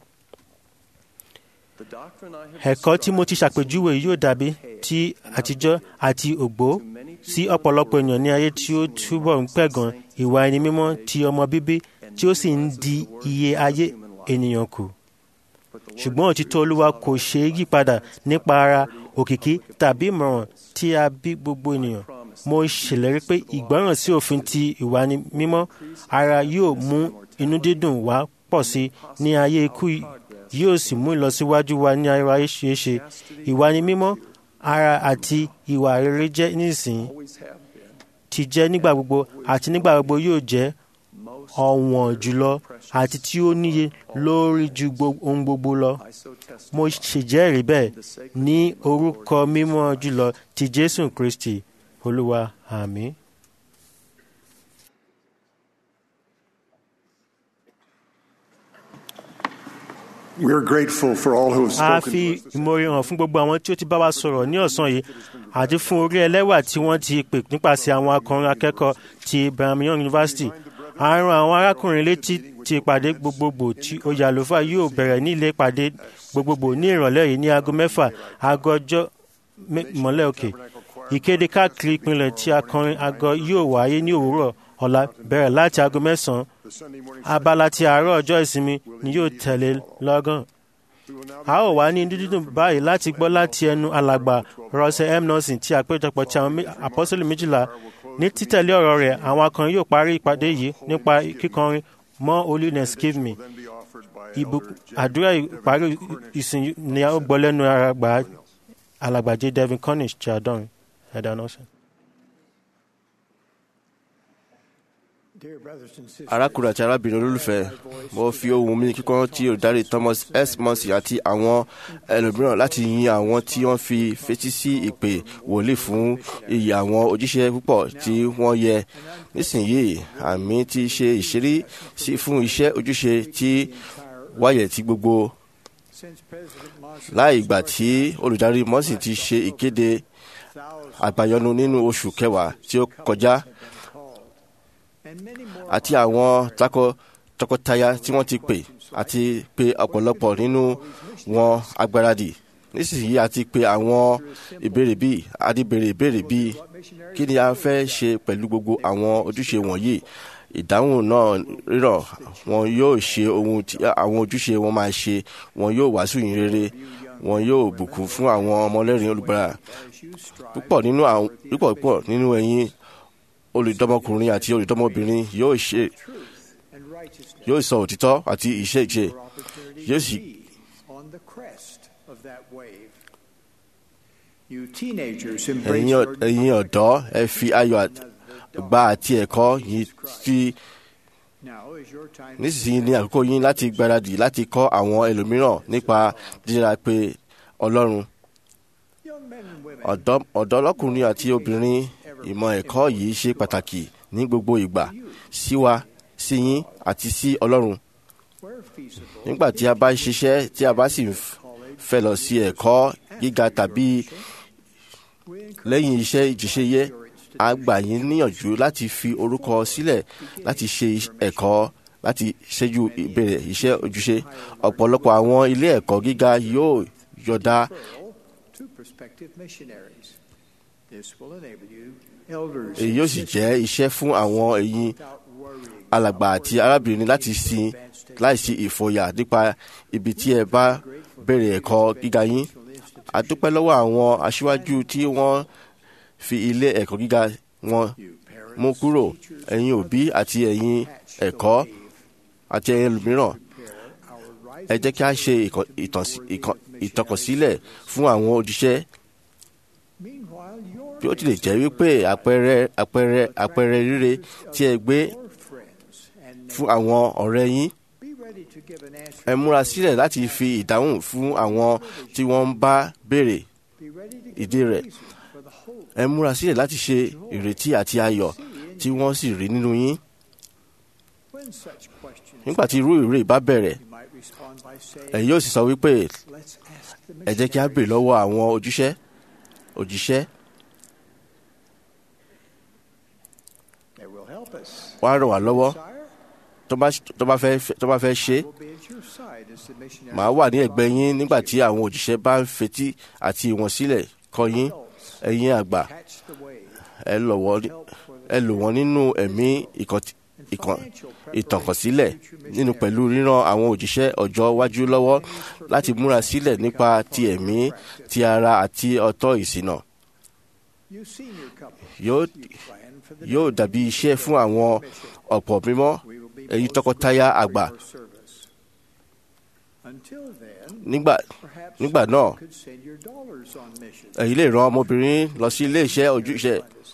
ẹ̀kọ́ tí mo ti ṣàpèjúwe yóò dàbí ti àtijọ́ àti ògbó sí ọ̀pọ̀lọpọ̀ ènìyàn ní ayé tí ó túbọ̀ ń pẹ̀gàn ìwà ẹni mímọ́ ti ọmọ bíbí tí ó sì ń di iye ayé ènìyàn kù ṣùgbọ́n òtítọ́ olúwa kò ṣe é yípadà nípa ara òkìkí tàbí ìmọ̀ràn tí a bí gbogbo ènìyàn mo ṣèlérí pé ìgbọ́ràn sí òfin ti ìwà ni mímọ́ ara yóò mú inú dídùn wá pọ̀ sí ní ayé ikú yóò sì mú ìlọsíwájú wa ní ayé ṣeéṣe ìwà ni mímọ́ ara àti ìwà rere jẹ́ nísìnyí ti jẹ́ nígbà gbogbo àti nígbà gbogbo yóò jẹ́ ọ̀wọ̀n jùlọ àti tí ó níye lórí ju ohun gbogbo lọ. mo ṣèjẹ́rìí bẹ́ẹ̀ ní orúkọ mímọ́ jùlọ ti Jésù Kristi Olúwa àmín. We are grateful for all who have a spoken fi to us. this ìmoore hàn fún gbogbo àwọn tí ó ti bá wa sọ̀rọ̀ ní ọ̀sán yìí àti fún orí ẹlẹ́wà tí wọ́n ti pè nípasẹ̀ àwọn akọrin akẹ́kọ̀ọ́ ti Brigham Young University. a rán àwọn arákùnrin létí ti ìpàdé gbogbogbò tí oyè àlùfáà yóò bẹ̀rẹ̀ ní ilé ìpàdé gbogbogbò ní ìrọ̀lẹ́ yìí ní aago mẹ́fà aago ọjọ́ mọ́lẹ̀ òkè ìkéde káàkiri ìpínlẹ̀ tí akọrin àgọ́ yóò wáyé ní òwúrọ̀ ọ̀la bẹ̀rẹ̀ láti aago mẹ́sàn-án abala ti àárọ̀ ọjọ́ ìsinmi ni yóò tẹ̀lé lọ́gán a ó wá ní dídùn báyìí láti gbọ́ láti ẹnu alàgbà rọ́ṣẹ́ m nelson tí àpéjọpọ̀ ti àwọn apọ́sẹ̀lì méjìlá ní títẹ̀lé ọ̀rọ̀ rẹ̀ àwọn akọrin yóò parí ìpàdé yìí nípa kíkọrin more holiness give me ìbò àdúrà ìparí ìsìn ni a ó gbọ́ lẹ́nu alàgbà j devin cornish ti àdọ́rin ẹ̀dá nọ́ọ̀sìn. arákùnrin àti arábìnrin olólùfẹ́ mo fi ohùn mi kíkọ́ tí olùdarí thomas s murphy àti àwọn ẹlòmíràn láti yin àwọn tí wọ́n fi fetí sí ìpè wòlíì fún iyì àwọn òjíṣẹ́ púpọ̀ tí wọ́n yẹ nísìnyìí àmì ti ṣe ìṣírí sí fún iṣẹ́ ojúṣe tí wáyẹ̀ tí gbogbo láì ìgbà tí olùdarí murphy ti ṣe ìkéde àgbàyọnu nínú oṣù kẹwàá tí ó kọjá àti àwọn tọkọtaya tí wọ́n ti pè àti pé ọ̀pọ̀lọpọ̀ nínú wọn agbáradì nísinsìnyí àti pé àwọn ìbéèrè bíi adìbèrè ìbéèrè bíi kí ni a fẹ́ ṣe pẹ̀lú gbogbo àwọn ojúṣe wọ̀nyí ìdáhùn náà rírọ̀ wọn yóò ṣe ohun tí àwọn ojúṣe wọn máa ṣe wọn yóò wàásù yìn rere wọn yóò bùkún fún àwọn ọmọlẹ́rìn olùgbàlà púpọ̀ nínú àwọn púpọ̀ púpọ̀ nínú ẹ̀yin olùdọ́mọkùnrin àti olùdọ́mọbìnrin yóò ṣe yóò sọ òtítọ́ àti ìṣe ìṣe yóò sì. ẹ̀yin ọ̀dọ́ ẹ fi ayọ̀ gba àti ẹ̀kọ́ yìí fi nísinsìnyí ní àkókò yín láti gbáradì láti kọ́ àwọn ẹlòmíràn nípa dídára pé ọlọ́run ọ̀dọ́ ọlọ́kùnrin àti obìnrin ìmọ̀ ẹ̀kọ́ yìí ṣe pàtàkì ní gbogbo ìgbà sí wa sí yín àti sí ọlọ́run. nígbà tí a bá ṣiṣẹ́ tí a bá sì fẹ́ lọ sí ẹ̀kọ́ gíga tàbí lẹ́yìn iṣẹ́ ìjíṣẹ́yẹ a gbà yín níyànjú láti fi orúkọ sílẹ̀ láti ṣe ẹ̀kọ́ láti ṣẹ́jú ìbẹ̀rẹ̀ iṣẹ́ ojúṣe ọ̀pọ̀lọpọ̀ àwọn ilé ẹ̀kọ́ gíga yóò yọ̀dá èyí yóò sì jẹ́ iṣẹ́ fún àwọn ẹ̀yin alàgbà àti arábìnrin láti sin láìsí ìfòyà nípa ibi tí ẹ bá bẹ̀rẹ̀ ẹ̀kọ́ gíga yín. a dúpẹ́ lọ́wọ́ àwọn aṣíwájú tí wọ́n fi ilé ẹ̀kọ́ gíga wọn mú kúrò ẹ̀yin òbí àti ẹ̀yin ẹ̀kọ́ àti ẹ̀yin ẹlòmíràn. ẹ jẹ́ kí a ṣe ìtọ́kọ̀sílẹ̀ fún àwọn òjíṣẹ́ bí ó tilẹ̀ jẹ́ wípé àpẹẹrẹ àpẹẹrẹ àpẹẹrẹ rere tí ẹ gbé fún àwọn ọ̀rẹ́ yín ẹ múra sílẹ̀ láti fi ìdáhùn fún àwọn tí wọ́n ń bá béèrè ìdí rẹ̀ ẹ múra sílẹ̀ láti ṣe ìrètí àti ayọ̀ tí wọ́n sì rí nínú yín nígbà tí irú ìrè bá bẹ̀rẹ̀ ẹ yóò sì sọ wípé ẹ jẹ́ kí a béèrè lọ́wọ́ àwọn ojúṣẹ́ òjíṣẹ́ wọ́n á ràn wá lọ́wọ́ tó bá fẹ́ ṣe màá wà ní ẹ̀gbẹ́ yín nígbà tí àwọn òjíṣẹ́ bá ń fetí àti ìwọ̀n sílẹ̀ kọ́ yín ẹ̀yin àgbà ẹ lò wọ́n nínú ẹ̀mí ìtànkọ̀sílẹ̀ nínú pẹ̀lú ríran àwọn òjíṣẹ́ ọjọ́ iwájú lọ́wọ́ láti múra sílẹ̀ nípa ti ẹ̀mí ti ara àti ọ̀tọ̀ ìsìnà. yóò dàbí iṣẹ́ fún àwọn ọ̀pọ̀ mímọ́ ẹ̀yin tọkọtaya àgbà. nígbà náà ẹ̀yin lè ran ọmọbìnrin lọ sí ilé iṣẹ́ ojúṣe.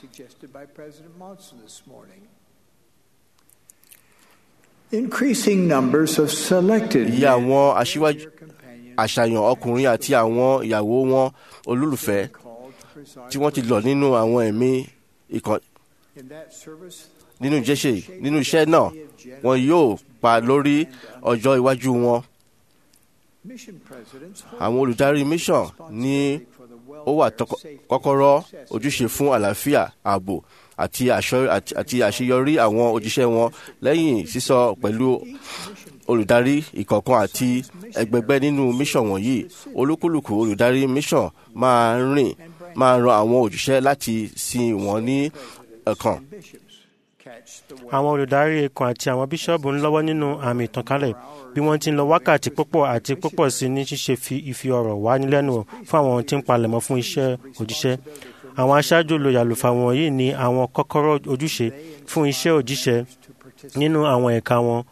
Increasing numbers of selected iye àwọn aṣíwájú àṣàyàn ọkùnrin àti àwọn ìyàwó wọn olólùfẹ́ tí wọ́n ti lọ nínú àwọn ẹ̀mí ìkàn nínú ìjẹ́sẹ̀ nínú iṣẹ́ náà wọn yóò pa lórí ọjọ́ iwájú wọn. àwọn olùdarí mission ní ó wà kọ́kọ́rọ́ ojúṣe fún àlàáfíà ààbò àti àṣeyọrí àwọn òjíṣẹ́ wọn lẹ́yìn sísọ pẹ̀lú olùdarí ìkọ̀ọ̀kan àti ẹgbẹgbẹ́ nínú mission wọ̀nyí olúkúlùkù olùdarí mission máa rìn máa ran àwọn òjíṣẹ́ láti sin wọn ní ẹ̀kan. àwọn olùdarí ẹ̀kan àti àwọn bíṣọ́ọ̀bù ń lọ́wọ́ nínú àmì ìtànkálẹ̀ bí wọ́n ti ń lọ wákàtí púpọ̀ àti púpọ̀ sí ní ṣíṣe fi ìfi ọ̀rọ̀ wá nílẹ́nu fún àwọn tí ń palẹ̀mọ́ fún iṣẹ́ òjíṣẹ́ àwọn aṣáájú olùyàlùfà wọ̀nyí ní àwọn kọ́kọ́rọ́ ojúṣe fún iṣẹ́ òjíṣẹ́ nínú àwọn ẹ̀ka wọn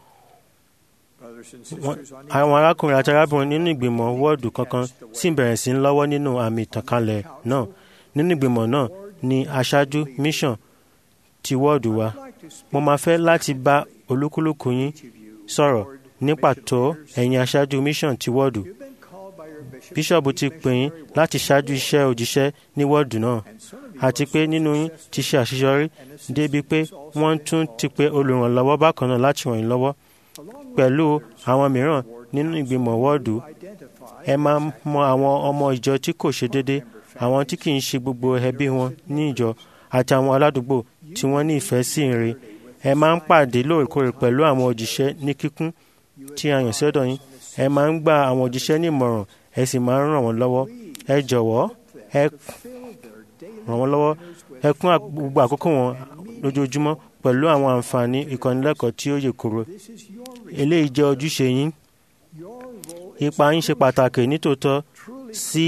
àwọn arákùnrin àti arábìnrin nínú ìgbìmọ̀ wọ́ọ̀dù kankan sì bẹ̀rẹ̀ sí ń lọ́wọ́ nínú àmì ìtànkálẹ̀ náà nínú ìgbìmọ̀ náà ni aṣáájú mission ti wọ́ọ̀dù wa mo máa fẹ́ láti bá olúkúlùkù yín sọ̀rọ̀ ní pàtó ẹ̀yin aṣáájú mission ti wọ́ọ̀dù bíṣọ̀bù ti pè yín láti ṣáájú iṣẹ́ òjíṣẹ́ ní wọ́ọ̀dù náà àti pé nínú yín ti ṣe àṣeyọrí débi pé wọ́n tún ti pe olùrànlọ́wọ́ bákan náà láti ràn yín lọ́wọ́ pẹ̀lú àwọn mìíràn nínú ìgbìmọ̀ wọ́ọ̀dù ẹ máa mọ àwọn ọmọ ìjọ tí kò ṣe déédé àwọn tí kì í ṣe gbogbo ẹbí wọn ní ìjọ àti àwọn aládùúgbò tí wọ́n ní ìfẹ́ sí ìrìn ẹ máa ń pàdé lóòrèkóòrè pẹ̀lú àwọn òjíṣẹ́ ní kíkún tí a yàn sọ́dọ̀ yín ẹ máa ń gba àwọn òjíṣẹ́ ní ìmọ̀ràn ẹ sì máa ń ràn wọ́n lọ́wọ́ ẹ jọ̀wọ́ ẹ ràn wọ́n lọ́wọ́ ẹ kún gbogbo àkókò wọn lójoojúmọ́ pẹ̀lú àwọn àǹfààní ìkọ́nilẹ́kọ̀ọ́ tí ó yè kúrò eléyìí jẹ́ ojúṣe yín ipa yín ṣe pàtàkì nítòótọ́ sí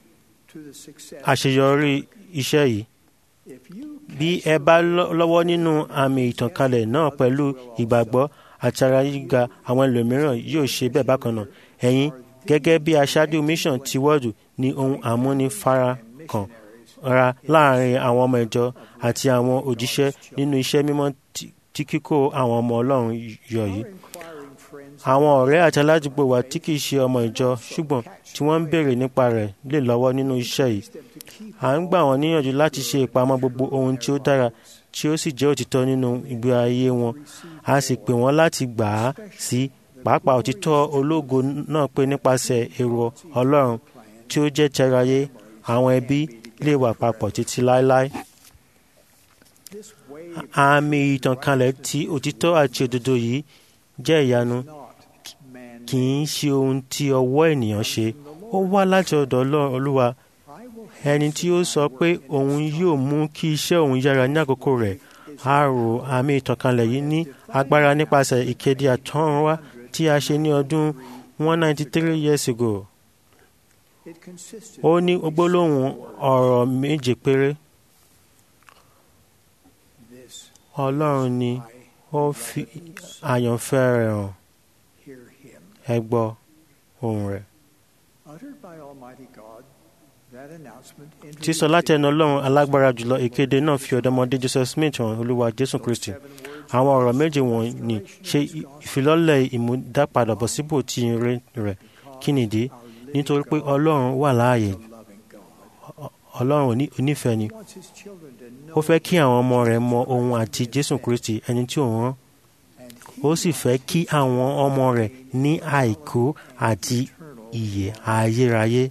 àṣeyọrí iṣẹ́ yìí bí ẹ bá lọ́wọ́ nínú àmì ìtànkálẹ̀ náà pẹ̀lú ìgbàgbọ́ àti ara yíga àwọn ẹlòmíràn yóò ṣe bẹ́ẹ̀ bákan náà ẹ̀yin gẹ́gẹ́ bí aṣáájú mission ti wọ́ọ̀dù ní ohun àmúnifarakàn ra láàrin àwọn ọmọ ìjọ àti àwọn òjíṣẹ́ nínú iṣẹ́ mímọ́ tí kíkó àwọn ọmọ ọlọ́run yọ yìí àwọn ọ̀rẹ́ àti aládùúgbò wa tí kìí ṣe ọmọ ìjọ ṣùgbọ́n tí wọ́n ń béèrè nípa rẹ̀ lè lọ́wọ́ nínú iṣẹ́ yìí à ń gbà wọ́n níyànjú láti ṣe ìpamọ́ gbogbo ohun tí ó dára tí ó sì jẹ́ òtítọ́ nínú ìgbé ayé wọn a sì pè wọ́n láti gbà á sí pàápàá òtítọ́ ológo náà pé nípasẹ̀ èrò ọlọ́run tí ó jẹ́ tẹráyé àwọn ẹbí lè wà papọ̀ títí láéláé àmì ìtànkálẹ̀ ti òtítọ́ àti òdodo yìí jẹ́ ìyanu kì í ṣe ohun tí ọwọ́ ènìyàn ṣe ó wá láti ọ̀dọ̀ olúwa ẹni tí ó sọ pé òun yóò mú kí iṣẹ́ òun yára ní àkókò rẹ̀ a rò àmì ìtànkálẹ̀ yìí ní agbára nípasẹ̀ ìkéde àtọ́runwá tí a ṣe ní ọdún 193 years ago ó ní gbólóhùn ọ̀rọ̀ méje péré ọlọ́run ni ó fi àyànfẹ́ rẹ̀ hàn ẹ gbọ́ ohùn rẹ̀. sísọ láti ẹnu ọlọ́run alágbára jùlọ ìkéde náà fi ọ̀dọ́mọdé joseph smith hàn olúwa jésù kristi àwọn ọ̀rọ̀ méje wọ̀nyí ṣe ìfilọ́lẹ̀ ìmúdápadàbọ̀sípò tí ire rẹ̀ kí nìdí nítorí pé ọlọ́run wà láàyè ọlọ́run onífẹ̀ẹ́ ni ó fẹ́ kí àwọn ọmọ rẹ̀ mọ ohun àti jésù kristi ẹni tí òun rán ó sì fẹ́ kí àwọn ọmọ rẹ̀ ní àìkú àti ìyè ayérayé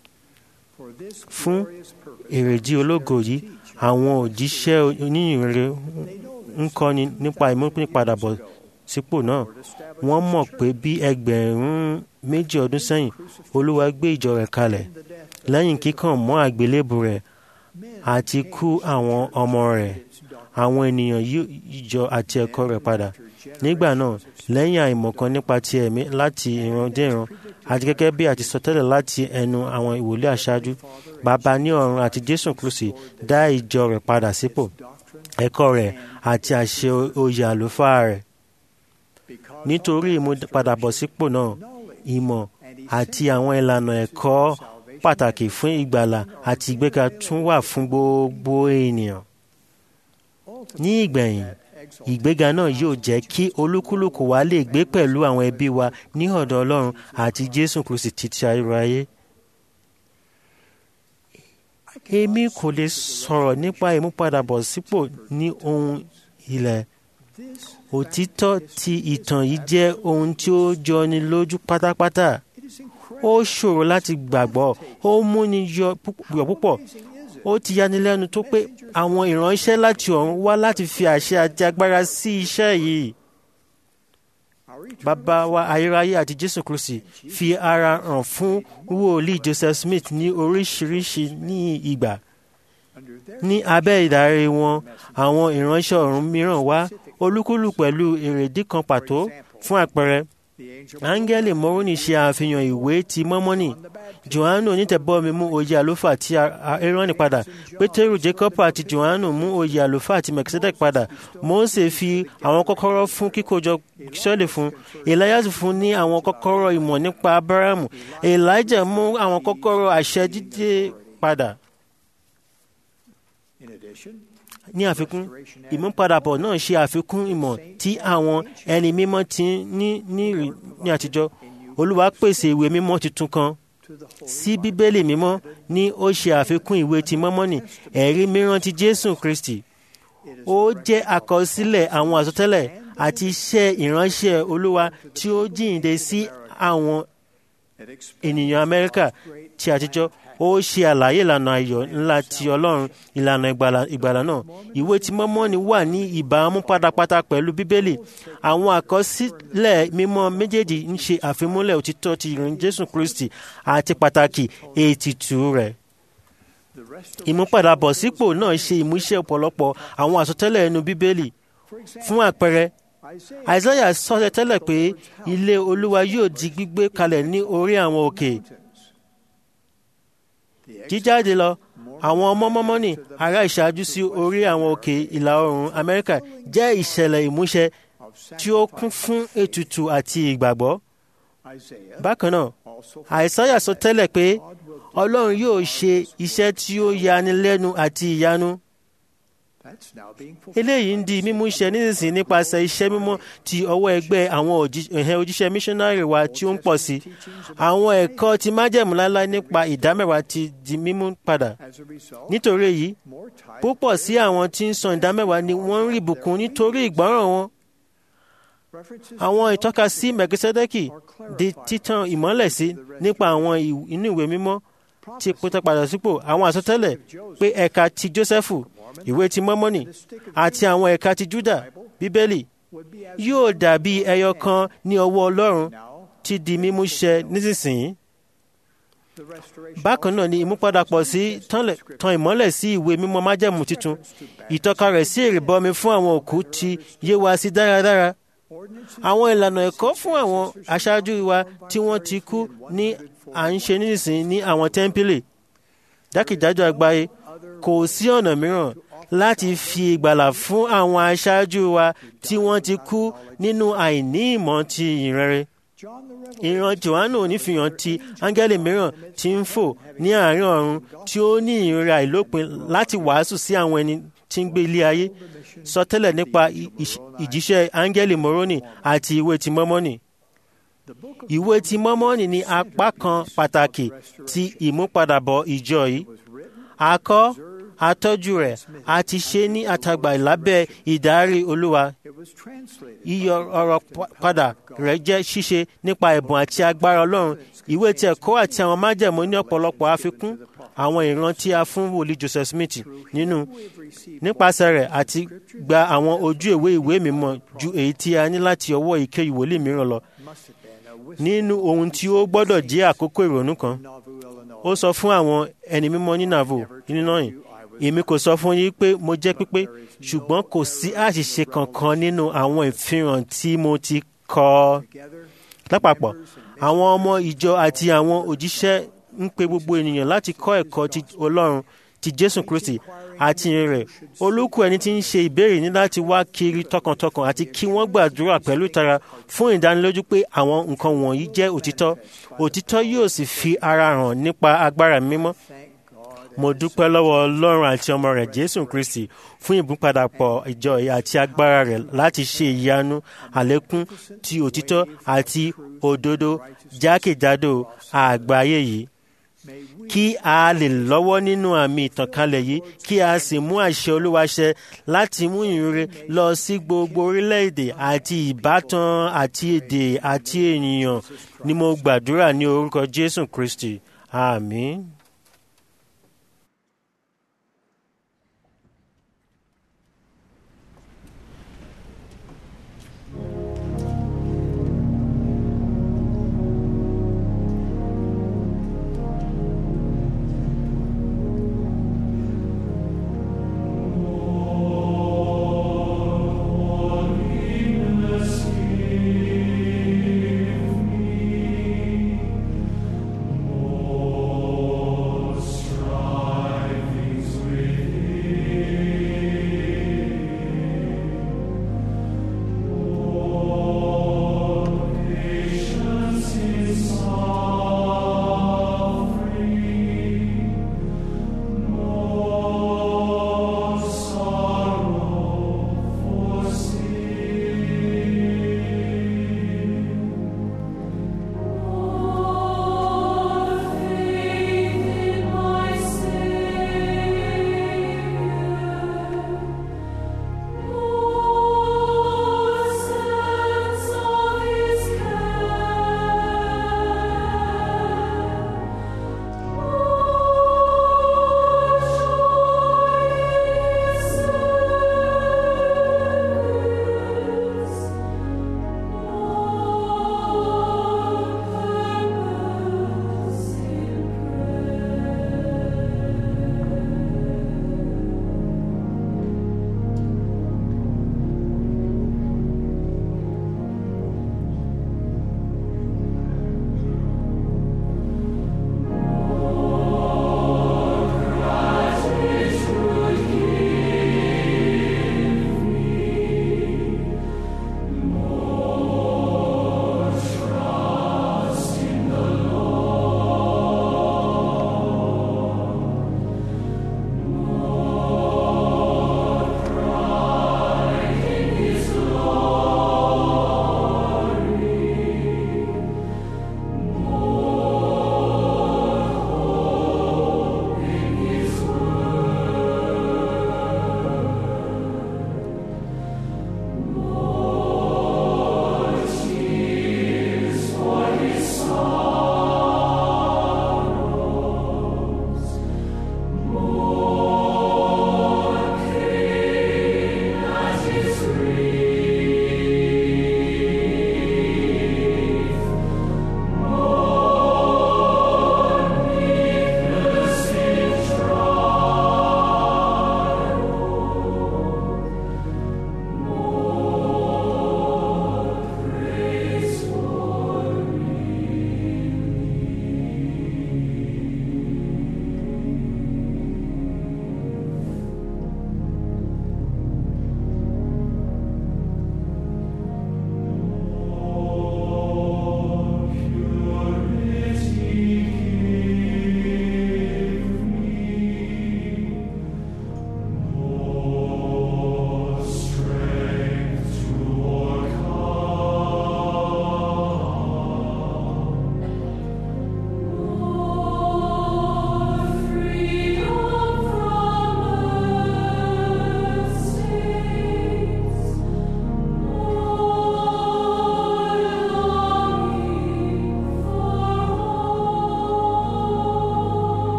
fún èrèdí ológo yìí àwọn òjíṣẹ́ oníyìnrere ń kọ́ni nípa ìmúpadàbọ̀ sípò náà wọ́n mọ̀ pé bí ẹgbẹ̀rún méjì ọdún sẹ́yìn olúwa gbé ìjọ rẹ̀ kalẹ̀ lẹ́yìn kíkàn mọ́ àgbélébù rẹ̀ àti kú àwọn ọmọ rẹ̀ àwọn ènìyàn yí ìjọ àti ẹ̀kọ́ rẹ̀ padà nígbà náà lẹ́yìn àìmọ̀kan nípa ti ẹ̀mí láti ìran dé ìran àti gẹ́gẹ́ bí àti sọtẹ́lẹ̀ láti ẹnu àwọn ìwòlé àṣáájú bàbá ní ọ̀run àti jésù kristi dá ìjọ rẹ̀ padà sípò ẹ̀kọ́ rẹ̀ àti àṣẹ oyè àlùfáà rẹ̀ nítorí ìmúpadàbọ̀sípò náà ìmọ̀ àti àwọn ìlànà ẹ̀kọ́ pàtàkì fún ìgbàlà àti ìgbéga tún wà fún gbogbo ènìyàn. ní ìgbẹ̀yìn ìgbéga náà yóò jẹ́ kí olúkúlùkù wa lè gbé pẹ̀lú àwọn ẹbí wa ní ọ̀dọ̀ ọlọ́run àti jésù kristi títí ayérayé. èmi kò lè sọ̀rọ̀ nípa ìmúpadàbọ̀sípò ní ohun ilẹ̀ òtítọ́ ti ìtàn yìí jẹ́ ohun tí ó jọni lójú pátápátá ó ṣòro láti gbàgbọ́ ó múni yọ púpọ̀ ó ti yanilẹ́nu tó pé àwọn ìránṣẹ́ láti ọ̀run wá láti fi àṣẹ àti agbára sí iṣẹ́ yìí bàbá wa ayérayé àti jésù kristi fi ara hàn fún wòlíì joseph smith ní oríṣiríṣi ní ìgbà ní abẹ́ ìdarí wọn àwọn ìránṣẹ́ ọ̀run mìíràn wá olúkúlù pẹ̀lú èrèdí kan pàtó fún àpẹẹrẹ áńgẹ́lì mọ́rúnì ṣe àfihàn ìwé ti mọ́mọ́nì johannu onítẹ̀bọ́mi mú oyè àlùfáà ti aaroni padà pétérù jacob àti johannu mú oyè àlùfáà ti melchizedek padà mose fi àwọn kọ́kọ́rọ́ fún kíkójọ sọ́ọ̀lì fún elias fún ní àwọn kọ́kọ́rọ́ ìmọ̀ nípa abrahamu elijah mú àwọn kọ́kọ́rọ́ àṣẹ dídé padà ní àfikún ìmúpadàbọ̀ náà ṣe àfikún ìmọ̀ tí àwọn ẹni mímọ́ ti ní ní àtijọ́ olúwa pèsè ìwé mímọ́ tuntun kan sí bíbélì mímọ́ ní ó ṣe àfikún ìwé ti mọ́mọ́nì ẹ̀rí mìíràn ti jésù kristi ó jẹ́ àkọsílẹ̀ àwọn àsọtẹ́lẹ̀ àti iṣẹ́ ìránṣẹ́ olúwa tí ó jíǹde sí àwọn ènìyàn amẹ́ríkà ti àtijọ́ ó ṣe àlàyé ìlànà ayọ̀ ńlá ti ọlọ́run ìlànà ìgbàlà náà ìwé tí mọ́mọ́nì wà ní ìbámu pátápátá pẹ̀lú bíbélì àwọn àkọsílẹ̀ mímọ́ méjèèjì ń ṣe àfimúlẹ̀ òtítọ́ ti ìrìn jésù kristi àti pàtàkì ètìtù rẹ̀ ìmúpadàbọ̀sípò náà ṣe ìmúṣẹ ọ̀pọ̀lọpọ̀ àwọn àsọtẹ́lẹ̀ ẹnu bíbélì fún àpẹẹrẹ àìsáyà sọtẹ tẹ́lẹ̀ pé ilé olúwa yóò di gbígbé kalẹ̀ ní orí àwọn òkè jíjáde lọ àwọn ọmọ mọ́mọ́nì ará ìṣáájú sí orí àwọn òkè ìlà oòrùn amẹ́ríkà jẹ́ ìṣẹ̀lẹ̀ ìmúṣẹ tí ó kún fún ètùtù àti ìgbàgbọ́. bákan náà àìsáyà sọ tẹ́lẹ̀ pé ọlọ́run yóò ṣe iṣẹ́ tí ó yani lẹ́nu àti ìyanu. eléyìí ń di mímúṣẹ nísinsìnyí nípasẹ̀ iṣẹ́ mímọ́ ti ọwọ́ ẹgbẹ́ àwọn òjíṣẹ́ míṣọ́nárì wa tí ó ń pọ̀ sí. àwọn ẹ̀kọ́ ti májẹ̀mú láláí nípa ìdámẹ́wàá ti di mímú padà. nítorí èyí púpọ̀ sí àwọn tí ń san ìdámẹ́wàá ni wọ́n ń rí ìbùkún nítorí ìgbọ́ràn wọn. àwọn ìtọ́kasí mẹ̀kísẹ́dẹ́kì di títan ìmọ́lẹ̀ sí nípa àwọn inú ìwé mímọ́ ti pété padà sípò àwọn àsọtẹ́lẹ̀ pé ẹ̀ka ti jósẹ́fù ìwé ti mọ́mọ́nì àti àwọn ẹ̀ka ti júdà bíbélì yóò dàbí ẹyọ kan ní ọwọ́ ọlọ́run ti di mímú ṣẹ nísinsìnyí. bákan náà ni ìmúpadàpọ̀ sí tan ìmọ́lẹ̀ sí ìwé mímọ́ májẹ̀mú tuntun ìtọ́ka rẹ̀ sí ìrìbọmi fún àwọn òkú ti yé wa sí dáradára àwọn ìlànà ẹ̀kọ́ fún àwọn aṣáájú wa tí wọ́n ti kú ní à ń ṣe nísinsìnyí ní àwọn tẹ́ḿpìlì jákèjádò àgbáyé kò sí ọ̀nà mìíràn láti fi ìgbàlà fún àwọn aṣáájú wa tí wọ́n ti kú nínú àìní ìmọ̀ ti ìrere. ìran johannu onífihàn ti áńgẹ́lì mìíràn tí ń fò ní àárín ọ̀run tí ó ní ìrora àìlópin láti wàásù sí àwọn ẹni tí ń gbé ilé ayé sọ tẹ́lẹ̀ nípa ìjíṣẹ́ áńgẹ́lì moroni àti ìwé ti mọ́mọ́nì. ìwé ti mọ́mọ́nì ní apá kan pàtàkì ti ìmúpadàbọ̀ ìjọ yìí. a kọ atọ́jú rẹ̀ a ti ṣe ní àtàgbà lábẹ́ ìdarí olúwa. iyọ ọ̀rọ̀ padà rẹ̀ jẹ́ ṣíṣe nípa ẹ̀bùn àti agbára ọlọ́run ìwé tí ẹ̀kọ́ àti àwọn májẹ̀mú ní ọ̀pọ̀lọpọ̀ àfikún àwọn ìran tí a fún wòlíì joseph smith nínú nípasẹ̀ rẹ̀ àti gba àwọn ojú ìwé ìwé mímọ́ ju èyí tí a ní láti ọwọ́ ìké ìwòlíì mìíràn lọ nínú ohun tí ó gbọ́dọ̀ jẹ́ àkókò ìrònú kan ó sọ fún àwọn ẹni mímọ́ ní navo illinois èmi kò sọ fún yín pé mo jẹ́ pípé ṣùgbọ́n kò sí àṣìṣe kankan nínú àwọn ìfihàn tí mo ti kọ lápapọ̀ àwọn ọmọ ìjọ àti àwọn òjíṣẹ́ ń pe gbogbo ènìyàn láti kọ́ ẹ̀kọ́ ti ọlọ́run ti jésù kristi àti ìrìn rẹ̀ olókù ẹni tí ń ṣe ìbéèrè ní láti wá kiri tọkàntọkàn àti kí wọ́n gbàdúrà pẹ̀lú ìtara fún ìdánilójú pé àwọn nǹkan wọ̀nyí jẹ́ òtítọ́ òtítọ́ yóò sì fi ara hàn nípa agbára mímọ́ mo dúpẹ́ lọ́wọ́ ọlọ́run àti ọmọ rẹ̀ jésù kristi fún ìbúpadàpọ̀ ìjọ àti agbára rẹ̀ láti ṣe ìyanu àlékún ti òtítọ́ àti òdodo jákèjádò àgbáyé yìí kí a lè lọ́wọ́ nínú àmì ìtànkálẹ̀ yìí kí a sì mú àṣẹ olúwa ṣẹ láti mú ìrere lọ sí gbogbo orílẹ̀-èdè àti ìbátan àti èdè àti ènìyàn ni mo gbàdúrà ní orúkọ jésù kristi àmín. Oh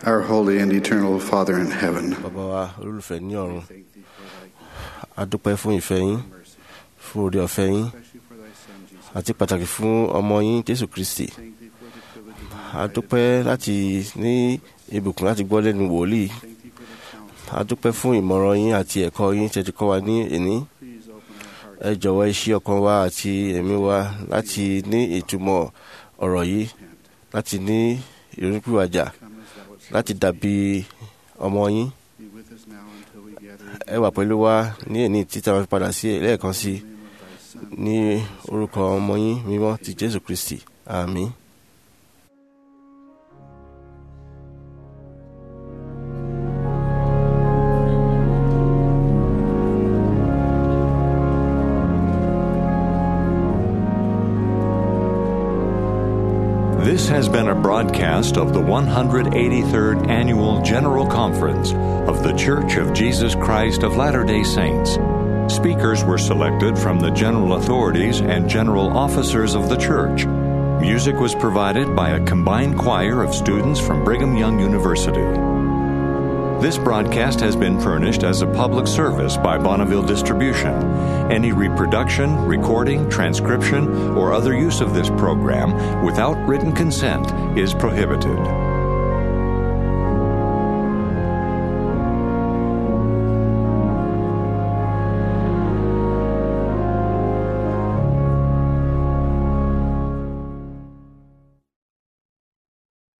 Our holy and eternal Father in heaven, bàbá wa olólùfẹ́ ní ọ̀run a dúpẹ́ fún ìfẹ́ yín fún orí ọ̀fẹ́ yín àti pàtàkì fún ọmọ yín jésù kristi a dúpẹ́ láti ní ìbùkún láti gbọ́ lẹ́nu wòlíì a dúpẹ́ fún ìmọ̀ràn yín àti ẹ̀kọ́ yín tẹ́ ti kọ́ wa ní ìní ẹ jọ̀wọ́ ẹ ṣí ọkàn wa àti ẹ̀mí wa láti ní ìtumọ̀ ọ̀rọ̀ yìí láti ní ìrònúpìwàjà láti dàbí ọmọ yín ẹ wà pẹ̀lú wa ní èní títí àwọn fi padà sí lẹ́ẹ̀kan sí ní orúkọ ọmọ yín mímọ́ ti jésù kristi àmín. This has been a broadcast of the 183rd Annual General Conference of The Church of Jesus Christ of Latter day Saints. Speakers were selected from the general authorities and general officers of the church. Music was provided by a combined choir of students from Brigham Young University. This broadcast has been furnished as a public service by Bonneville Distribution. Any reproduction, recording, transcription, or other use of this program without written consent is prohibited.